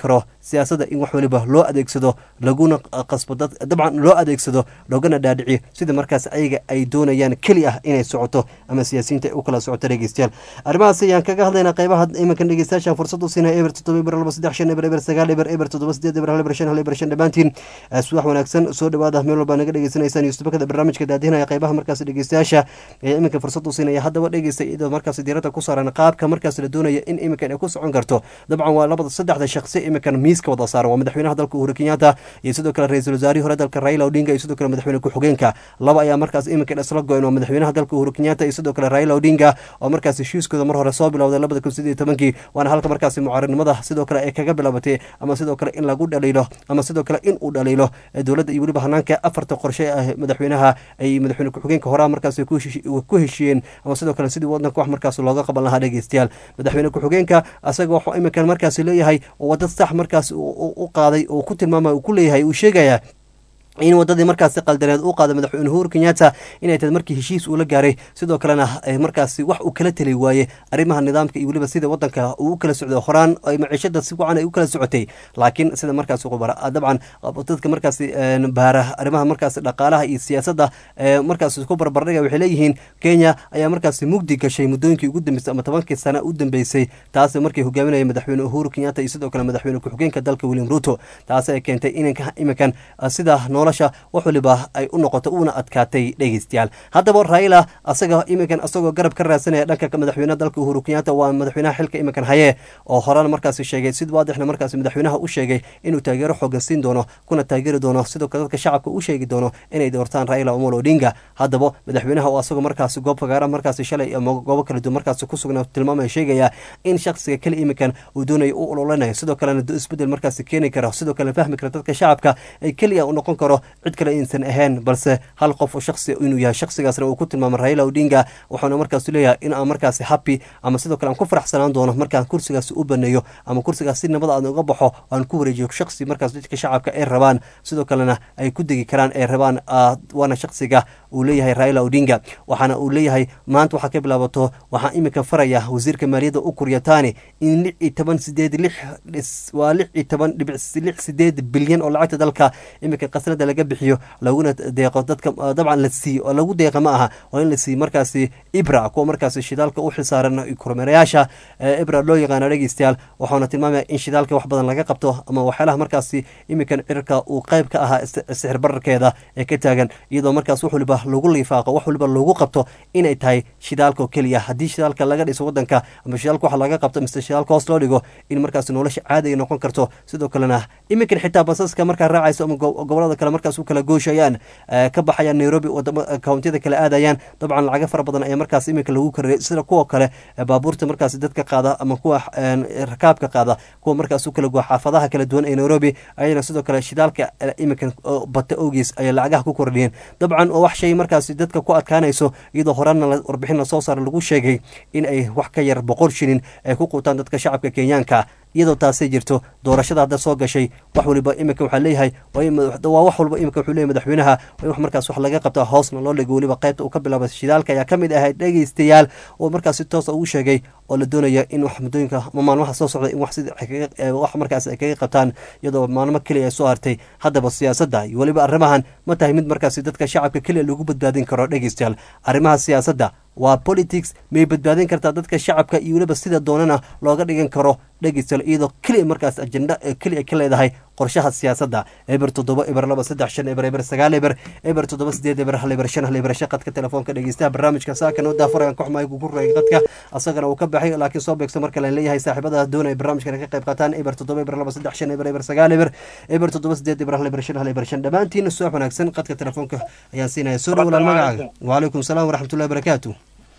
siyaasadda in wax waliba loo adeegsado laguna qasbo dad dabcan loo adeegsado loogana dhaadhiciyo sida markaas ayaga ay doonayaan keli ah inay socoto ama siyaasiyiinta ay u kala socoto dhegeystayaal arrimahaas ayaan kaga hadlaynaa qeybaha iminkan dhegeystayaashan fursad u siinaya eber toddoba eber laba saddex shan eber eber sagaal eber eber toddoba sideed eber hal eber shan hal eber shan dhammaantiin subax wanaagsan soo dhawaada meel walbaa naga dhegeysanaysaan yusubakada barnaamijka daadinaya qeybaha markaas dhegeystayaasha ee iminka fursad u siinaya haddaba dhegeysta iyadoo markaas diiradda ku saaran qaabka markaas la doonaya in iminkan ay ku socon karto dabcan waa labada saddexda shaqsi iminkan miiska wada saaran waa madaxweynaha dalka uhuru kenyatta iyo sidoo kale ra-iisul wasaarihii hore dalka raila odinga iyo sidoo kale madaxweyne ku-xigeenka laba ayaa markaas iminkan isla go-een waa madaxweynaha dalka uhuru kenyatta iyo sidoo kale raila odinga oo markaas heshiiskooda mar hore soo bilowday labada kun sideed iyo tobankii waana halka markaasi mucaaradnimada sidoo kale ay kaga bilaabatay ama sidoo kale in lagu dhaliilo ama sidoo kale in uu dhaliilo dowladda iyo weliba hanaanka afarta qorshe ah madaxweynaha ay madaxweyne ku-xigeenka horaa markaas ku heshiiyeen ama sidoo kale sidii wadanka wax markaas looga qaban lahaa dhegeystayaal madaxweyne ku-xigeenka asaga waxuu iminkan markaasi leeyahay oo wadad sax markaas u qaaday oo ku tilmaamay uu ku leeyahay uu sheegaya in wadadii markaasi qaldaneed uu qaaday madaxweyne uhuru kenyatta inay tahay markii heshiis uu la gaaray sidoo kalena markaasi wax uu kala tali waaye arrimaha nidaamka iyo weliba sida wadanka uu u kala socdo horaan ay maciishada si wacan ay u kala socotay laakiin sida markaasi qubara dabcan dadka markaasi baara arrimaha markaasi dhaqaalaha iyo siyaasadda markaasi ku barbardhiga waxay leeyihiin kenya ayaa markaasi mugdi gashay muddooyinkii ugu dambeysay ama tobankii sana u dambeysay taasi markii hogaaminaya madaxweyne uhuru kenyatta iyo sidoo kale madaxweyne ku-xigeenka dalka william ruto taasi ay keentay inanka iminkan sida nolosha wax waliba ay u noqoto uuna adkaatay dhegeystayaal haddaba raila asaga iminkan asagoo garab ka raadsanaya dhanka madaxweynaha dalka uhuru kenyatta waa madaxweynaha xilka iminkan haye oo horaan markaasi sheegay sid waadixna markaasi madaxweynaha u sheegay inuu taageero xoogan siin doono kuna taageeri doono sidoo kale dadka shacabka u sheegi doono inay doortaan raila omolo odinga haddaba madaxweynaha oo asagoo markaasi goob fagaara markaasi shalay ama goobo kala duwan markaasi ku sugnaa tilmaamaya sheegaya in shakhsiga keli iminkan uu doonayo u ololanayo sidoo kalena isbedel markaasi keeni kara sidoo kale fahmi kara dadka shacabka ay keliya u noqon karo cid kale insan ahayn balse hal qof oo shaksi inuu yahay shaksigaasna uu ku tilmaamay raila odinga wuxuuna markaas leeyahay in aan markaasi happy ama sidoo kale aan ku faraxsanaan doono markaan kursigaasi u baneeyo ama kursigaas si nabada aan uga baxo aan ku wareejiyo shaksi markaas dadka shacabka ay rabaan sidoo kalena ay ku degi karaan ay rabaan waana shaksiga uu leeyahay raila odinga waxaana uu leeyahay maanta waxaa ka bilaabato waxaan iminka faraya wasiirka maaliyadda u kuryataani in lix iyo toban sideed lix waa lix iyo toban dhibic lix sideed bilyan oo lacagta dalka iminka qasnada laga bixiyo laguna deeqo dadka dabcan la siiyo oo lagu deeqa ma aha waa in la siiyo markaasi ibra kuwa markaasi shidaalka u xilsaaran kormeerayaasha ibra loo yaqaano dhegeystayaal waxaana tilmaamaya in shidaalka wax badan laga qabto ama waxyaalaha markaasi iminkan cirka uu qayb ka ahaa sixir bararkeeda ee ka taagan iyadoo markaas wax waliba lagu liifaaqo wax waliba lagu qabto inay tahay shidaalka oo keliya haddii shidaalka laga dhiso wadanka ama shidaalka wax laga qabto mise shidaalka hoos loo dhigo in markaas nolosha caadi ay noqon karto sidoo kalena iminkan xitaa basaska markaa raacayso ama gobolada kale markaas u kala gooshayaan ka baxayaan nairobi kawntiyada kale aadayaan dabcan lacaga fara badan ayaa markaas iminka lagu kareeyay sida kuwa kale baabuurta markaas dadka qaada ama kuwa rakaabka qaada kuwa markaas u kala goa xaafadaha kala duwan ee nairobi ayana sidoo kale shidaalka iminkan bata ogiis ayay lacagaha ku kordhiyeen dabcan oo wax shay markaas dadka ku adkaanayso iyadoo horaana warbixin lasoo saara lagu sheegay in ay wax ka yar boqol shilin ay ku quutaan dadka shacabka kenyaanka iyadoo taasay jirto doorashada hadda soo gashay wax waliba iminka waxaa leeyahay waa wax walba iminka wuxuu leeyahy madaxweynaha waa in wax markaas wax laga qabta hoosna loo dhigo weliba qaybta uu ka bilaabay shidaalka ayaa ka mid ahayd dhegeystayaal oo markaas si toosa ugu sheegay oo la doonaya in wax muddooyinka ama maalmaha soo socda in wax sida wax markaas ay kaga qabtaan iyadoo maalmo keliya ay soo hartay haddaba siyaasadda iyo weliba arrimahan ma tahay mid markaasi dadka shacabka keliya lagu badbaadin karo dhegeystayaal arrimaha siyaasadda waa politics may badbaadin kartaa dadka shacabka iyo weliba sida doonana looga dhigan karo dhegeystayaal iyadoo keliya markaas ajenda keliya ka leedahay qorshaha siyaasadda eber toddoba eber laba saddex shan eber eber sagaal eber eber toddoba sideed eber hal eber shan hal eber shan qadka telefoonka dhegeystaha barnaamijka saakan oo daafurayan koxmay ku ragay qadka asagana uu ka baxay laakiin soo beegso marka la leeyahay saaxiibada doonaya barnaamijkan ka qayb qaataan eber toddoba eber laba saddex shan eber eber sagaal eber eber toddoba sideed eber hal eber shan hal eber shan dhammaantiin subax wanaagsan qadka telefoonka ayaan siinaya soo dhowlaan magacaaga waalaikum salaam waraxmatullahi barakaatu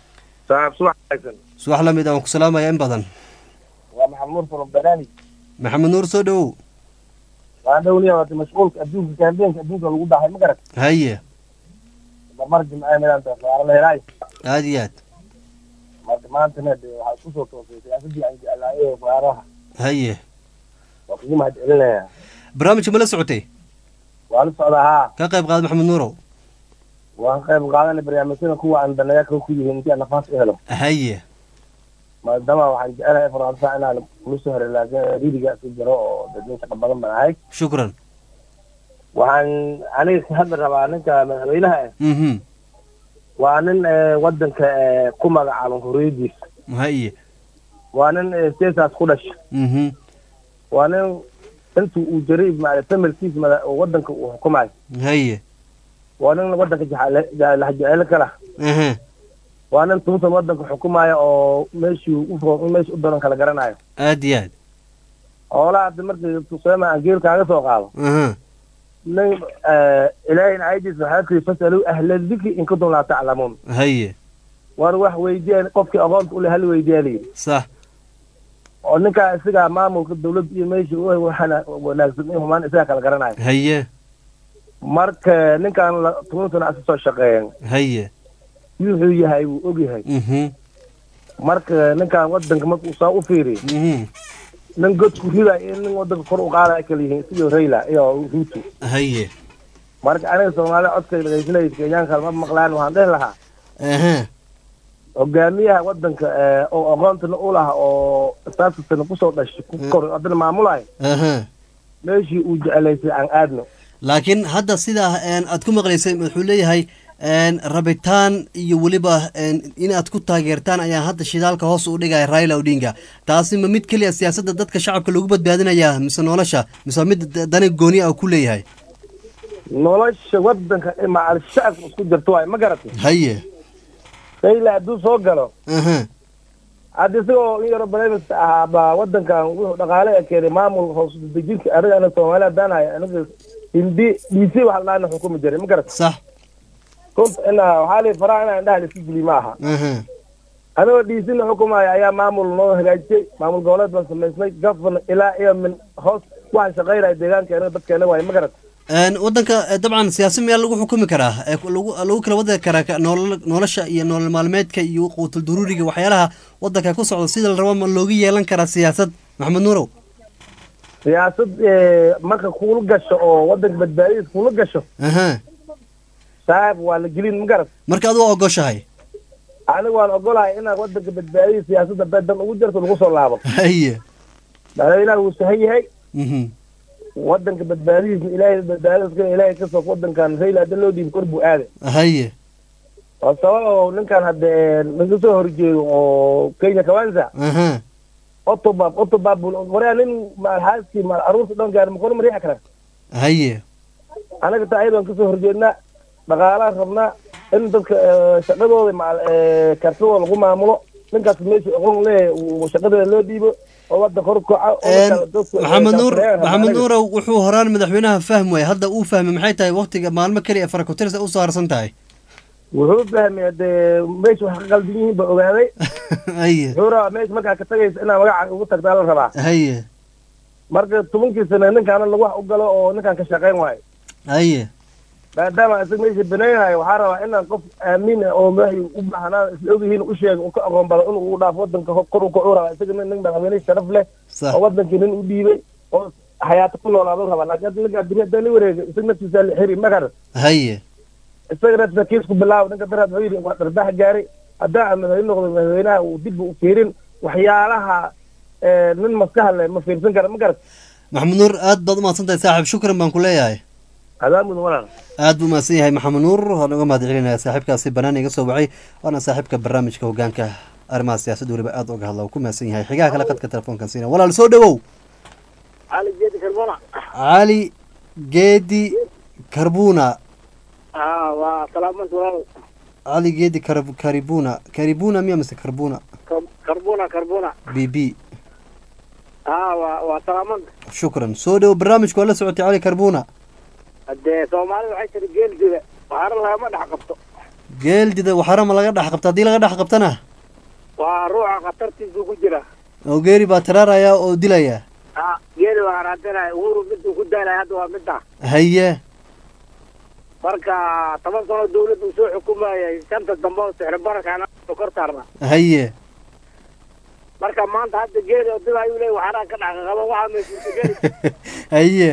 subax lamid aan ku salaamaya in badan waa maxamed nuur from banaani maxamed nuur soo dhowow waan dhowliya waata mashquulka adduunka kaambeenka adduunka lagu dhaxay ma garat haye marmar jimcaha meelaanta waara la helaayo aada iyo aad marka maantana de waxaa isku soo toosay siyaasadii aan jeclaaye waaraha haye waa kugu mahad celinayaa barnaamijka ma la socotay waa la socdaa haa ka qayb qaad maxamed nuurow waan qayb qaadanay barnaamijyada kuwa aan dalayaaka ku yihiin intii aan nafaas u helo haye maadaama waxaan jecelahay faransa inaan kula soo hore laakiin ridiga isu jiro oo dadin shaqa badan baan ahay shukran waxaan aniga ka hadli rabaa ninka madaxweynaha ah mhm waa nin eh, wadanka eh, ku magacaaban huriyadiis haye waa nin eh, siyasaas ku dhasha mhm waa nin intii uu jiray maaragtay familkiis mada- oo wadanka uu xukumayo haye waa nin wadanka jecele- je- lahjecelo kala aha waa nin tuutan wadanka xukumaya oo meeshii u fo- meesha u daran kala garanayo aad iyo aad xoolaha hadda markii tuseema aan geel kaaga soo qaado aha nin eh, ilaahayna aydiis waxaa kiri fasaluu ahla dikri in kuntum laa taclamuun haye war wax weydiyeen qofkii aqoonta ule hal weydiyaa layidhi sax oo ninkaa isagaa maamulka dawladda iyo meesha u waxana wanaagsan in humaan isagaa kala garanayo haye marka ninkaan la toban sano asa soo shaqeeyen haye wuxuu yahay wuu og yahay mhm marka ninkaan wadanka markuu saa u fiiriy mhm nin godku riday iyo nin wadanka kor u qaadaya kala yihiin sidii rayla iyo ruuto haye marka aniga soomaalida codka dhegeysanaysa kenyaanka ma maqlaan waxaan dhihi lahaa aha hogaamiyaha wadanka eh, oo aqoontana u laha oo saasasana kusoo dhashay ku koray haddana maamulayo aha meeshii uu jecelaysay aan aadno laakiin hadda sidaa een, aad ku maqlaysay wuxuu leeyahay een, rabitaan iyo weliba een, inaad ku taageertaan ayaa hadda shidaalka hoos u dhigaya raila odinga taasi ma mid keliya siyaasadda dadka shacabka lagu badbaadinaya mise nolosha mise mid da- dani gooni ah ku leeyahay nolosha wadanka macal shacabka isku jirto waay ma garatay haye rayla hadduu soo galo aha hadda isagoo in yaro barnaamijka ahaa baa wadankan wuxuu dhaqaale ee keenay maamul hoos dejinka aniga ana soomaali haddaan hay aniga hindi dc waxa la dhaana xukumi jiray ma garatay sax runta ina waxaa lii faraha inaan indhaha laisku geliy ma aha aha anigoo dc-na xukumaya ayaa maamul noo hagaajiyey maamul goboleed baan samaysnay gafana ilaa iyo min hoos waxaan shaqaynaya deegaanka anaga dadkeena waaye ma garatay Een, wadanka eh, dabcan siyaasi miyaa lagu xukumi karaa ee ku- lagu lagu kala wadi karaa ka- nolol nolosha iyo nolol maalmeedka iyo quutul duruuriga waxyaalaha wadanka ku socda sida la rabo ma looga yeelan karaa siyaasad maxamed nuurow siyaasad eh, marka kuula gasho oo wadanka badbaadadiis kuula gasho aha saab waa la gelin ma garat marka adigu waa ogoshahay aniga waan ogolahay inaan wadanka badbaadadiis siyaasadda bedan ugu jirto lagu soo laabo haye madaxweynaha wuu sahan yahay mhm wadanka badbaadidiisna ilaahay badbaadadiiska ilaahay kasoo wadankan rayla hadda loo dhiibi kor buu aaday haye waa sabab oo ninkan hadda naga soo horjeedo oo kenya kawanza aha otobab otobab waryaa nin maalxaaskii maal aruurta dhan gaari makona mariixi kara haye anaga taa ayadaan kasoo horjeednaa dhaqaalaan rabnaa in dadka eh, shaqadooda maal eh, kartidooda lagu maamulo ninkaas meesha aqoon leeyahay uu shaqadeeda loo dhiibo oo wadda kor koca oo Een, marka dadku, eh, maxamed nuur shaqeeyaan maxamed anaga. nuurow wuxuu horaan madaxweynaha fahmi waayey hadda uu fahmay maxay tahay waqtiga maalmo keliya ee farakutirsa usoo harsan tahay wuxuu fahmay dee meesha wax ka qaldan yihiin ba ogaaday haye wuxuu rabaa meesha markaa ka tagaysa inaa magaca ugu tagtaa la rabaa haye marka tobankii sane ninkaana lagu wax u galo oo ninkaan ka shaqayn waayo haye maadaama isaga meesha banaynayo waxaa rabaa inaan qof aamin ah oo meesha u baahnaa isla ogyihiin u sheega u ka aqoon badan inuu u dhaafo wadanka ho- kor u kacu rabaa isaga nin nin madaxweyne sharaf leh sax oo wadankii nin u dhiibay oo xayaato ku noolaado rabaa laakiin hadda ninka adduunya haddaan la wareega isaga naftiisa la xiri magar haye isaga naftiisa kiisku bilaabo ninka daraad wuxuu yidhi waa dharbax gaaray haddaan aan madaxweyne noqdo madaxweynaha uu dib u fiirin waxyaalaha eh, nin maskaha leh ma fiirsan kara ma garat maxamed nuur aad baad umahadsan tahay saaxiib shukran baan ku leeyahay adaa mudan walaal aad buu mahadsan yahay maxamed nuur waan uga mahad celinaya saaxiibkaasi banaan iga soo wacay waana saaxiibka barnaamijka hogaanka arrimaha siyaasadda weliba aad uga hadla uu ku mahadsan yahay xigaha kale qadka telefoonkan siina walaal soo dhowow cali jeedi karbona cali geedi karbuna haa waa salaamad walaal cali geedi Kar- karibuna karibuna miya mise karbuna karbona karbona b b haa waa waa salaamad shukran soo dhowow barnaamijka waa la socotay cali karbuna hadee soomaalida waxay tiri geeldida waxaana lagama dhex qabto geeldida waxarama laga dhex qabta haddii laga dhex qabtana waa ruuxa khatartiisu ku jira oo geeri baa taraaraya oo dilaya ha geeli waa raadinaya uhuru miduu ku daalaya hadda waa midda haye marka toban sano dawladda uu soo xukumayay shanta dambe oo sixir barakana kor saarna haye marka maanta hadda geeli oo dib ayuu leeyahy waxaanaa ka dhex qaba waxaa meeshiisa geeli haye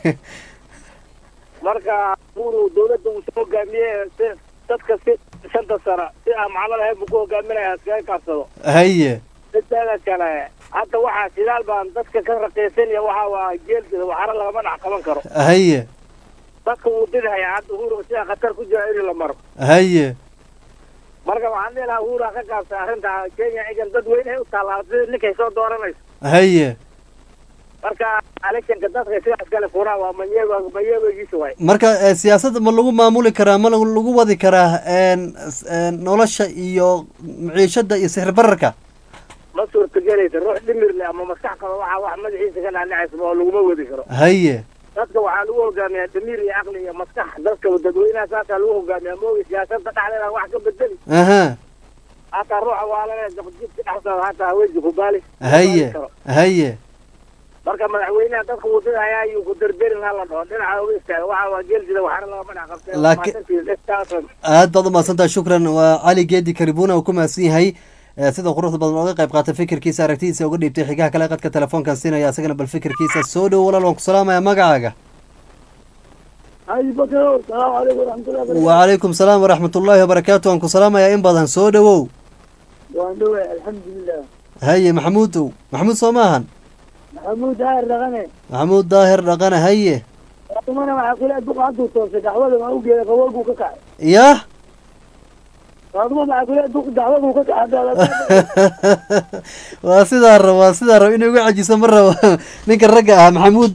marka uhuru dawladda uu soo hogaamiyey si dadka si shanta sano si aan macno lahayn buu ku hogaaminaya iskaga kaabsado haye mideeda kale hadda waxaa sidaal baan dadka ka raqiisanaya waxa waa geelkida waxaana lagama dhex qaban karo haye dadka wuu didhaya hadda uhuru sidaa khatar ku jira in la maro haye marka waxaan dhihi lahaa uhuru ha ka gaabsa arrinta kenya igan dad weyne u taallaa sida ninkay soo dooranayso haye marka electionka dadka sidaas kale furaa waa manyeego manyeegogiisa waay marka eh, siyaasadda ma lagu maamuli karaa ma lagu lagu wadi karaa een s- een nolosha iyo maciishada iyo sixir bararka ma suurtagelaysa ruux dhimir leh ama maskax qaba waxa wax madaxiisa ka dhaadhacaysa oo laguma wadi karo haye dadka waxaa lagu hogaamiyaa damiir iyo caqli iyo maskax dadka dadweynaha saasaa lagu hogaamiyaa moogi siyaasada dhexdeeda wax ka bedeli aha hataa ruuxa waalale jidka dhexdooda hataa haweenka ku baali haye haye marka madaxweynaha dadka wadada ayaa ayuu ku derderin hala dhaho dhinaca uga istaaga waxa waa geelsida waxaana lagama dhex qabtay Laakiin- aad baad umahadsantaha shukran waa cali geedi karibuna uu ku mahadsan yahay Eh, sida quruxda badan ooga qayb qaatay fikirkiisa aragtidiisa uga dhiibtay xigaha kale qadka telefoonkan siinaya asagana bal fikirkiisa soo dhowo walaal waan ku salaamaya magacaaga haji bakaro salaamu calaykum waraxmatullahi wabarakatu wacalaykum salaam waraxmatullaahi wabarakaatu waan ku salaamayaa in badan soo dhowow waan dhoway alxamdulilah haye maxamuudow maxamuud soo maahan maxamuud haar dhaqane maxamuud daahir dhaqane haye umana waxaa kula duqa hadduu toosay daxwada waa ugeeda qaboolbuu ka kacay yah faaduma waxaa kula duq daxwaduu ka kacay waa sidaa rab waa sidaa rab inuu igu cajiso ma rabo ninka ragga ah maxamuud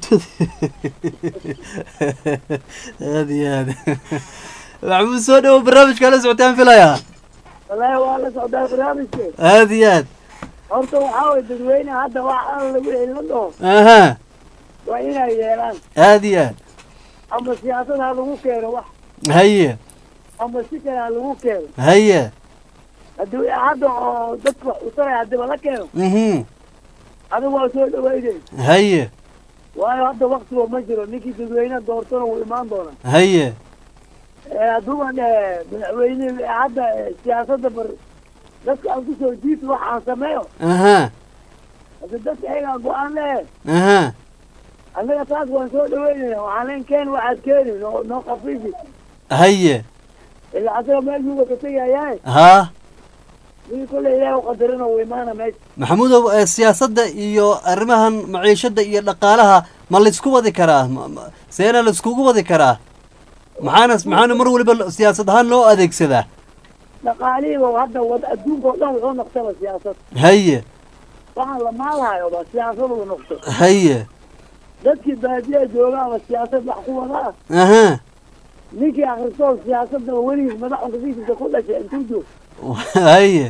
aad iyo aad maxamuud soo dhowo barnaamijka la socotaan filayaa wallaahi waa la socdaa barnaamijke aad iyo aad horta waxaa way dadweyne hadda wax aan lagu helin la dhaho aha waa inay yeelaan aad iyo aad ama siyaasad ha lagu keeno wax haye ama si kale ha lagu keeno haye haddii hadda oo dadka wax usanaya haddiiba la keeno mhm adigu waa soo dhaweynay haye waayo hadda waktiba ma jiro ninkii dadweyne doortona wuu imaan doonaa haye hadduuban madaxweyne hadda eh, siyaasadda bar dadka aan kusoo jiito wax aan sameeyo aha hadda dadka ayagaa go-aan lehe aha annaga taas waan soo dhaweynaya waxaan leen keeni waxaad keeni noo noo khafiifi haye ilaa asaga meeshuuba ka tegayahay haa ninkii kolley ilaahi u qadarina wuu imaana meesha maxamuudow eh, siyaasadda iyo arrimahan maciishada iyo dhaqaalaha ma laysku wadi karaa Ma- ma- seena layskugu wadi karaa maxaana maxaana mar waliba lo- siyaasad ahaan loo adeegsadaa dhaqaalihiiba hadda wad adduunka oo dhan wuxuu noqtaba siyaasad haye waxaan la maalahayoba siyaasad uu noqto haye dadkii baadiyaha joogaaba siyaasad wax ku wada ah aha ninkii akristoo siyaasadaba weligiis madaxunka fiisisa ku dhashay intuu joog haye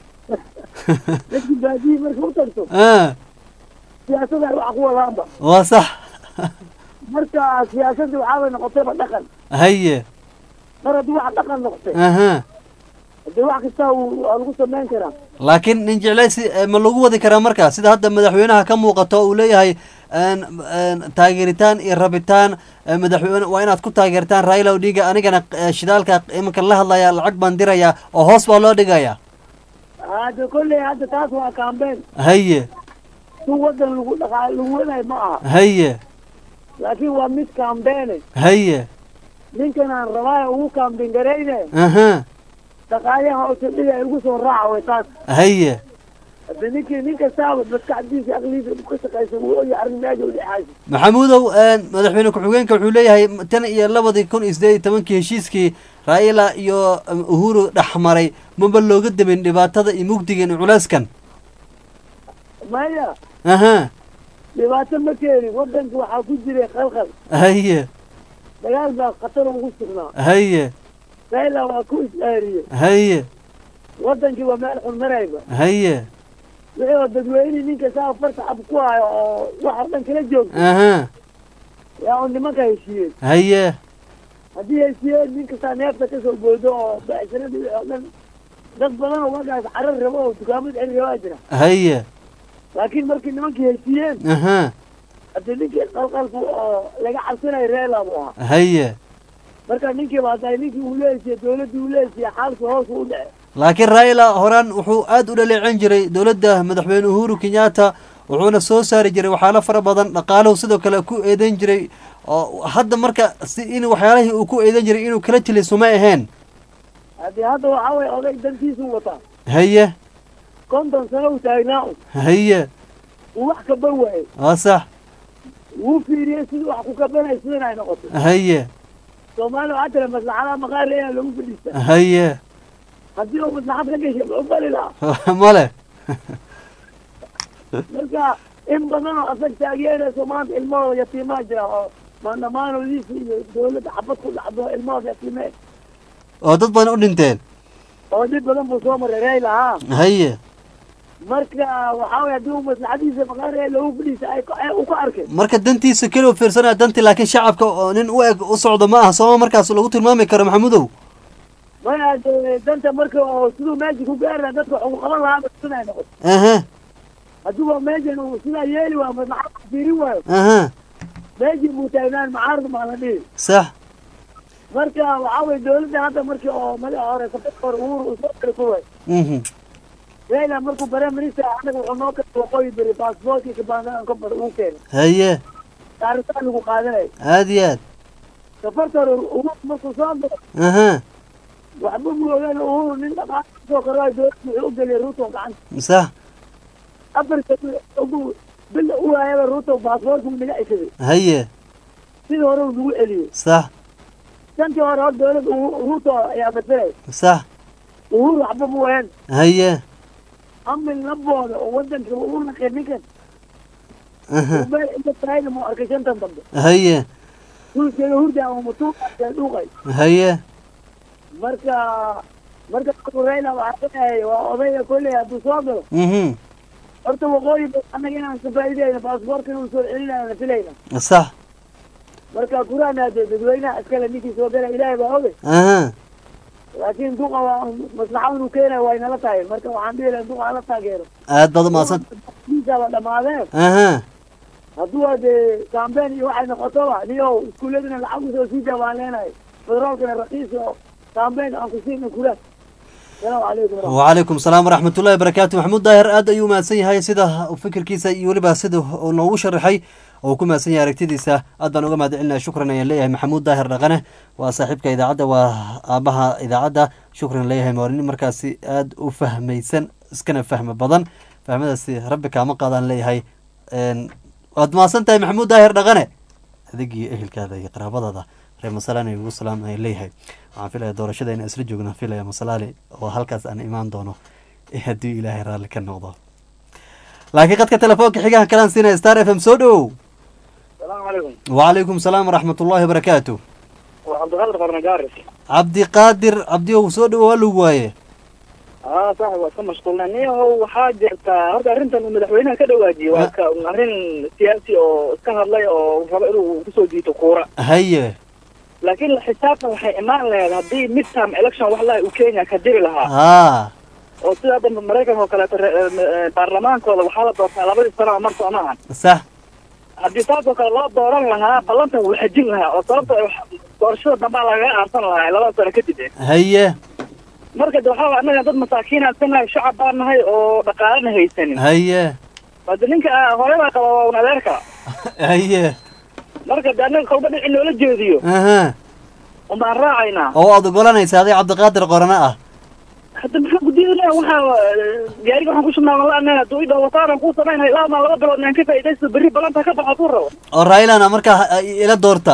dadkii baadiyihii marka u tagto ah siyaasad ay wax ku wadaanba waa sax marka siyaasadii waxaabay noqotayba dhaqan haye mar haddii wax dhaqan noqotay aha hadii wax kasta uu- waa lagu samayn karaa laakiin nin jeclaysi eh, ma lagu wadi karaa marka sida hadda madaxweynaha ka muuqato uu leeyahay een, een, taageeritaan iyo rabitaan eh, madaxweyne waa inaad ku taageertaan raila odinga anigana eh, shidaalka iminka la hadlaya lacag baan dirayaa oo hoos baa loo dhigayaa hadda kolley hadda taas waa kaambeen haye si wadan lagu dhaqaa lagu wadaay ma aha haye laakiin waa mid kaambeene haye ninkan aan rabaayo ugu kaambin garayne aha dhaqaaliyaha utadhiga igu soo raaca way taas haye hadda ninkii nin kastaaba maskaxdiisa aqliisa ku shaqaysa wuu ogyahay arrin meesha u dhexaasi maxamuudow een, madaxweyne ku-xigeenka wuxuu leeyahay tan iyo labadii kun iyo sideed iyo tobankii heshiiskii raila iyo um, uhuru dhexmaray maba looga dabin dhibaatada iyo mugdigan iyo culeyskan maya aha dhibaato ma keenin wadanka waxaa ku jiray khalkhal haye dagaal baa khatar ugu sugnaa haye raila waa ku is-aariyey haye wadankii waa meel xun marayba haye wixii oo dadweyne ninka saa farta ab ku hayo oo wax oo dhan kala joogto aha yaa un nimanka heshiiyeen haye haddii heshiiyeen nin kastaa neefta kasoo boodo oo becsharadii wixii oo dhan dad badan oo wagaas carar rabo oo dukaamad celi rabaa jira haye laakiin markii nimankii heshiiyeen aha haddii ninkii qalqalku oo laga cabsanayo reela buu ahaa haye marka ninkii baa tahay ninkii uu leesiye dawladdii uu leesiye xaalku hoos u dhece laakiin raila horaan wuxuu aad u dhaleecin jiray dowladda madaxweyne uhuru kenyatta wuxuuna soo saari jiray waxyaalo fara badan dhaqaaluhu sidoo kale ku eedeyn jiray oo hadda marka si in waxyaalihii uu ku eedeyn jiray inuu kala tiliso ma ahayn haddii hadda waxaa weye oday dantiisuu wataa haye konton sano u taagnaa un haye uu wax kaban waaye waa sax wuu fiiriyey sidii wax ku kabanay sidan ay noqoto haye soomaali waxaa tira maslaxadaha maqaar ayaa lagu fadhiistaa haye haddii uu maslaxad ka gashay muxuu bali lahaa male marka in badan oo asag taageerayso maanta ilmahooda yatiimaa jira oo maandhamaanoodiisa iyo dawladda xabad ku dhacdo ilmahooda yatiimee oo dad badan u dhinteen oo dib badan buu soo maray rey lahaa haye marka waxaa weye haddii uu maslaxadiisa maqaar ayaa lagu fadhiisa ay ay u ka arkay marka dantiisa keli u fiirsanaya dantii laakiin shacabka oo nin u eg u socdo ma aha sooma markaas lagu tilmaami karo maxamudow maya dee danta marka oo siduu meesha ku gaari lahaa dadka waxuu qaban lahaa siday noqoto aha hadduu meeshan uu sidaa yeeli waayo maslaxad fiirin waayo aha meeshii buu taagnaan macaarad maa la dhihi sax marka waxaa weye dawladda hadda markii oo madaxa hore safadka hore uhuru uu soo kala kuway mhm raila markuu prime minister anaga wuxuu noo kala waqooyi beri baasboortkii kabaanaan ka bar uu keenay haye taaritaan lagu qaadanay aad iyo aad safarta hore uhuru markuu soo galo aha waxba mu ogaan uhuru nin dhaqaala kasoo koraayo dawladda wuxuu u geliyay ruto gacanta sax afarta ugu bil u waayaba ruto baasboortkuu naga ceshaday haye sidii hore uu nagu celiyey sax shantii hore hor dawladda Uhu- ruto ayaa masalay sax uhuru waxba mu wayan haye amil labooda oo wadanka uu naqay ninkan aha meel inta taayna mu arkay shantan dambe haye dhulkeeda hurda ama mutuuqa dhuuqay haye marka marka markuu raila waxaa leeyahay waa odayga kolley hadduu soo galo mhm horta waqooyi ba annaga inaan ka faa'iideyna baasboorka inuu soo celinayna filayna sax marka gurahana dee dadweynaha iskale ninkii soo gala ilaahay baa ogay aha laakiin duqa waa maslaxa inuu keenayo waa inala tahay marka waxaan dhihi lahay duqa hala taageero aad baad umahadsan diisaaba dhamaadeen aha hadduu waa dee campaign iyo waxay noqotoba niyow iskuuladina lacag usoo siida baan leenahay federaalkana raqiis oo campaign aan ku siina kula salaamu calaykum waraxmat وعليكم السلام ورحمة الله وبركاته محمود داهر aad ayuu mahadsan yahay sida fikirkiisa iyo weliba sida uu noogu sharaxay oo ku mahadsan yahay aragtidiisa aad baan uga mahad celinaya shukran ayaan leeyahay maxamuud daahir dhaqane waa saaxiibka idaacadda waa aabaha idaacadda shukran leeyahay maalin markaasi aad u fahmaysan iskana fahmo badan fahmadaasi rabbi kaama qaadaan leeyahay Een, waad mahadsan tahay maxamuud daahir dhaqane adigii ehelkaada iyo qaraabadaada reer masalaan ugu salaam ayaan leeyahay waxaan filaya doorashada inaan isla joogna filaya masalaali oo halkaas aan imaan doono haddii ilaahay raalli ka noqdo laakiin qadka telefoonka xigaha kalaan siinaya star f m soo dhowow salaamu calaykum وعليكم السلام ورحمة الله وبركاته waa cabdiqaadir qarna gaaris cabdi qaadir cabdiyow soo dhowo waa lagu waaye aa saaxib waa iska mashquulnay niyahow waxaa jirtaa horta arrintan uu madaxweynaha ka dhawaajiyey waa ka arrin siyaasi oo iska hadlay oo rabo inuu kusoo jiito kuura haye laakiin la xisaabtan waxay imaan lahayd haddii midterm election wax laha uu kenya ka diri lahaa haa oo sida hadda maraykanka oo kaleeto re- eh, baarlamaankooda waxaa la doortaa labadii sano oo mar soo maahan sax haddii taasoo kale loo dooran lahaa ballantan wuu xajin lahaa oo sababta ay wax- doorashada dambaa lagaga aarsan lahaa labada sano kadib eh. haye marka de waxaa waay annaga dad masaakiin aan nahay shacab baan nahay oo dhaqaalana haysanin haye hade ninka ah, hooyadaa qaba waa un adeerka haye marka de annaga kolba dhici noola jeediyo aha unbaan raacaynaa oo aad ogolanaysa adig cabdiqaadir qorane ah hadda maxaa guddiyada waxaa eh, gaariga waxaan ku shubnaa la hadduu idhaho wasaaran kuu samaynay laama laba bilood naan ka faa'iidaysto berri balanta ka baxo kuu rabo oo raylana markaa ha- ila doorta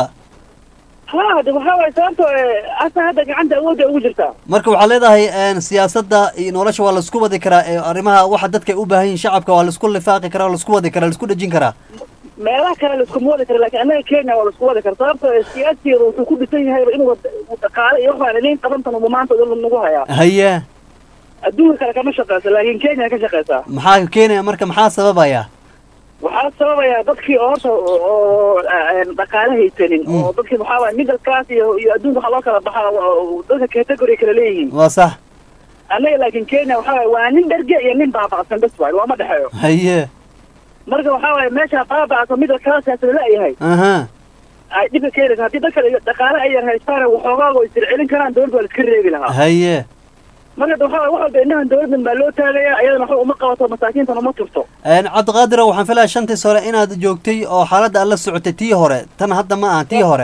ha de waxaa waay sababto asa hadda gacanta awoodda ugu jirtaa marka waxaad leedahay een, siyaasadda iyo nolosha waa laisku wadi karaa ee arrimaha waxa dadka ay u baahan yihin shacabka waa laisku lifaaqi karaa waa laisku wadi karaa laisku dhejin karaa meelaha kale laiskuma wadi kara lakin annaga kenya waa laisku wadi kara sababto siyaasigeeda wuxuu ku dhisan yahayba inuu wad- uu dhaqaale iyo waxaan idin qabantan uba maanta dhan nagu hayaa haye adduunka kale kama shaqeyso laakiin kenya ka shaqeysaa maxaa keenaya marka maxaa sababaya waxaa sababaya dadkii oo horta oo aan dhaqaale haysanin oo dadkii waxaa waay middle class iyo iyo adduunka waxaa loo kala baxaa oo dadka category kala leeyihiin waa sax annaga laakiin kenya waxaa waay waa nin dherge iyo nin baaba'san bes waay looma dhexeeyo haye marka waxaa waay meesha baaba'san middle classaas la leeyahay aha ay dhibka keenaysa haddii dadka dhaqaale ay yar haystaan waxoogaaga oo isir celin karaan dowladda waa la iska reebi lahaa haye marka de waxaa waay wax walba indhahan dowladdan baa loo taagaya ayadana waxba uma qabato masaakiintan uma turto Een, cabdiqaadiro waxaan filaya shantii sore inaad joogtay oo xaaladda aad la socotay tii hore tan hadda ma aha tii hore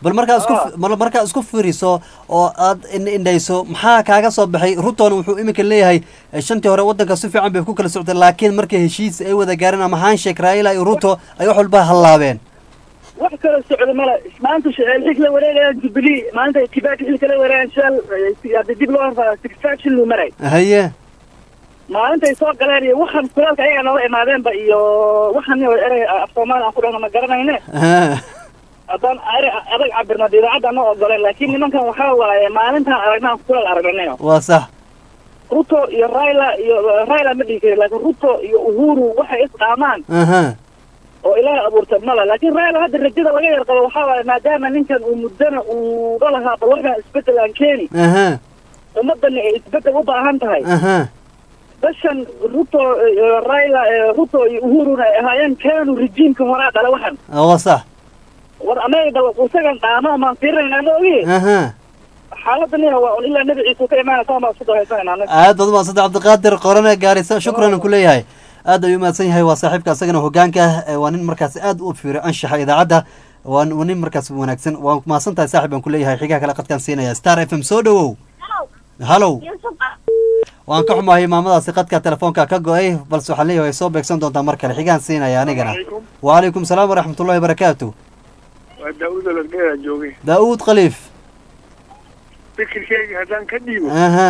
bal markaa isku bal markaa isku fiiriso oo aad in- indhayso maxaa kaaga soo baxay ruton wuxuu iminka leeyahay eh, shantii hore waddanka si fiican bay ku kala socotay laakiin markii heshiis ay wada gaareen ama handshake raila iyo ruto ay wax walba hallaabeen wax kala socda male maanta xilka la wareegayaan jubilee maanta kibaki xilka la wareegayaan shal hadii dib loo horfaa satisfaction luu maray haye maalintay soo galeen iyo waxaan kulaalka ayaga noola imaadeenba iyo waxaan erey af soomaali aan ku dhahno ma garanayne Ah, haddaan erey adag cabirno dee idaacadda ana ogoleen laakiin nimankan waxaa waaye maalintaan aragnaan kulaal aragnanayo waa sax ruto iyo raila iyo raila ma dhihi kari laakiin ruto iyo uhuru waxay isqaamaan aha oo ilaahay abuurta male laakiin raila hadda rajada laga yar qabo waxaa waaye maadaama ninkan uu muddana uu dhalahaa bal waxaan isbedel aan keeni aha ummadani ay isbedel u baahan tahay aha bashan ruto iyo raila eh, ruto iyo uhuruna ay ahaayeen kanu rejiimka horaa dhale waxan Ah, waa sax war anaga bal isagan dhaamo maan fiirinayna ma ogi aha xaaladan yaha waa un ilaa nebi ciise ka imaanaysa maa isku dahaysanayna anaga aad baad umahadsantay cabdiqaadir qorane gaarisa shukran aan ku leeyahay aad ayuu umahadsan yahay waa saaxiibka asagana hogaanka eh, waa nin markaas aad u fiiro anshaxa idaacadda waa waa nin markaas wanaagsan waan mahadsan tahay saaxib aan ku leeyahay xigaha kale qadkaan siinaya star f m soo dhowow halow waan ka xumahay maamadaasi qadka telefoonka ka go-ay balse waxaan leeyahay way soo beegsan doontaa mar kale xigaan siinaya anigana wacalaykum salaam waraxmatullahi wabarakaatu waa daawud oladgeeda joogay daa'uud khaliif fikirkeyga haddaan ka dhiibo aha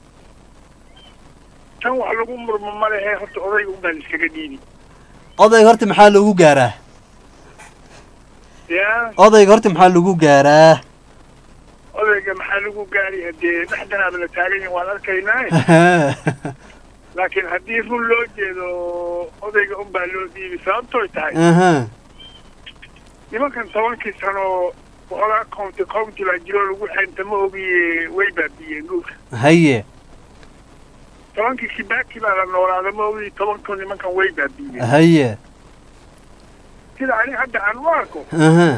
tan wax lagu murmo ma lehe horta odayga unbaan iskaga dhiibi odayga horta maxaa lagu gaaraa ya odayga horta maxaa lagu gaaraa odayga maxaa lagu gaari hadee dhexdanaaba la taagan yahin waan arkaynaa laakiin haddii run loo jeedo odayga unbaa loo dhiibi sababtooy tahay aha nimankan tobankii sano waxoogaa county county baa jiro lagu xeynta ma ogiye way baabiyeen dhulka haye tobankii kibaki baa la noolaada ma ogiye tobanko nimankan way baabiyeen haye sida ani hadda aan u arko aha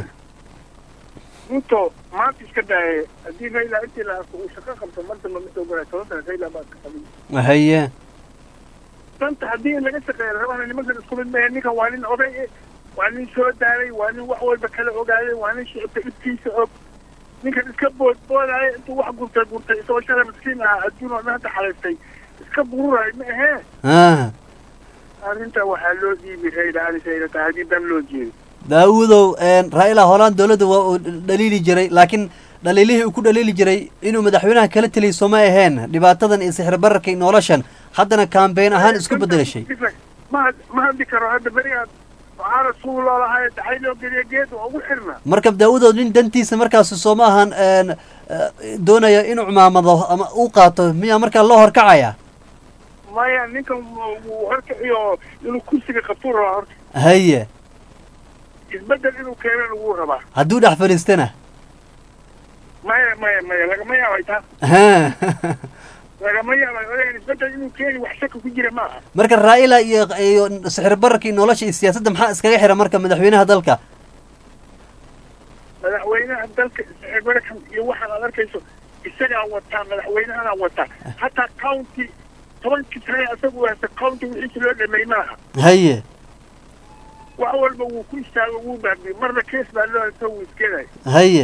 ruto maanta iska daaye haddii raila intii la arko uu shaqo qabto mar damba ma soo galay toban sana raila baa ka qabin haye danta haddii in laga shaqeeyo rabana nimankan isku mid mahe ninkan waa nin oday eh waa nin soo daalay waa nin wax walba kala ogaaday waa nin shicibka ibkiisa og ninkan iska boodboodaayo intuu wax gurtay gurtay isagoo shalay miskiin ahaa adduun oo dhan hadda xalaystay iska bururaay ma ahee ah arrinta waxaa loo dhiibi rayla anisayna tahay haddii dan loo jeedo daawudow raila holaan dowladda waa uu dhaliili jiray laakiin dhaliilihii uu ku dhaliili jiray inuu madaxweynaha kala teliyay sooma aheen dhibaatadan iyo sixir bararka iyo noloshan haddana kambeyn ahaan isku bedelashay ma ma hadli karo hadda berigaad waxaa rasuul loo lahay daxay loo geliya geed waa ugu xirna marka daawudow nin dantiisa markaas sooma ahan een, eh, doonaya inuu cumaamado ama uu qaato miyaa markaa loo horkacaya maya ninkan wuu horkaciyo inuu kursiga qabtuu rabaa horta haye isbedel inuu keenan ugu rabaa hadduu dhex fadhiistana maya maya maya lagama yaabay taa ha lagama yaabay odagan isbedel inuu keeni wax shaka ku jira ma aha marka raa'ila iyo iyo sixir bararka iyo nolosha iyo siyaasadda maxaa iskaga xira marka madaxweynaha dalka madaxweynaha dalka sixirbarkan iyo waxaan aad arkayso isagaa wataa madaxweynahana wataa hataa county tobankii sane asagu haysta county wixiisi loo dhameey maaha haye wax walba wuu ku istaago wuu baabiye marna kees baa loo haysta wuu iskenay haye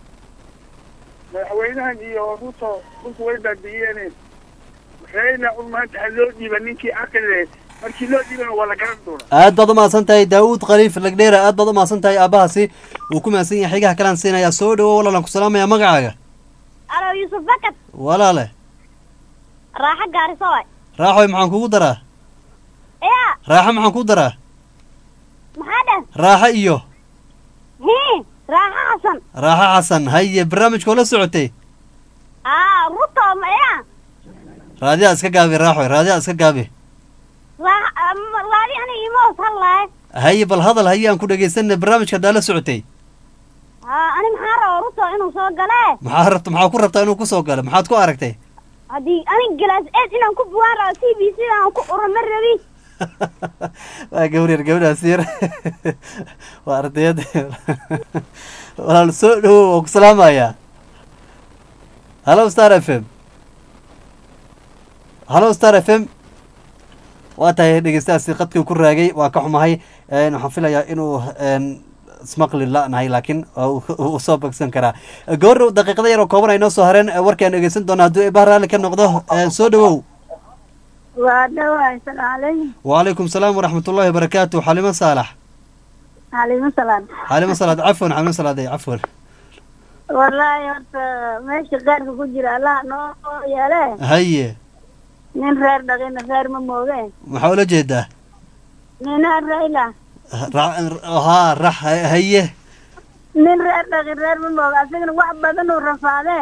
madaxweynahan iyo ruto dhulka way baabiyeen rayla un maanta ha loo dhiiba ninkii aqile markii loo dhiibana waa la garan doonaa aad baad umahadsan tahay daawuud khaliif lagdheera aad baad umahadsan tahay aabbahaasi wuu ku mahadsan yahay xigaha kalaan siinayaa soo dhawo walaalan ku salaamaya magacaaga alo yuusuf bakad walaale raaxo gaariso waay raaxoy maxaan kugu daraa ya raaxo maxaan kugu daraa maxaa dhan raaxo iyo hi raaxo xasan raaxo xasan haye barnaamijkoo la socotay aa ruto ma ya raadiyaa iska gaabi raaxoy raadiyaa iska gaabi raax raadi ani imoos hadlaay haye bal hadal haye aan ku dhegaysanay barnaamijka haddaa la socotay aa ani maxaa raba ruto inuu soo galee maxaa rabta maxaa ku rabtaa inuu kusoo galo maxaad ku aragtay haddii ani galaas eed inaan ku bugaan rabo t v c aan ku urama rabi waa gabar yar gabadhaas yar waa ardayad walaal soo dhawow waan ku salaamayaa hallo star f m hallo star f m waa tahay dhegeystahaasi qadkii ku raagay waa ka xumahay waxaan filayaa inuu ismaqli la-nahay laakiin wuu soo bagsan karaa gabardhow daqiiqada yar oo kooban ay noo soo hareen warkaan dhegeysan doona hadduu eebah raalli ka noqdo soo dhawow waa dhawaay salaam calaykum wacalaykum salaam waraxmatullahi wabarakaatu xalimo saalax xalimo salaad xalimo salaad cafwan xalimo salaad cafwan wallaahi horta meesha qaarka ku jira allah noo yeele haye nin reer dhaqina reer ma mooge maxaa ula jeedaa ninaa rayla haa rax haye nin reer dhaqin reer ma mooge asagana wax badan uu rafaadee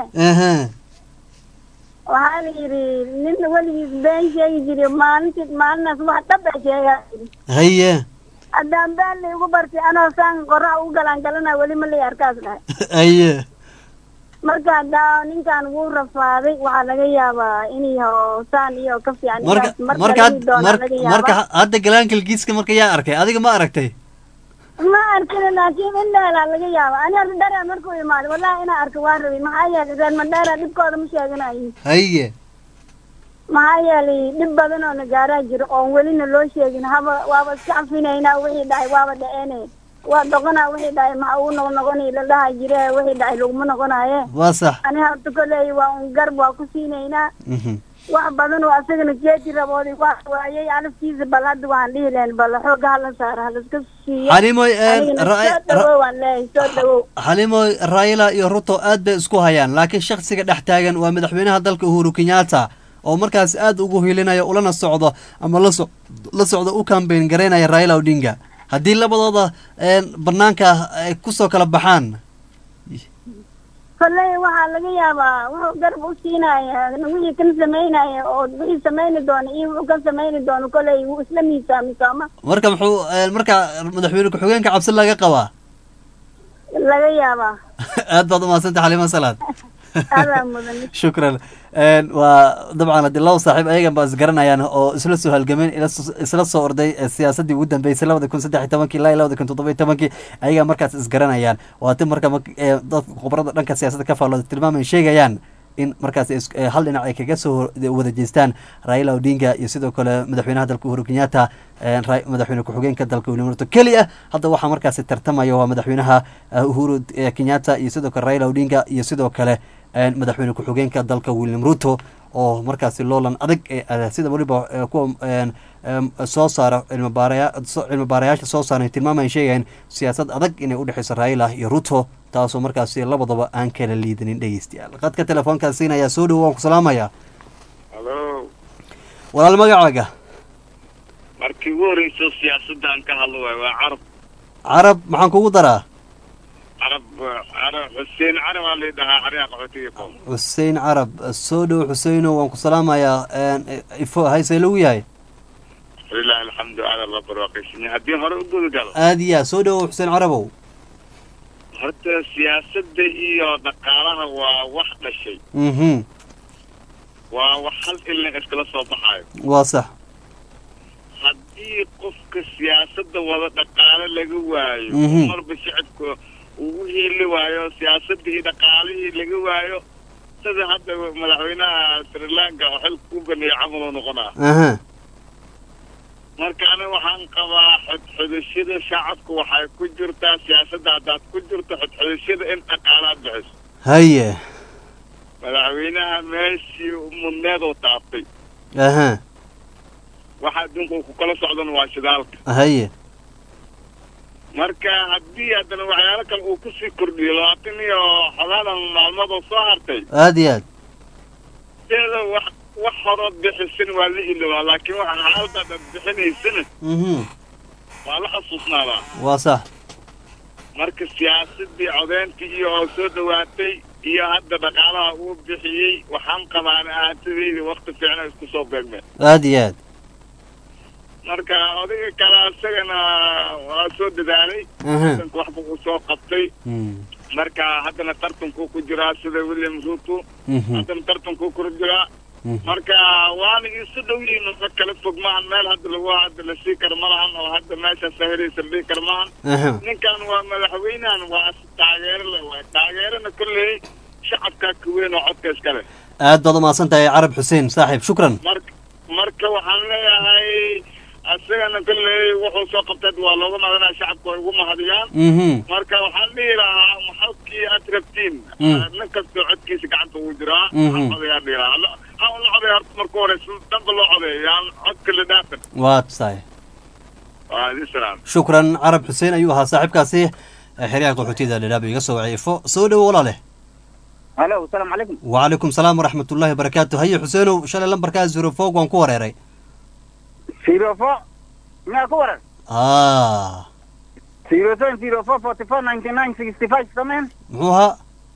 waxaa la yidhi nin weligiis been sheegi jiri maalintii maalinaas wax dhab ay sheegaa haye haddaan been la igu bartay anoo saan qorax u galaan galana weli ma lay arkaas dhahay haye marka haddaa ninkan wuu rafaaday waxaa laga yaabaa inay hoosaan iyo ka fiican marka marka marka hadda galaankalgiiska marka yaa arkay adiga ma aragtay ma arkin laakiin in dheelaa laga yaaba ani horta dheera markuu imaado wallahi inaa arko waa rabay maxaa yeelay reer mandheera dhibkooda ma sheeganayo haye maxaa yeelay dhib badan oo na gaaraa jiro oon welina loo sheegin haba waaba iska cafinaynaa wixii dhacay waaba dhaceene waa doqonaa wixii dhacay maxa uu noq noqonay la dhaha jire wixii dhacay laguma noqonaye waa sax ani horta koley waa un garb waa ku siinaynaa wax badan oo asagana jeedi rabooday waa waayay alaftiisa bal hadda waan dhihi lahayn bal xooga hala saara halaska siiyo xalimoy soo dhawow waan leeyahay soo dhawow xalimoy raila iyo ruto aad bay isku hayaan laakiin shaksiga dhex taagan waa madaxweynaha dalka uhuru kenyatta oo markaas aad ugu hilinaya ulana socdo ama laso la socdo u kambayn garaynaya raila odinga haddii labadooda banaanka ay kusoo kala baxaan kolley waxaa laga yaabaa wuxuu garab u siinaya wixii kan samaynaya oo wixii samayni doona iyo wuxuu kan samayni doono kolley wuu isla miisaami sooma marka muxuu marka madaxweyne ku-xigeenka cabsi laga qabaa laga yaabaa aad baad umahadsantay xalima salaad adaa mudan shukran waa dabcan haddii laba saaxiib ayagan ba isgaranayaan oo isla soo halgameen isla soo orday siyaasaddii ugu dambeysay labada kun saddex iyo tobankii ilaa labada kun toddoba iyo tobankii ayagaa markaas isgaranayaan waa ti marka dadka khubarada dhanka siyaasadda ka faallooda tilmaaman sheegayaan in markaas hal dhinac ay kaga soo wada jeestaan raila odinga iyo sidoo kale madaxweynaha dalka uhuru kenyatta madaxweyne ku-xigeenka dalka william ruto keli ah hadda waxaa markaasi tartamaya waa madaxweynaha uhuru kenyatta iyo sidoo kale raila odinga iyo sidoo kale madaxweyne ku-xigeenka dalka william ruto oo markaasi loolan adag sida weliba kuwa soo saara cilmi baarayaasha soo saaran tilmaamayan sheegayan siyaasad adag inay udhexeyso raila iyo ruto taasoo markaasi labadaba aan kala liidanin dhegeystayaal qadka telefoonkaas siinayaa soo dhowo waan ku salaamayaa halo walaal magacaaga markii ugu horeyso siyaasadaan ka hadlo waay waa carab carab maxaan kugu daraa carab carab xuseen carab aa laydhahaa xariyaa qaxootiga qoom xuseen carab soo dhowo xuseino waan ku salaamayaa ifo haysee lagu yahay lilahi alxamdu aada la barwaaqaysanya haddii hore u guda galo aad iya soo dhowo xuseen carabow horta siyaasadda iyo dhaqaalaha waa wax dhashay mhm waa wax hal ilna iskala soo baxaayo waa sax haddii qofka siyaasadda wada dhaqaale laga waayo Mhm. marba shicibka uu u hiili waayo siyaasaddii iyo dhaqaalihii laga waayo sida hadda madaxweynaha sri lanka oo xilka ku baneeyay camal uu noqonaa aha marka aniga waxaan qabaa xodxodashada shacabka waxay ku jirtaa siyaasadda haddaad ku jirto xodxodashada in dhaqaalaad bixiso haye madaxweynaha meeshii mudneed oo taabtay aha waxa adduunka uu ku kala socdana waa shidaalka haye marka haddii haddana waxyaalo kale uu kusii kordhiyo labaatan iyo xogaadan maalmood oo soo hartay aad iyo aad teeda wax wax horood bixisan waa la ilowaa laakiin waxa xaaladaad aad bixinaysana mhm waa la xasuusnaadaa waa sax marka siyaasadii codeyntii iyo oo soo dhawaatay iyo hadda dhaqaalaha uu bixiyey waxaan qabaan ahaantadeyda wakti fiicna isku soo beegmeen aad iyo aad marka odayga kale isagana waa soo dadaalay Aha. wadanka waxba uu soo qabtay Mm. marka haddana tartankuu ku jiraa sida william ruto Mhm. haddana tartankuu ku jiraa Mhm. marka waana isu dhow yihiin ma kala fog maahan meel hadda lagu hadda la sii karo ma lahan oo hadda meesha sahiraysa dhihi karo maahan Aha. ninkan waa madaxweynahan waa taageero le waay taageerana kolley shacabkaa ka weyn oo codka iska leh aad baad umahadsan tahay carab xuseen saaxiib shukran marka marka waxaan leeyahay isagana kolley wuxuu soo qabtay waa looga madanaya shacabku ay ugu mahadiyaan mhm marka waxaan dhihi lahaa maxalkii aad rabtiin Mm. nin kastoo codkiisa gacanta ugu jiraa Mhm. ha codayaan dhihi lahaa Lo- ha la codaya horta marka hore si dhanba loo codeeyo yaan codka la dhaafin waa tahay waa idin salaam shukran carab xuseen ayuu ahaa saaxiibkaasi ee xeryaha qaxootiyada dhadhaab iga soo wacay ifo soo dhowo walaale halo asalaamu calaykum وعليكم السلام ورحمة الله وبركاته هيا حسينو شلي لمبركا زيرو فوق وان كوريري zero four miyaa ku waran آه zero seven zero four forty four ninety nine sixty five sameen محوها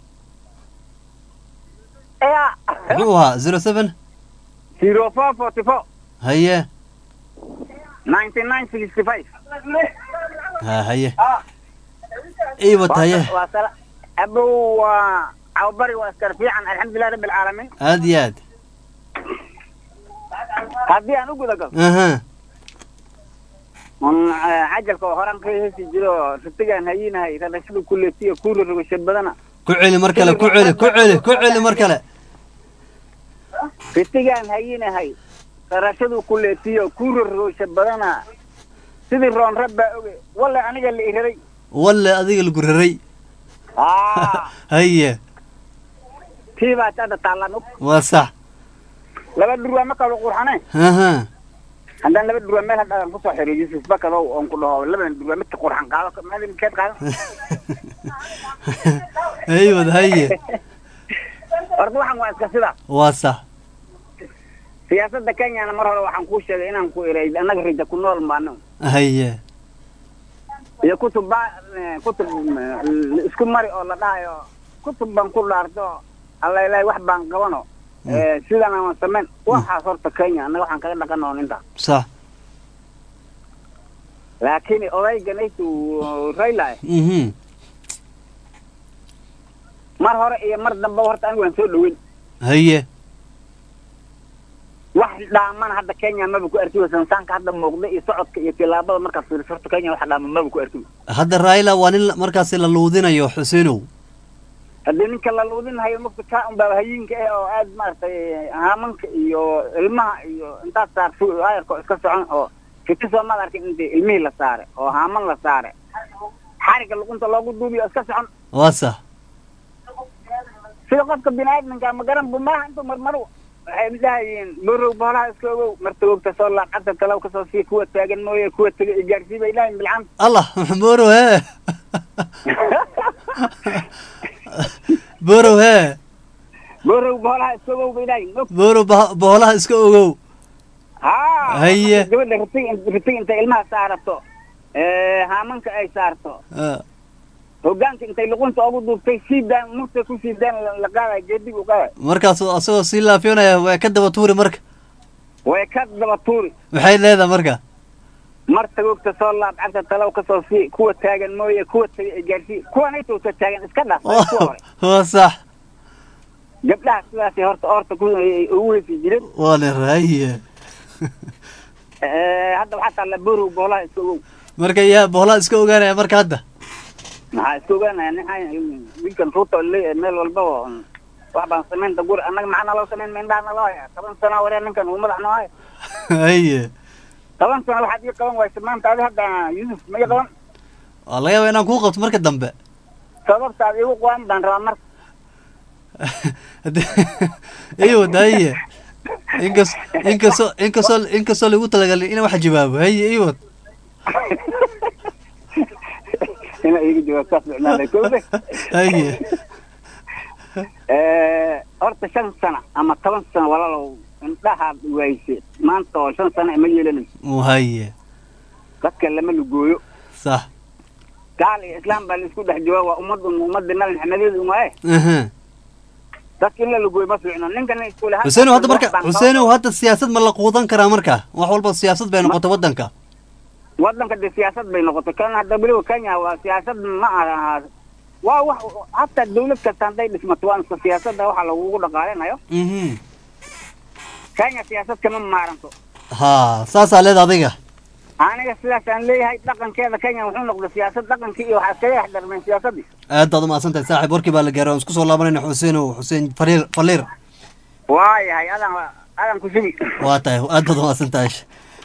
ya محوها زيرو سفن zero four forty four هيا ninety nine sixty five ها هيا ايوه هيا waa sala abow waa cawbari waa iskar fiican alxamdulilah rabbi alcaalamiin ادي اد haddii aan u guda galo اها un cajalka oo horaan ka heesi jiro ritigaan hayinahay rarashada kuletiya kuura rogashad badana كعلي مركله كعلي كعلي كعلي مركله ritigaan hayinahay rarashadu kuletiya kuura rogashad badana sidii roon rabbaa oge walla aniga la iraray ولا اديق القرري هيا tii baa hadda taallaan og وصح laba dhurwaa ma kala qurxane اها haddaan laba dhurwaa meel hadhaan kusoo xiriyo yusuf bakadow oon ku dhaho labadan dhurwaa midka qurxan qaado meel midkeed qaado ايوه هيا horta waxaan waa iska sidaas وصح siyaasadda kenyana mar hore waxaan kuu sheegay inaan ku iray annaga rija ku nool baano هيا iyo kutub ba eh, kutub eh, isku mari oo la dhahayo kutub baan ku dhaarto allailaahi wax baan qabano Eh, sidan aan samayn waxaas horta kenya annaga waxaan kaga dhaqanoon intaa صح laakiin odayganaytu rayla اها mar hore iyo mar dambe horta anigu waan soo dhaweyn هيا wax dhaamana hadda kenya maba ku arkiba sansaanka hadda muuqda iyo socodka iyo tilaabada markaad fiiriso horta kenya wax dhaama maba ku arkiba هذا رايلا وان مركز للودين يا حسينو haddii ninka la luudinhayo mugta kaa unbaa hayinka eh oo aad maaragtay haamanka iyo ilmaha iyo intaad saarto ayarka oo iska socon oo fiti soo maad arkin intii ilmihii la saare oo haaman la saare xariga luqunta loogu duubiyo iska socon وصح sida qofka bini-aadamka ma garan bu maaha intuu marmaro waxay dhahayeen borow boolaha iska ogow martagogta soo laacada kalaw kasoo sii kuwa taagan mooye kuwa tega igaarsii bay dhahayen bilcanta الله بورو ها بورو ها borow boolaha iska ogow bay dhahayen بورو به- بهولها اسكو اوغو ha Haye. gabadha ritig ritig intay ilmaha saarato ee, haamanka ay saarto آه. hogaanka intay luqunta ugu duubtay sii daan murta ku sii daan la- la qaadaya geedig u qaadaya markaas asagoo sii laafyoonaya waa ka daba tuuri marka way ka daba tuuri maxay leedahay marka mar tagoogta soo laab cagta talow kasoo sii kuwa taagan mooye kuwa taga ay gaarsii kuwanay towta taagan iska dhaaf waa kuwa hore waa sax gabdhaha sidaasay horta oorta ku ay ugu hesi jireen waa la raayiye Ee, hadda waxaa taalla borow boolaha iska ogow marka yaa boolaa iska ogaanaya marka hadda maxaa iska ogaanaya nin wiilkan ruuta oo leeyahay meel walbaba un wax baan samaynta guri annaga maxaa naloo samayn ma indhaha naloo haya toban sano waree ninkan uu madax noo haya haye toban sano waxaad ii qaban waysa maanta adi hadda yusuf ma ii qaban waa laga yaaba inaan kuu qabto marka dambe sababtaad iigu qaban baan rabaa marka iyo haye inkas inkastoo inkastoo inkastoo lagu talagalin inaan wax jawaabo haye iyo ina iiga jawaab saas ficnaaday kowde haye horta shan sano ama toban sano walaalow indhahaad wayse maanta oo shan sano ima yeelanayso haye dadka lama lugooyo sax gaal iyo islaam baa laisku dhex jooga waa ummadun ummadda nabi maxamedeedu umaaye aha dadka in la lugooyo ma fiicno ninkan iskule xuseenow hadda marka xuseenow hadda siyaasad ma la quudan karaa marka wax walba siyaasad bay noqotay waddanka waddanka de siyaasad bay noqotay kan hadda weliba kenya waa siyaasad ma aha waa wax hataa dawlad kasta hadday dhismato waa iska siyaasadda waxa lagugu dhaqaalinayo mhm kenya siyaasad kama maaranto ha saasaa leeda adiga aniga sidaasaan leeyahay dhaqankeeda kenya wuxuu noqday siyaasad dhaqankii iyo waxaa iskaga dhex darmeen siyaasaddii aad baad umahadsan tahay saaxiib warkii baa la gaaray waan isku soo laabanayna xuseenow xuseen faliir faliir waayahay adan adan ku sugi waa tahay aad baad umahadsan tahay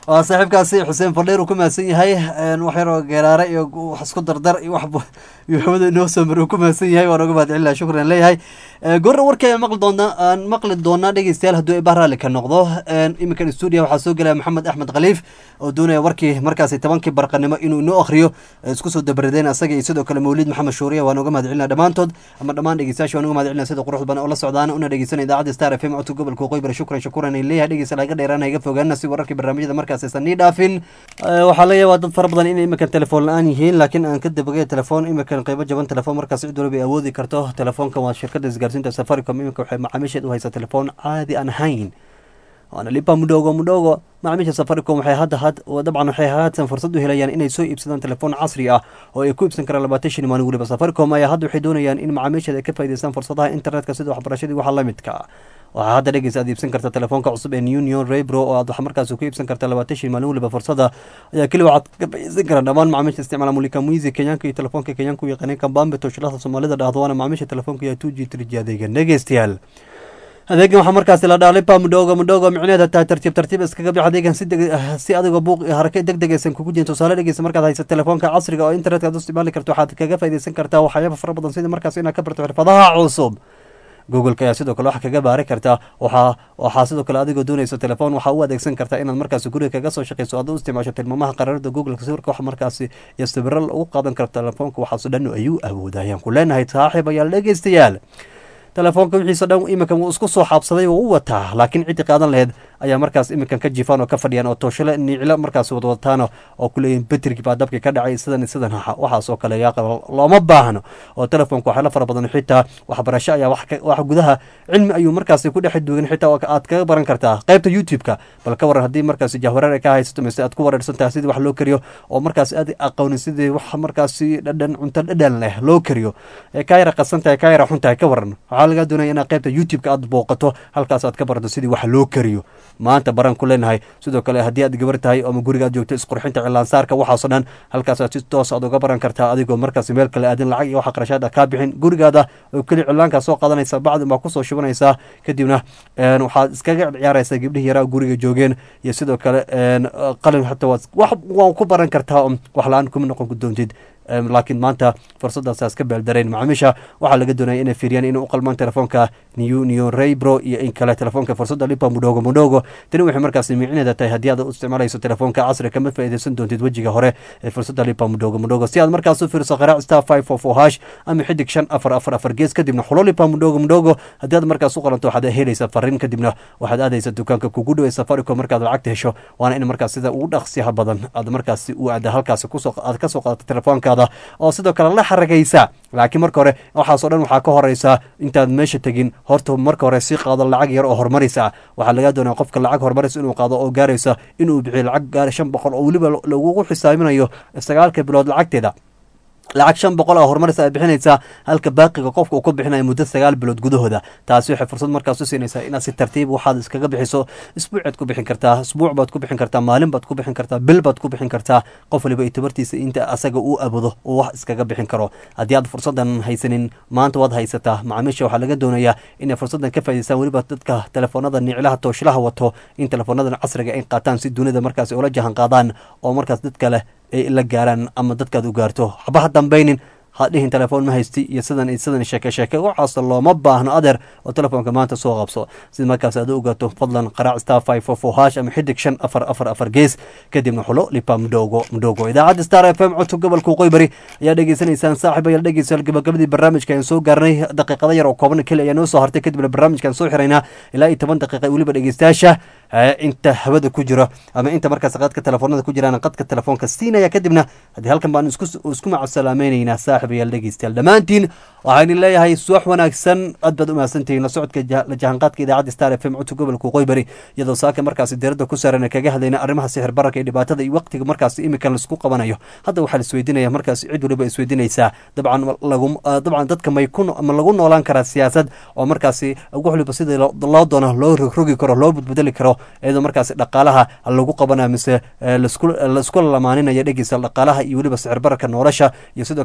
waa saaxiibkaasi xuseen fadheer uu ku mahadsan yahay wax yaroo geeraare iyo wax isku dardar iyo wax iyo hawada inoo soo mari uu ku mahadsan yahay waan uga mahad celinaha shukran leeyahay goorna warkay aan maqli doonaa aan maqli doonaa dhegeystayaal hadduu ibah raalli ka noqdo iminkan stuudiya waxaa soo gelaya maxamed axmed khaliif oo doonaya warkii markaasi tobankii barqanimo inuu inoo akhriyo isku soo dabaradeen asaga iyo sidoo kale mawlid maxamed shuuriya waan uga mahad celinaa dhammaantood ama dhammaan dhegeystayaasha waan uga mahad celinaa sida quruxda badan oo la socdaan una dhegeysanaya idaacadda star f m codka gobolka waqooyi shukran shakuran ay leeyahay dhegeysta laga dheeraana iga fogaana si wararkii barnaamijyada markaas aysan nii dhaafin waxaa laga yaabaa dad fara badan inay iminkan telefoon la-aan yihiin laakiin aan ka dabagay telefoon iminkan qeybo jaban telefoon markaas cid waliba ay awoodi karto telefoonkan waa shirkadda isgaarsiinta safaricom iminka waxay macaamiisheed u haysaa telefoon caadi aan ahayn waana lipa mudhogo mudhogo macaamiisha safaricom waxay hadda had dabcan waxay haatan fursad u helayaan inay soo iibsadaan telefoon casri ah oo ay ku iibsan karaan labaatan shan maalin weliba safaricom ayaa hadda waxay doonayaan in macaamiisheeda ay ka faa'idaystaan fursadaha internetka sida waxbarashadii waxa la midka waxaa hadda dhegeysa aad iibsan karta telefoonka cusub ee union rebro oo aad wax markaas ku iibsan karta labaatan shan maalin weliba fursada ayaa keli waxaad ka faa'iidaysan karaan dhammaan macaamiisha isticmaala mulika muizi kenyaanka iyo telefoonka kenyaanka u yaqaaneen kambambe toshilada soomaalida dhahdo waana macaamiisha telefoonka iyo two g three g adeegan dhegeystayaal adeegan waxaa markaasi la dhaha lipa mudhogo mudhogo micneed hataa tartiib tartiib iskaga bix adeegan si si adigoo buuq iyo harake deg deg aysan kugu jirin tusaale dhegeysa markaad haysa telefoonka casriga oo internetka aad u isticmaali karto waxaad kaga faa'iidaysan kartaa waxyaaba fara badan sida markaas inaad ka barto xirfadaha cusub googleka ayaa sidoo kale wax kaga baari kartaa waxaa waxaa sidoo kale adigoo doonaysa telefoon waxaa u adeegsan kartaa inaad markaasi guriga kaga soo shaqeyso aad u isticmaasho tilmaamaha qaraarada googleka sawirka wax markaasi iyo sawiro lagu qaadan karo telefoonka waxaaso dhan ayuu awoodayaan ku leenahay saaxiib ayaal dhegeystayaal telefoonka wixiisa dhan iminkan wuu isku soo xaabsaday oo u wataa laakiin ciddii qaadan laheyd ayaa markaas iminkan ka jifaan oo ka fadhiyaan oo tooshale niicilo markaas wadwadataan oo ku leeyihin betrigi baa dabkii ka dhacay sidan sidan waxaas oo kale yaa looma baahno oo telefoonka waxyaala fara badan xitaa waxbarasho ayaa wax gudaha cilmi ayuu markaasi ku dhex duugan xitaa aad kaga baran kartaa qaybta youtube-ka bal ka waran haddii markaasi jahwareer ay ka haysato mise aad ku wareersan tahay sidii wax loo kariyo oo markaasi aad aqoonin sidii wax markaasi dhadhan cunto dhadhan leh loo kariyo ee kaa yara qasan tahay kaa yara xun tahay ka waran waxaa laga doonaya inaad qaybta youtube-ka aad booqato halkaas aad ka barato sidii wax loo kariyo maanta baran ku leenahay sidoo kale haddii aad gabar tahay ama guriga aad joogto isqurxinta cilaansaarka waxaasoo dhan halkaas aad si toos aad uga baran kartaa adigoo markaas meel kale aadin lacag iyo waxa qarashaad kaa bixin gurigaada oo keli cilaankaa soo qaadanaysa bacdin baa kusoo shubanaysaa kadibna waxaad iskaga ciyaaraysaa gabdhihii yaraa guriga joogeen iyo sidoo kale qalin xataa wax waa ku baran kartaa wax la-aan kuma noqon doontid laakiin maanta fursadaasaas ka beeldareen macaamiisha waxaa laga doonaya inay fiiriyaan inay u qalmaan telefoonka new new raybro iyo in kale telefoonka fursadda lipa mudhogo mudhogo tani waxay markaasi micneeda tahay haddii aad u isticmaalayso telefoonka casri kama faa'iidaysan doontid wejiga hore ee fursadda lipa mudhogo mudhogo si aad markaas u fiiriso qaraac star five four four hash ama xidig shan afar afar afar gees kadibna xulo lipa mudhogo mudhogo haddii aad markaas u qalanto waxaad helaysaa fariin kadibna waxaad aadaysa dukaanka kugu dhow ee safaricom markaad lacagta hesho waana in markaas sida ugu dhaqsiyaha badan aad markaasi u aada halkaasi kusoo aad kasoo qaadato telefoonka oo sidoo kale la xaragaysa laakiin marka hore waxaasoo dhan waxaa ka horeysa intaad meesha tegin horta marka hore sii qaado lacag yar oo horumaraysa waxaa laga doonaya qofka lacag horumaraysa inuu qaado oo gaaraysa inuu bixiyo lacag gaara shan boqol oo weliba lagugu xisaaminayo sagaalka bilood lacagteeda lacag shan boqol oo horumaraysa aad bixinaysaa halka baaqiga qofka uu ku bixinayo muddo sagaal bilood gudahooda taasi waxay fursad markaas u siinaysaa inaad si tartiib waxaad iskaga bixiso isbuucaad ku bixin kartaa isbuuc baad ku bixin kartaa maalin baad ku bixin kartaa bil baad ku bixin kartaa qof waliba ay tabartiisa inta asaga uu abudo uu wax iskaga bixin karo haddii aad fursadan haysanin maanta waad haysataa macaamiisha waxaa laga doonayaa inay fursadan ka faa'idaystaan weliba dadka telefoonada niclaha tooshilaha wato in teleefoonadan casriga ay qaataan si dunida markaas ula jahan qaadaan oo markaas dadka leh ay la gaaraan ama dadkaad u gaarto haba ha dambaynin ha dhihin telefoon ma haysti iyo sidan sidan sheeke sheeke waxaas looma baahno adeer oo telefoonka maanta soo qabso sida markaas aad u ogaato fadlan qaraac star five four four hash ama xidig shan afar afar afar gees kadibna xulo lipa mudhogo mudhogo idaacadda star f m codka gobolka waqooyi bari ayaa dhegeysanaysaan saaxiib ayaal dhegeysa gabagabadii barnaamijka aan soo gaarnay daqiiqada yar oo kooban keli ayaa noo soo hartay kadibna barnaamijkaan soo xiraynaa ilaa iyo toban daqiiqa weliba dhegeystayaasha inta hawada ku jiro ama inta markaas qadka telefoonada ku jiraan qadka telefoonka siinaya kadibna haddii halkan baan isku isku macasalaamaynaynaa saaxib ayaal dhegeystayaal dhammaantiin waxaan leeyahay suwax wanaagsan aad baad u mahadsantihiin la socodka la jahanqaadka idaacadda star f m codka gobolka waqooyi bari iyadoo saaka markaasi diiradda ku saaran kaga hadlayna arrimaha sixir bararka iyo dhibaatada iyo waqtiga markaasi imikan laisku qabanayo hadda waxaa la isweydiinaya markaasi cid waliba isweydiinaysaa dabcan lagu dabcan dadka may ku ma lagu noolaan karaa siyaasad oo markaasi wax waliba sidii loo doono loo rogrogi karo loo badbedeli karo iyadoo markaasi dhaqaalaha lagu qabanayo mise laisku lamaaninaya dhegeysa dhaqaalaha iyo weliba sicir bararka nolosha iyo sidoo kale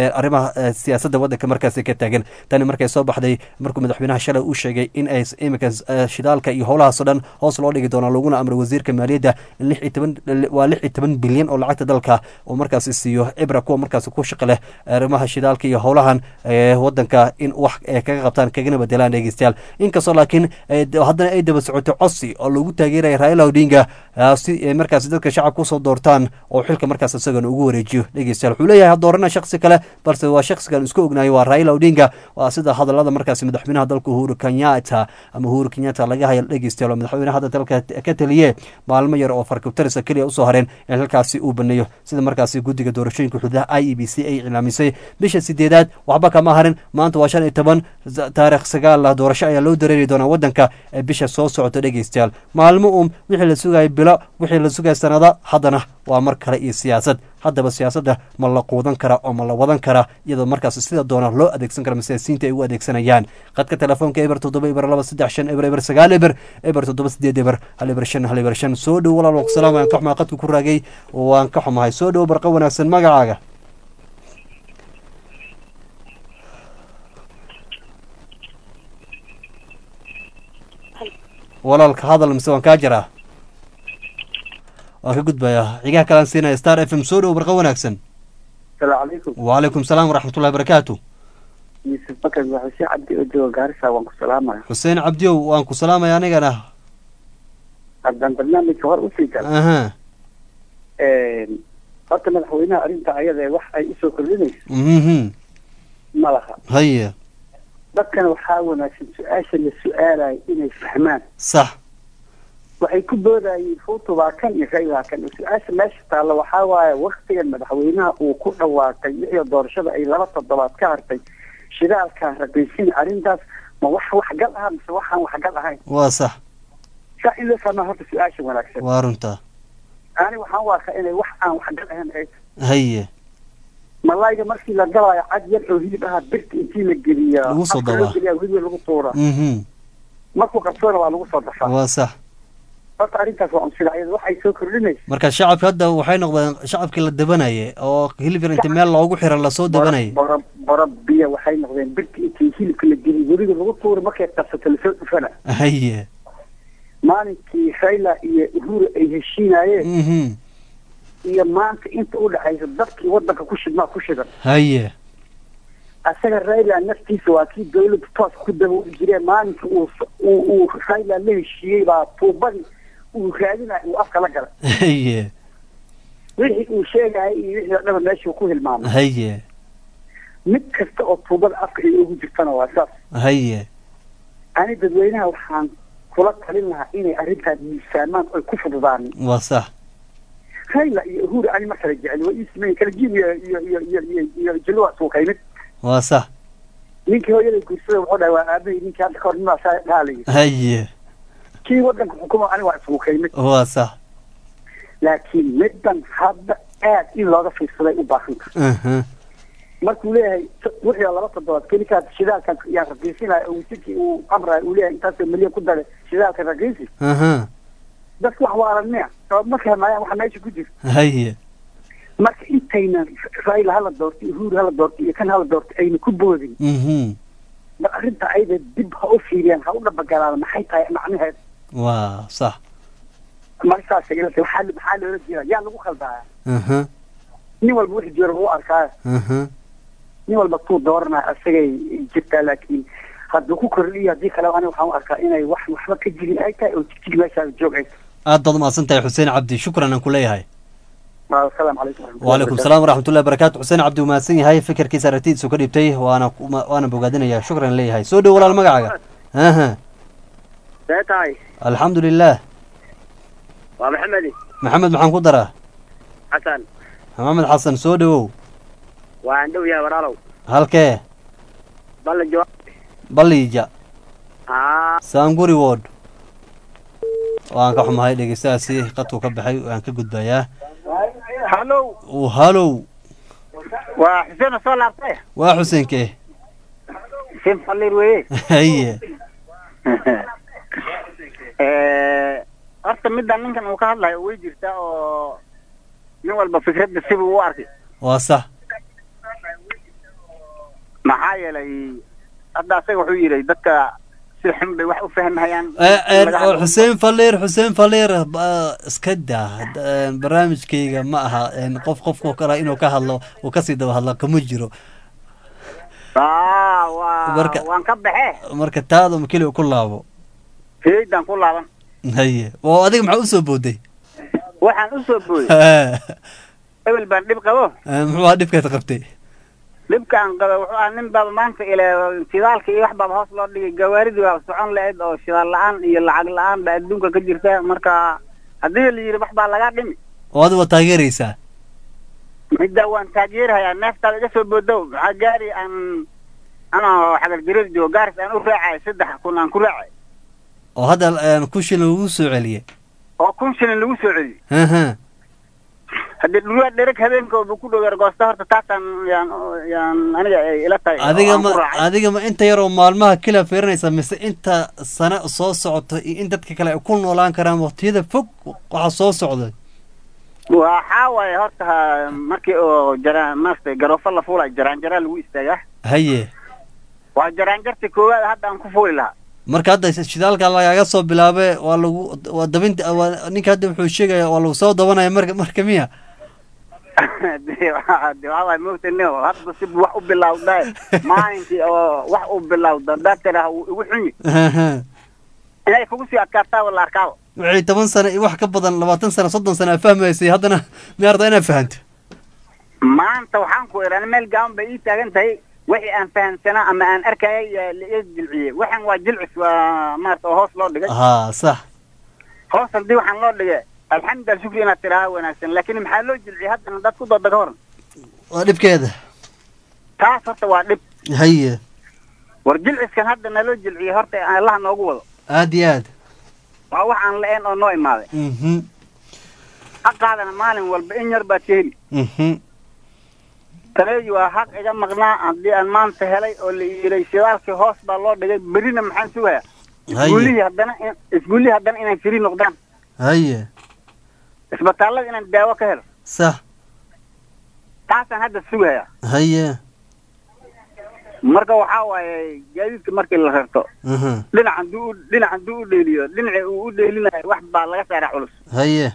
arrimaha siyaasadda waddanka markaasi ka taagan tani markay soo baxday markuu madaxweynaha shalay uu sheegay in ay iminka shidaalka iyo howlahaasoo dhan hoos loo dhigi doono laguna amray wasiirka maaliyadda in lix iyo toban waa lix iyo toban bilyan oo lacagta dalka uu markaasi siiyo cibra kuwa markaasi ku shaqo leh arrimaha shidaalka iyo howlahan waddanka in wax kaga qabtaan kagana bedelaan dhegeystayaal inkastoo laakiin haddana ay daba socotay cosi oo lagu taageeraya raila odinga si markaasi dadka shacabka usoo doortaan oo xilka markaas isagana ugu wareejiyo dhegeystayaal wuxuu leeyahay ha doorana shaksi kale balse waa shaksigan isku ognayo waa raila odinga waa sida hadalada markaasi madaxweynaha dalka uhuru kenyatta ama uhuru kenyatta laga haya dhegeystayaal oo madaxweynaha hadda dalka ka taliye maalmo yar oo farkabtarisa keliya usoo hareen in halkaasi uu baneeyo sida markaasi guddiga doorashooyinka xuduudaha i e b c ay iclaamisay bisha sideedaad waxba kama harin maanta waa shan iyo toban taarikh sagaal doorasho ayaa loo dareeri doonaa waddanka ee bisha soo socota dhegeystayaal maalmo uun wixii la sugaya bilo wixii la sugaya sanada haddana waa mar kale iyo siyaasad haddaba siyaasadda ma la quudan karaa oo ma la wadan karaa iyadoo markaas sida doona loo adeegsan kara siyaasiyiinta ay u adeegsanayaan qadka telefoonka eber toddoba eber laba saddex shan eber eber sagaal eber eber toddoba sideed eber hal eber shan hal eber shan soo dhow walaal waan ku salaam waan ka xumahay qadka ku raagay waan ka xumahay soo dhow barqa wanaagsan magacaaga walaalka hadal mise waan kaa jiraa waan ka gudbayaa xigaha kalaan siinaya star f m soo dhow barqa wanaagsan asalaamu calaykum wacalaykum salaam waraxmatullahi barakaatu yuusuf bakar waa xuseen cabdi oo jooga gaarisa waan ku salaamaya xuseen cabdiow waan ku salaamaya anigana haddaan barnaamijka hor usii gala aha horta madaxweynaha arrinta ayada ee wax ay usoo kordhinayso mhm ma laha haye dadkana waxaa wanaagsan su-aasha la su-aalayo inay fahmaan sax waxay ku boodayeen fuutu baa kan iyo raylaa kan su-aasha meesha taalla waxaa waaye waktigan madaxweynaha uu ku dhawaaqay wixii doorashada ay laba toddobaad ka hartay shidaalkaan raqiisin arrintaas ma wax waxgal ah mise waxaan waxgal ahayn waa sax saa in loo fahmaa horta su-aasha wanaagsan waa runta ani waxaan u arkaa inay wax aan waxgal ahayn ay haye malayga markii la galaayo cad yar oo hilib aha birta intii la geliya Lagu soo afka loo dabaa. geliya weliba lagu tuura mhm markuu qabsoona waa lagu soo dafaa waa sax horta arrintaas waa unsida ayada waxay soo kordhinaysa marka shacabka hadda waxay noqdeen shacabkii la dabanayay oo hilib yar inta meel loogu xiran lasoo dabanayay bora bora biya waxay noqdeen birta intii hilibka la geliya weliba lagu tuura markay qabsato lasoo dhufana haye maalinkii rayla iyo uhuru ay heshiinayeen mhm iyo maanta inta u dhexaysa dadkii wadanka ku shidmaa ku shidan haye asaga rayla naftiisa waa kii dawladda toos ku dabooli jireen maalinka uu uu uu rayla la heshiiyey baa tuubadii uu raadinaya uu afka la galay haye wixii uu sheegaya iyo wixii oo dhaba meeshuu ku hilmaamay haye mid kasta oo tuubada afka ay ugu jirtana waa saas haye ani dadweynaha waxaan kula talin lahaa inay arrintaas miisaamaan oy ku fududaan waa sax rayla iyo uhuru ani ma kala jecel waa ii sameyn kala jiim iyo iyo iyo iyo iyo iyo jilwa suukaymid waa sax ninkii hooyaday guursada wuxuu dhahay waa aabahii ninkii hadda kahor nimaa saa dhaalay haye kii wadanka xukuma ani waa isuukaymid waa sax laakiin middan hadda aad in looga fiirsaday u baahan tahay aha markuu leeyahay wixii oo laba toddobaad kelikaas shidaalkan yaa raqiisinaya oo wasiirkii uu amraya uu leeyahay intaasoo milyan ku dare shidaalka raqiisi aha dadku wax waaranmiya oo ma fahmayaan waxa meesha ku jira haye marka intaynan raila hala doorto uhuru hala doorto iyo kan hala doorto ayna ku boodin mhm mar arrinta ayada dib ha u fiiriyaan ha u dhabagalaada maxay tahay macnaheed waa sax markaas ilata waxaa maxaa loola jeeda yaa lagu khaldaya aha nin walba wixii jiro lagu arkaa aha nin walba tuu dooranaya asagay jirtaa laakiin hadduu ku kordhiyo haddii kale ani waxaan u arkaa inay wax waxba ka jirin ay tahay oo jigjig meeshaa joog ay tahay aad baad umahadsan tahay xuseen cabdi shukran aan ku leeyahay asalaamu calaykum wacalaykum salaam waraxmatullahi barakaatu xuseen cabdi uu mahadsan yahay fikirkiisa aragtidiisu ka dhibtay waana waana bogaadinaya shukran leeyahay soo dhow walaal magacaaga aha see tahay alxamdu lilah waa maxamedi maxamed maxaan ku daraa xasan maxamed xasan soo dhowow waa aan dhow yahay walaalow halkee balla jawaab balliija aa saanguri ward waan ka xumahay dhegeystahaasi qadku ka baxay waan ka gudbayaa hallow uu halow waa xuseen oo soo laabtay waa xuseenke xuseen falliir weye haye horta midda ninkan uu ka hadlayo way jirtaa oo nin walba fikradda sibuu u arkay waa sax maxaa yeelay hadda asaga wuxuu yidhi dadka si xun bay wax u fahmhayaan Eh, eh, Laga oo hadlo- xuseen faliir xuseen faliir ba- iska daa Eh, barnaamijkayga ma aha eh, qof qofkoo kale inuu ka hadlo uu kasii daba hadla kama jiro Ah, waa Marka- waan ka baxe marka taada ma keliya ku laabo feedan ku laaban haye oo adiga maxaa usoo booday waxaan u soo booyey Eh, ebel baan dhib qabo muxuu ahaa dhibkaad qabtay dhibkaan qaba wuxuu ahaa nin baaba maanta ile shidaalka iyo wax baaba hoos loo dhigay gawaaridii baa socon lahayd oo shidaal la-aan iyo lacag la-aan baa adduunka ka jirta marka haddii la yidhi wax baa lagaa dhimi oo adiga waa taageeraysaa midda waan taageerhayaa neeftaada iga soo boodow maxaa gaari aan anoo xagar jireed joogo gaaris aan u raacay saddex kun aan ku raacay oo hadda eh, ku shilin lagu soo celiyey oo kun shilin lagu soo celiyey Aha. haddii dhulwaa dhereg habeenka oo ku dhow argoosta horta taasaan yaan yaan aniga ay ila tahay oo adiga aan ma ku raacay. adiga ma inta yaroo maalmaha kila fiirinaysa mise inta sano soo socota iyo in dadka kale ay ku noolaan karaan waqtiyada fog waxa soo socda waxaa waaye horta ha- markii oo jara maaragtay garoofo la fuulayo jaraanjaraa lagu istaagaa haye waa jaraanjarta koowaad hadda aan ku fuuli lahaa marka hadda shidaalka lagaga soo bilaabe waa lagu waa dabinta waa ninka hadda wuxuu sheegaya waa lagu soo dabanaya marka marka miya de waa de waxaa waaye moogta nio hadda si wax u bilawda maalinkii oo wax u bilawda haddaad tidhaah wuu igu xunyi Aha. inay kugu sii adkaataa wala arkaaba wixii toban sano iyo wax ka badan labaatan sano soddon sano aa fahmaysay haddana miyaa rabtaa inaad fahanto maanta waxaan ku idhi meel gaaban bay ii taagan tahay wixii aan fahamsanaa ama aan arkayay yaa la ii jilciyey waxan waa jilcis waa maarata oo hoos loo dhigay haa sax hoos haddii waxaan loo dhigay alxamdulilah shukri inaad tidhaaha wanaagsan laakiin maxaa loo jilciyey haddana dad ku dooda ka horan waa dhibkeeda taas horta waa dhib haye war jilciskan hadda naloo jilciyey horta allaha noogu wado aad iyo aad waa wax aan la-een oo noo imaaday mhm xaqaadana maalin walba in yar baad ka heli mhm taneeyi waa xaq iga maqnaa haddii aan maanta helay oo la yiray shidaalkii hoos baa loo dhigay berina maxaan sugayaa isguulihii haddana in- isguulihii haddana inay firi noqdaan haye isbitaallada inaan daawo ka helo sax taasaan hadda sugayaa haye marka waxaa waaye gaadiidka markii la rarto mhm dhinacan duu dhinacan duu u dheeliyo dhinacii uu u dheelinayo wax baa laga saaraa culus haye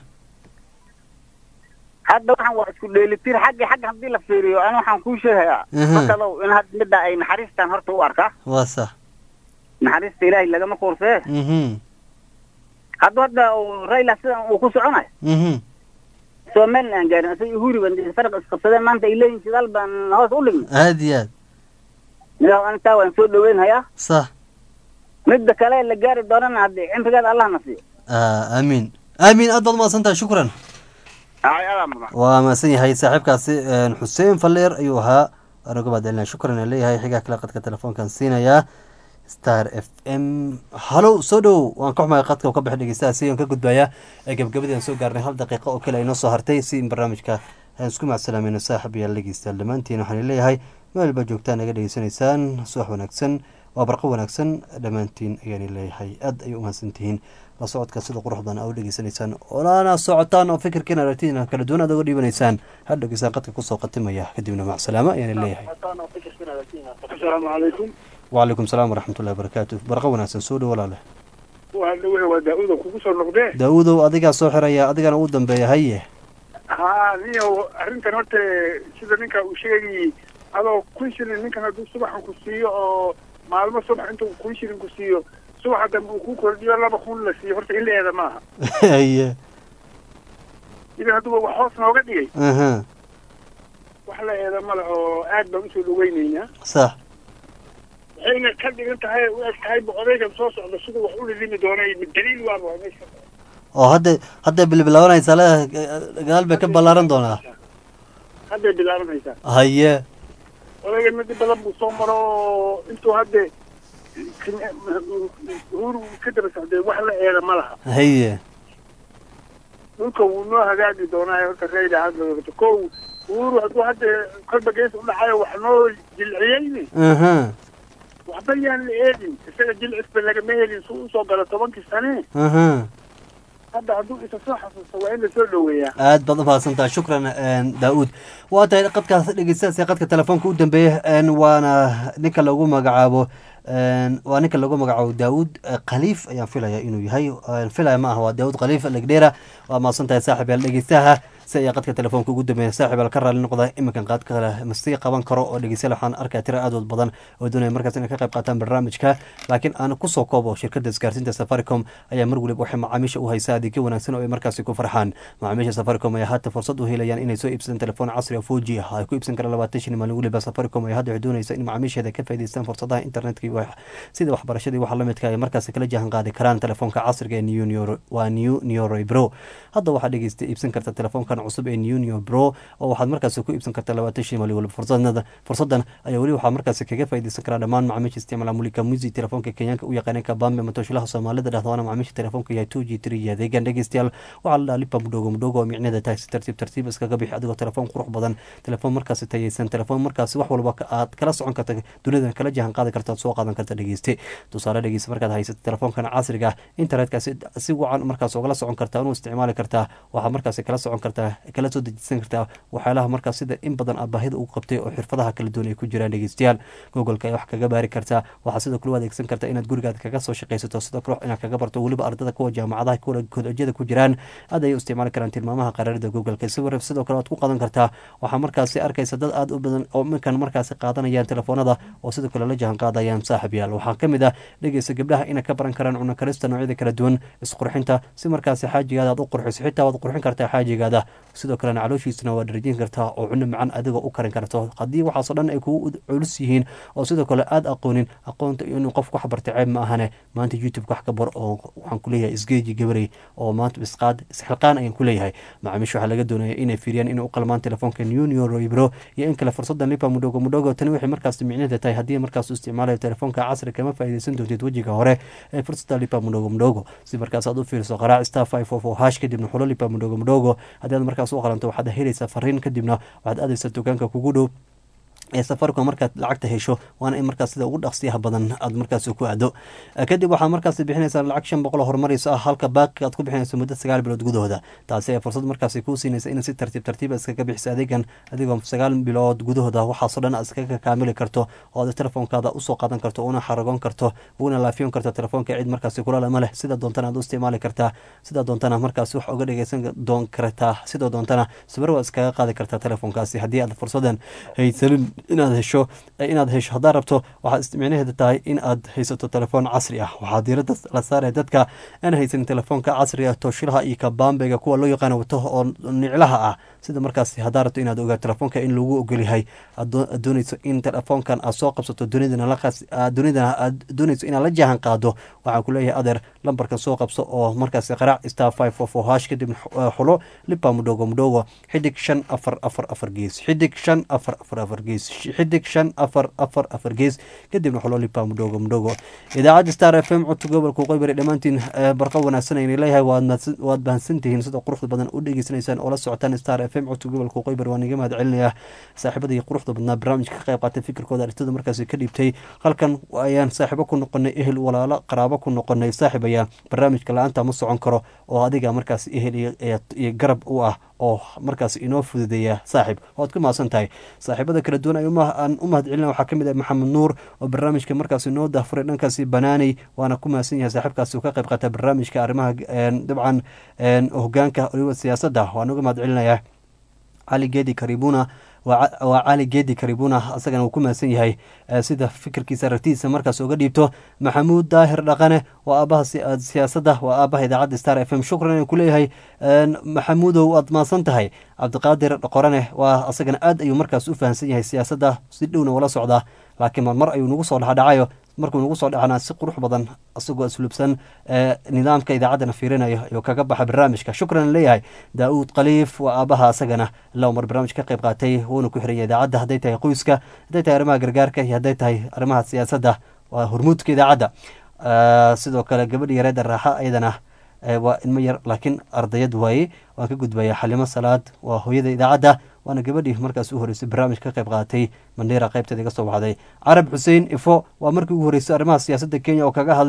hadda waxaan waa isku dheelitir xagga xagga haddii la fiiriyo ani waxaan kuu sheegayaa Mhm. markadow in had midda ay naxariistaan horta u arkaa waa sax naxariista ilaahay lagama kuursee mhm hadda hadda uu rayla sidan uu ku soconayo mhm somaliland aan gaarin isaga uhuri ban faraq isqabsadeen maanta ay leeyihin shidaal baan hoos u dhignay aad iyo aad midaa anitaa waan soo dhaweynhayaa sax midda kale la gaari doonana haddii cimrigeeda allah na siiyo Ah, amiin amiin aad baad umahadsan tahay shukran ay adaa mudan waa mahadsan yahay saaxiibkaasi een, xuseen falleer ayuu ahaa anagu baadalina shukran aan leeyahay xigaa kale qadka telefoonkan siinayaa star f m halow soo dhow waan ka xumahay qadka uu ka baxay dhegeystaha si aan ka gudbayaa ee gabagabadii aan soo gaarnay hal daqiiqo oo kale ay noo soo hartay si in barnaamijka aan isku macsalaamayno saaxib yaal dhegeystayaal dhammaantiin waxaan leeyahay meel baa joogtaan naga dhegeysanaysaan subax wanaagsan waa barqo wanaagsan dhammaantiin ayaan leeyahay aad ayay umahadsan tihiin la socodka sida qurux badan aa u dhegeysanaysaan olaana socotaan oo fikirkiin aragtidiina kala duwan aad uga dhiibanaysaan ha dhegeysaan qadka kusoo qatimaya kadibna macsalaamo ayaan leeyahay asalaamu calaykum wacalaykum salaam waraxmatullahi wabarakaatu barqo wanaagsan soo dhow walaale waa dhawe waa daa-uda kugu soo noqdee daa-uudow adigaa soo xiraya adigana ugu dambeeya haye haa niyo arrintan horta sida ninka uu sheegayay adoo kun shilin ninkan hadduu subaxan ku siiyo oo maalmo subax intuu kun shilin ku siiyo subaxa dambe uu ku kordhiyo laba kun la siiyo horta in la eeda maaha haye idan hadduba wax hoos nooga dhigay aha wax la eeda male oo aad baan usoo dhaweynaynaa sax waxayna ka dhigan tahay u eg tahay ba odaygan soo socda siduu wax u lidimi doonay daliil waaba waa meesha oo hadda hadday bilbilaabanaysaa leedahay gadaal bay ka ballaaran doonaa hadday bilaabanaysaa haye odaygan midi badan buu soo maro oo intuu hadde uhuru ka daba socday wax la eeda ma laha haye dhulka wuu noo hagaagi doonaa horta rayla hadla kow uhuru hadduu hadda kolba gees u dhacayo wax noo jilciyeyni aha waxba yaan la eedin isaga jilcisba lagama helin su usoo galo tobankii sane aha hadda hadduu isa soo xasuusto waa in lasoo dhoweeyaa aad baad umahadsantaha shukran daa-uud waa tahay qadkaas dhegeystayaas qadka telefoonka u dambeeya waana ninka lagu magacaabo waa ninka lagu magacaabo daawud khaliif ayaan filaya inuu yahay filaya ma aha waa daawud khaliif legdheera waa mahadsan tahay saaxib yaal dhegeystaha si ayaa qadka telefoonka ugu dambeeya saaxib yaal ka raali noqda iminkan qaad kale masii qaban karo oo dhegeystayaal waxaan arkaya tira aad badan oo doonaya markaas inay ka qayb qaataan barnaamijka laakiin aan kusoo koobo shirkadda isgaarsiinta safaricom ayaa mar waliba waxay macaamiisha u haysaa adeegyo wanaagsan oo ay markaasi ku farxaan macaamiisha safaricom ayaa haata fursad u helayaan inay soo iibsadaan telefoon casri oo foji ah ay ku iibsan karaan labaatan shan maalin waliba safaricom ayaa hadda waxay doonaysa in macaamiisheeda ka faa'idaystaan fursadaha internetka iyo sida waxbarashadii waxa lamidka ay markaasi kala jahan qaadi karaan telefoonka casriga ee new waa new neuro bro hadda waxaad dhegeysta iibsan karta telefoonkan cusub ee new neo bro oo waxaad markaasi ku iibsan karta labaatan shan maalin waliba fursadada fursadan ayaa weli waxaa markaasi kaga faa'iidaysan karaa dhammaan macaamiisha isticmaala mulika musi telefoonka kenyaanka u yaqaaneen kabambe matoshilaha soomaalida dhahda waana macaamiisha telefoonka yahay two g three iyo adeegan dhegeystayaal waxaa la dhaha lipa mudhogo mudhogo oo micneeda tahay si tartiib tartiib iskaga bixi adigoo telefoon qurux badan telefoon markaasi tayeysan telefoon markaasi wax walba aad kala socon karta dunida kala jahan qaadi karta soo qaadan karta dhegeyste tusaale dhegeysta markaad haysato telefoonkan casriga internetka si wacan markaas ogala socon kartaa unu isticmaali kartaa waxaa markaasi kala socon kartaa kala soo dejisan kartaa waxyaalaha markaas sida in badan aad baahida ugu qabtay oo xirfadaha kala duwan ay ku jiraan dhegeystayaal googolka ay wax kaga baari kartaa waxaa sidoo kale u adeegsan kartaa inaad gurigaada kaga soo shaqaysato sidoo kale inaad kaga barto weliba ardada kuwa jaamacadaha kolojyada ku jiraan aad ayay u isticmaali karaan tilmaamaha qaraarida googolka sidoo kale waad ku qadan kartaa waxaa markaasi arkaysa dad aad u badan oo minkan markaasi qaadanayaan telefoonada oo sidoo kale la jahan qaadayaan saaxib yaal waxaa kamid ah dhegeysa gabdhaha inay ka baran karaan cunno karista noocyada kala duwan isqurxinta si markaasi xaajigaada aad u qurxiso xitaa waad qurxin kartaa xaajigaada sidoo kalena calooshiisana waad dharjin kartaa oo cunno macan adigoo u karin karto haddii waxaasoo dhan ay kugu culus yihiin oo sidoo kale aad aqoonin aqoonta inuu qofku wax bartay ceeb ma ahane maanta youtube wax ka bar oo waxaan kuleeyahay isgeeji gabarey oo maanta isqaad isxilqaan ayaan kuleeyahay macaamiisha waxaa laga doonaya inay fiiriyaan inay u qalmaan telefoonka union roibro iyo in kale fursadan lipa mudhogo mudhogo tani waxay markaas micneeda tahay haddii markaas u isticmaalayo telefoonka casri kama faa'iidaysan doontid wejiga hore ee fursada lipa mudhogo mudhogo si markaas aad u fiiriso qaraac star five four four hash kadibna xulo lipa mudhogo mudhogo haddii aad markaas u qalanto waxaad helaysaa fariin kadibna waxaad aadaysaa dukaanka kugu dhow ee safaricom markaad lacagta hesho waana in markaas sida ugu dhaqsiyaha badan aad markaas ku aado kadib waxaad markaas bixinaysaa lacag shan boqol horumarayso ah halka baaqi aad ku bixinayso muddo sagaal bilood gudahooda taasi ay fursad markaas kuu siinaysa in si tartiib tartiib iskaga bixiso adeegan adigoo sagaal bilood gudahooda waxaasoo dhan aad iskaga kaamili karto oo aad telefoonkaada usoo qaadan karto una xaragoon karto una laafiyon karto telefoonka cid markaas kulalama leh sida doontana aad u isticmaali kartaa sida doontana markaas wax uga dhegeysan doon kartaa sidoo doontana sawir waa iskaga qaadi kartaa telefoonkaasi haddii aad fursadan haysanin inaad hesho inaad hesho haddaad rabto waxaad micnaheeda tahay in aad haysato telefoon casri ah waxaa diirada la saaraya dadka aan haysanin telefoonka casriga tooshilaha iyo kabambega kuwa loo yaqaano wato oo niclaha ah sida markaas haddaad rabto inaad ogaa telefoonka in lagu ogolyahay aad doonayso in telefoonkan aad soo qabsato dunidana aad doonayso inaad la jahan qaado waxaan kuleeyahay adeer lambarkan soo qabso oo markaas qaraac star five four four hash kadib xulo lipa mudhogo mudhogo xidig shan afar afar afar gees xidig shan afar afar afar gees xidig shan afar afar afar gees kadibna xulo lipa mudhogo mudhogo idaacadda star f m codka gobolka qoybari dhammaantiin barqa wanaagsan ayna leeyahay waad bahansantihiin sida quruxda badan u dhegeysanaysaan oo la socotaan star f m codka gobolka qoybari waan iga mahad celinayaa saaxiibada iyo quruxda badnaa barnaamijka ka qayb qaatay fikirkooda aragtida markaasi ka dhiibtay halkan ayaan saaxiibo ku noqonay ehel walaalo qaraabo ku noqonay saaxiib ayaa barnaamijka la-aanta ma socon karo oo adiga markaas ehel iyo garab u ah oo markaas inoo fududeeya saaxiib waad ku mahadsan tahay saaxiibada kala duwan aan u mahad celina waxaa kamid ah maxamed nuur oo barnaamijka markaas inoo dahfuray dhankaasi banaaney waana ku mahadsan yahay saaxiibkaasi uu ka qayb qaata barnaamijka arrimaha dabcan hogaanka waliba siyaasadda waan uga mahad celinayaa cali geedi karibuna waa cali geedi karibuna asagana uu ku mahadsan yahay sida fikirkiisa aragtidiisa markaas uga dhiibto maxamuud daahir dhaqane waa aabaha siyaasadda waa aabaha idaacadda star f m shukran aan kuleeyahay maxamuudow waad mahadsan tahay cabdiqaadir qorane waa asagana aad ayuu markaas u fahamsan yahay siyaasadda si dhowna wala socdaa laakiin marmar ayuu nagu soo dhexdhacayo markuu nagu soo dhexnaa si qurux badan isagoo asluubsan nidaamka idaacaddana fiirinayo ayuu kaga baxa barnaamijka shukran leeyahay daa-uud khaliif waa aabaha asagana ilaa mar barnaamij ka qayb qaatay wuuna ku xiraya idaacadda hadday tahay qoyska hadday tahay arrimaha gargaarka iyo hadday tahay arrimaha siyaasadda waa hormuudka idaacadda sidoo kale gabadhi yareeda raaxa ayadana waa ilmo yar laakiin ardayad waaye waan ka gudbaya xalimo salaad waa hooyada idaacadda waana gabadhii markaas u horeysay barnaamij ka qayb qaadatay mandheera qaybteeda iga soo baxday carab xuseen ifo waa markii ugu horeysay arrimaha siyaasadda kenya oo kaga hadlay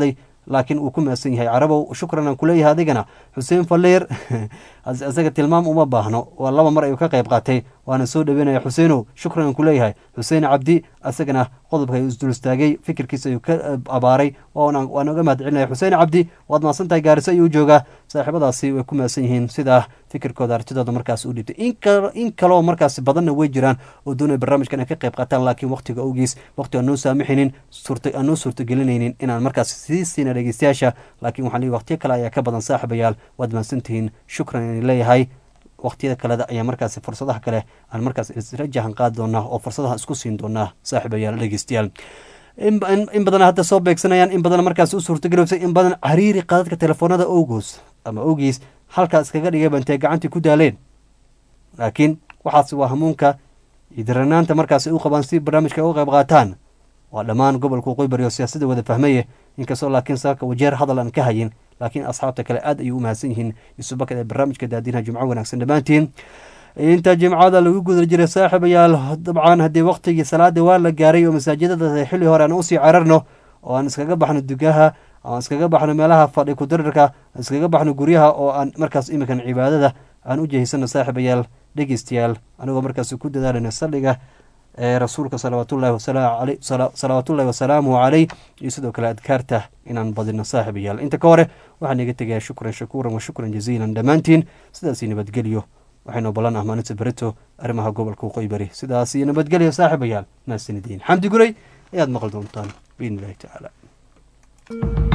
laakiin uu ku mahadsan yahay carabow shukran aan kuleeyahay adigana xuseen falleer isaga tilmaam uma baahno waa laba mar ayuu ka qayb qaatay waana soo dhaweynaya xuseenow shukran aan kuleeyahay xuseen cabdi isagana qodobka ayuu isdul istaagay fikirkiisa ayuu ka abaaray waan uga mahad celinaya xuseen cabdi waad mahadsan tahay gaariso ayuu joogaa saaxiibadaasi way ku mahadsan yihiin sidaa fikirkooda artidooda markaas u dhibtay in kaloo markaas badanna way jiraan oo doonaya barnaamijkan ay ka qayb qaataan laakiin waqtiga awgiis waqti aan noo saamixinin aan noo suurtagelinaynin inaan markaas sii siina dhegeystayaasha laakiin waxaan leeyahy waqtiyo kale ayaa ka badan saaxiibayaal waad mahadsantihiin shukran inay leeyahay waqtiyada kaleda ayaa markaas fursadaha kale aan markaas isla jahan qaadi doonaa oo fursadaha isku siin doonaa saaxiibayaal dhegeystayaal in badan hadda soo beegsanayaan in badan markaas u suurtagelowsa in badan cariiri qaadadka telefoonada owgoos ama owgiis halkaa iskaga dhigay bantee gacantii ku daaleen laakiin waxaas waa hamuunka iyo daranaanta markaas ay u qabaan si barnaamijka uga qayb qaataan waa dhammaan gobolka waqooyi bari oo siyaasadda wada fahmaye inkastoo laakiin saaka wajeer hadal aan ka hayin laakiin asxaabta kale aad ayay u mahadsan yihiin isubakad ee barnaamijka daadinaha jimco wanaagsan dhammaantiin inta jimcada lagu guda jiray saaxiibayaal dabcan haddii waqtigii salaada waa la gaaray oo masaajidada xilli hore aan usii cararno oo aan iskaga baxno dugaha aan iskaga baxno meelaha fadhi kudarirka aan iskaga baxno guryaha oo aan markaas iminkan cibaadada aan u jehisano saaxiibayaal dhegeystayaal anigoo markaas ku dadaalana saldhiga ee rasuulka salawaatullahi salawaatullahi wasalaamuhu caleyh iyo sidoo kale adkaarta inaan badino saaxiibayaal inta ka hore waxaan iga tegayaa shukran shakuuran wa shukran jaziilan dhammaantiin sidaasii nabadgelyo waxaynu ballan ah maalinta berito arrimaha gobolka waqooyi bari sidaas iyo nabadgelyo saaxiibayaal naasinidiin xamdi guray ayaad maqli doontaan biidni illahi tacaala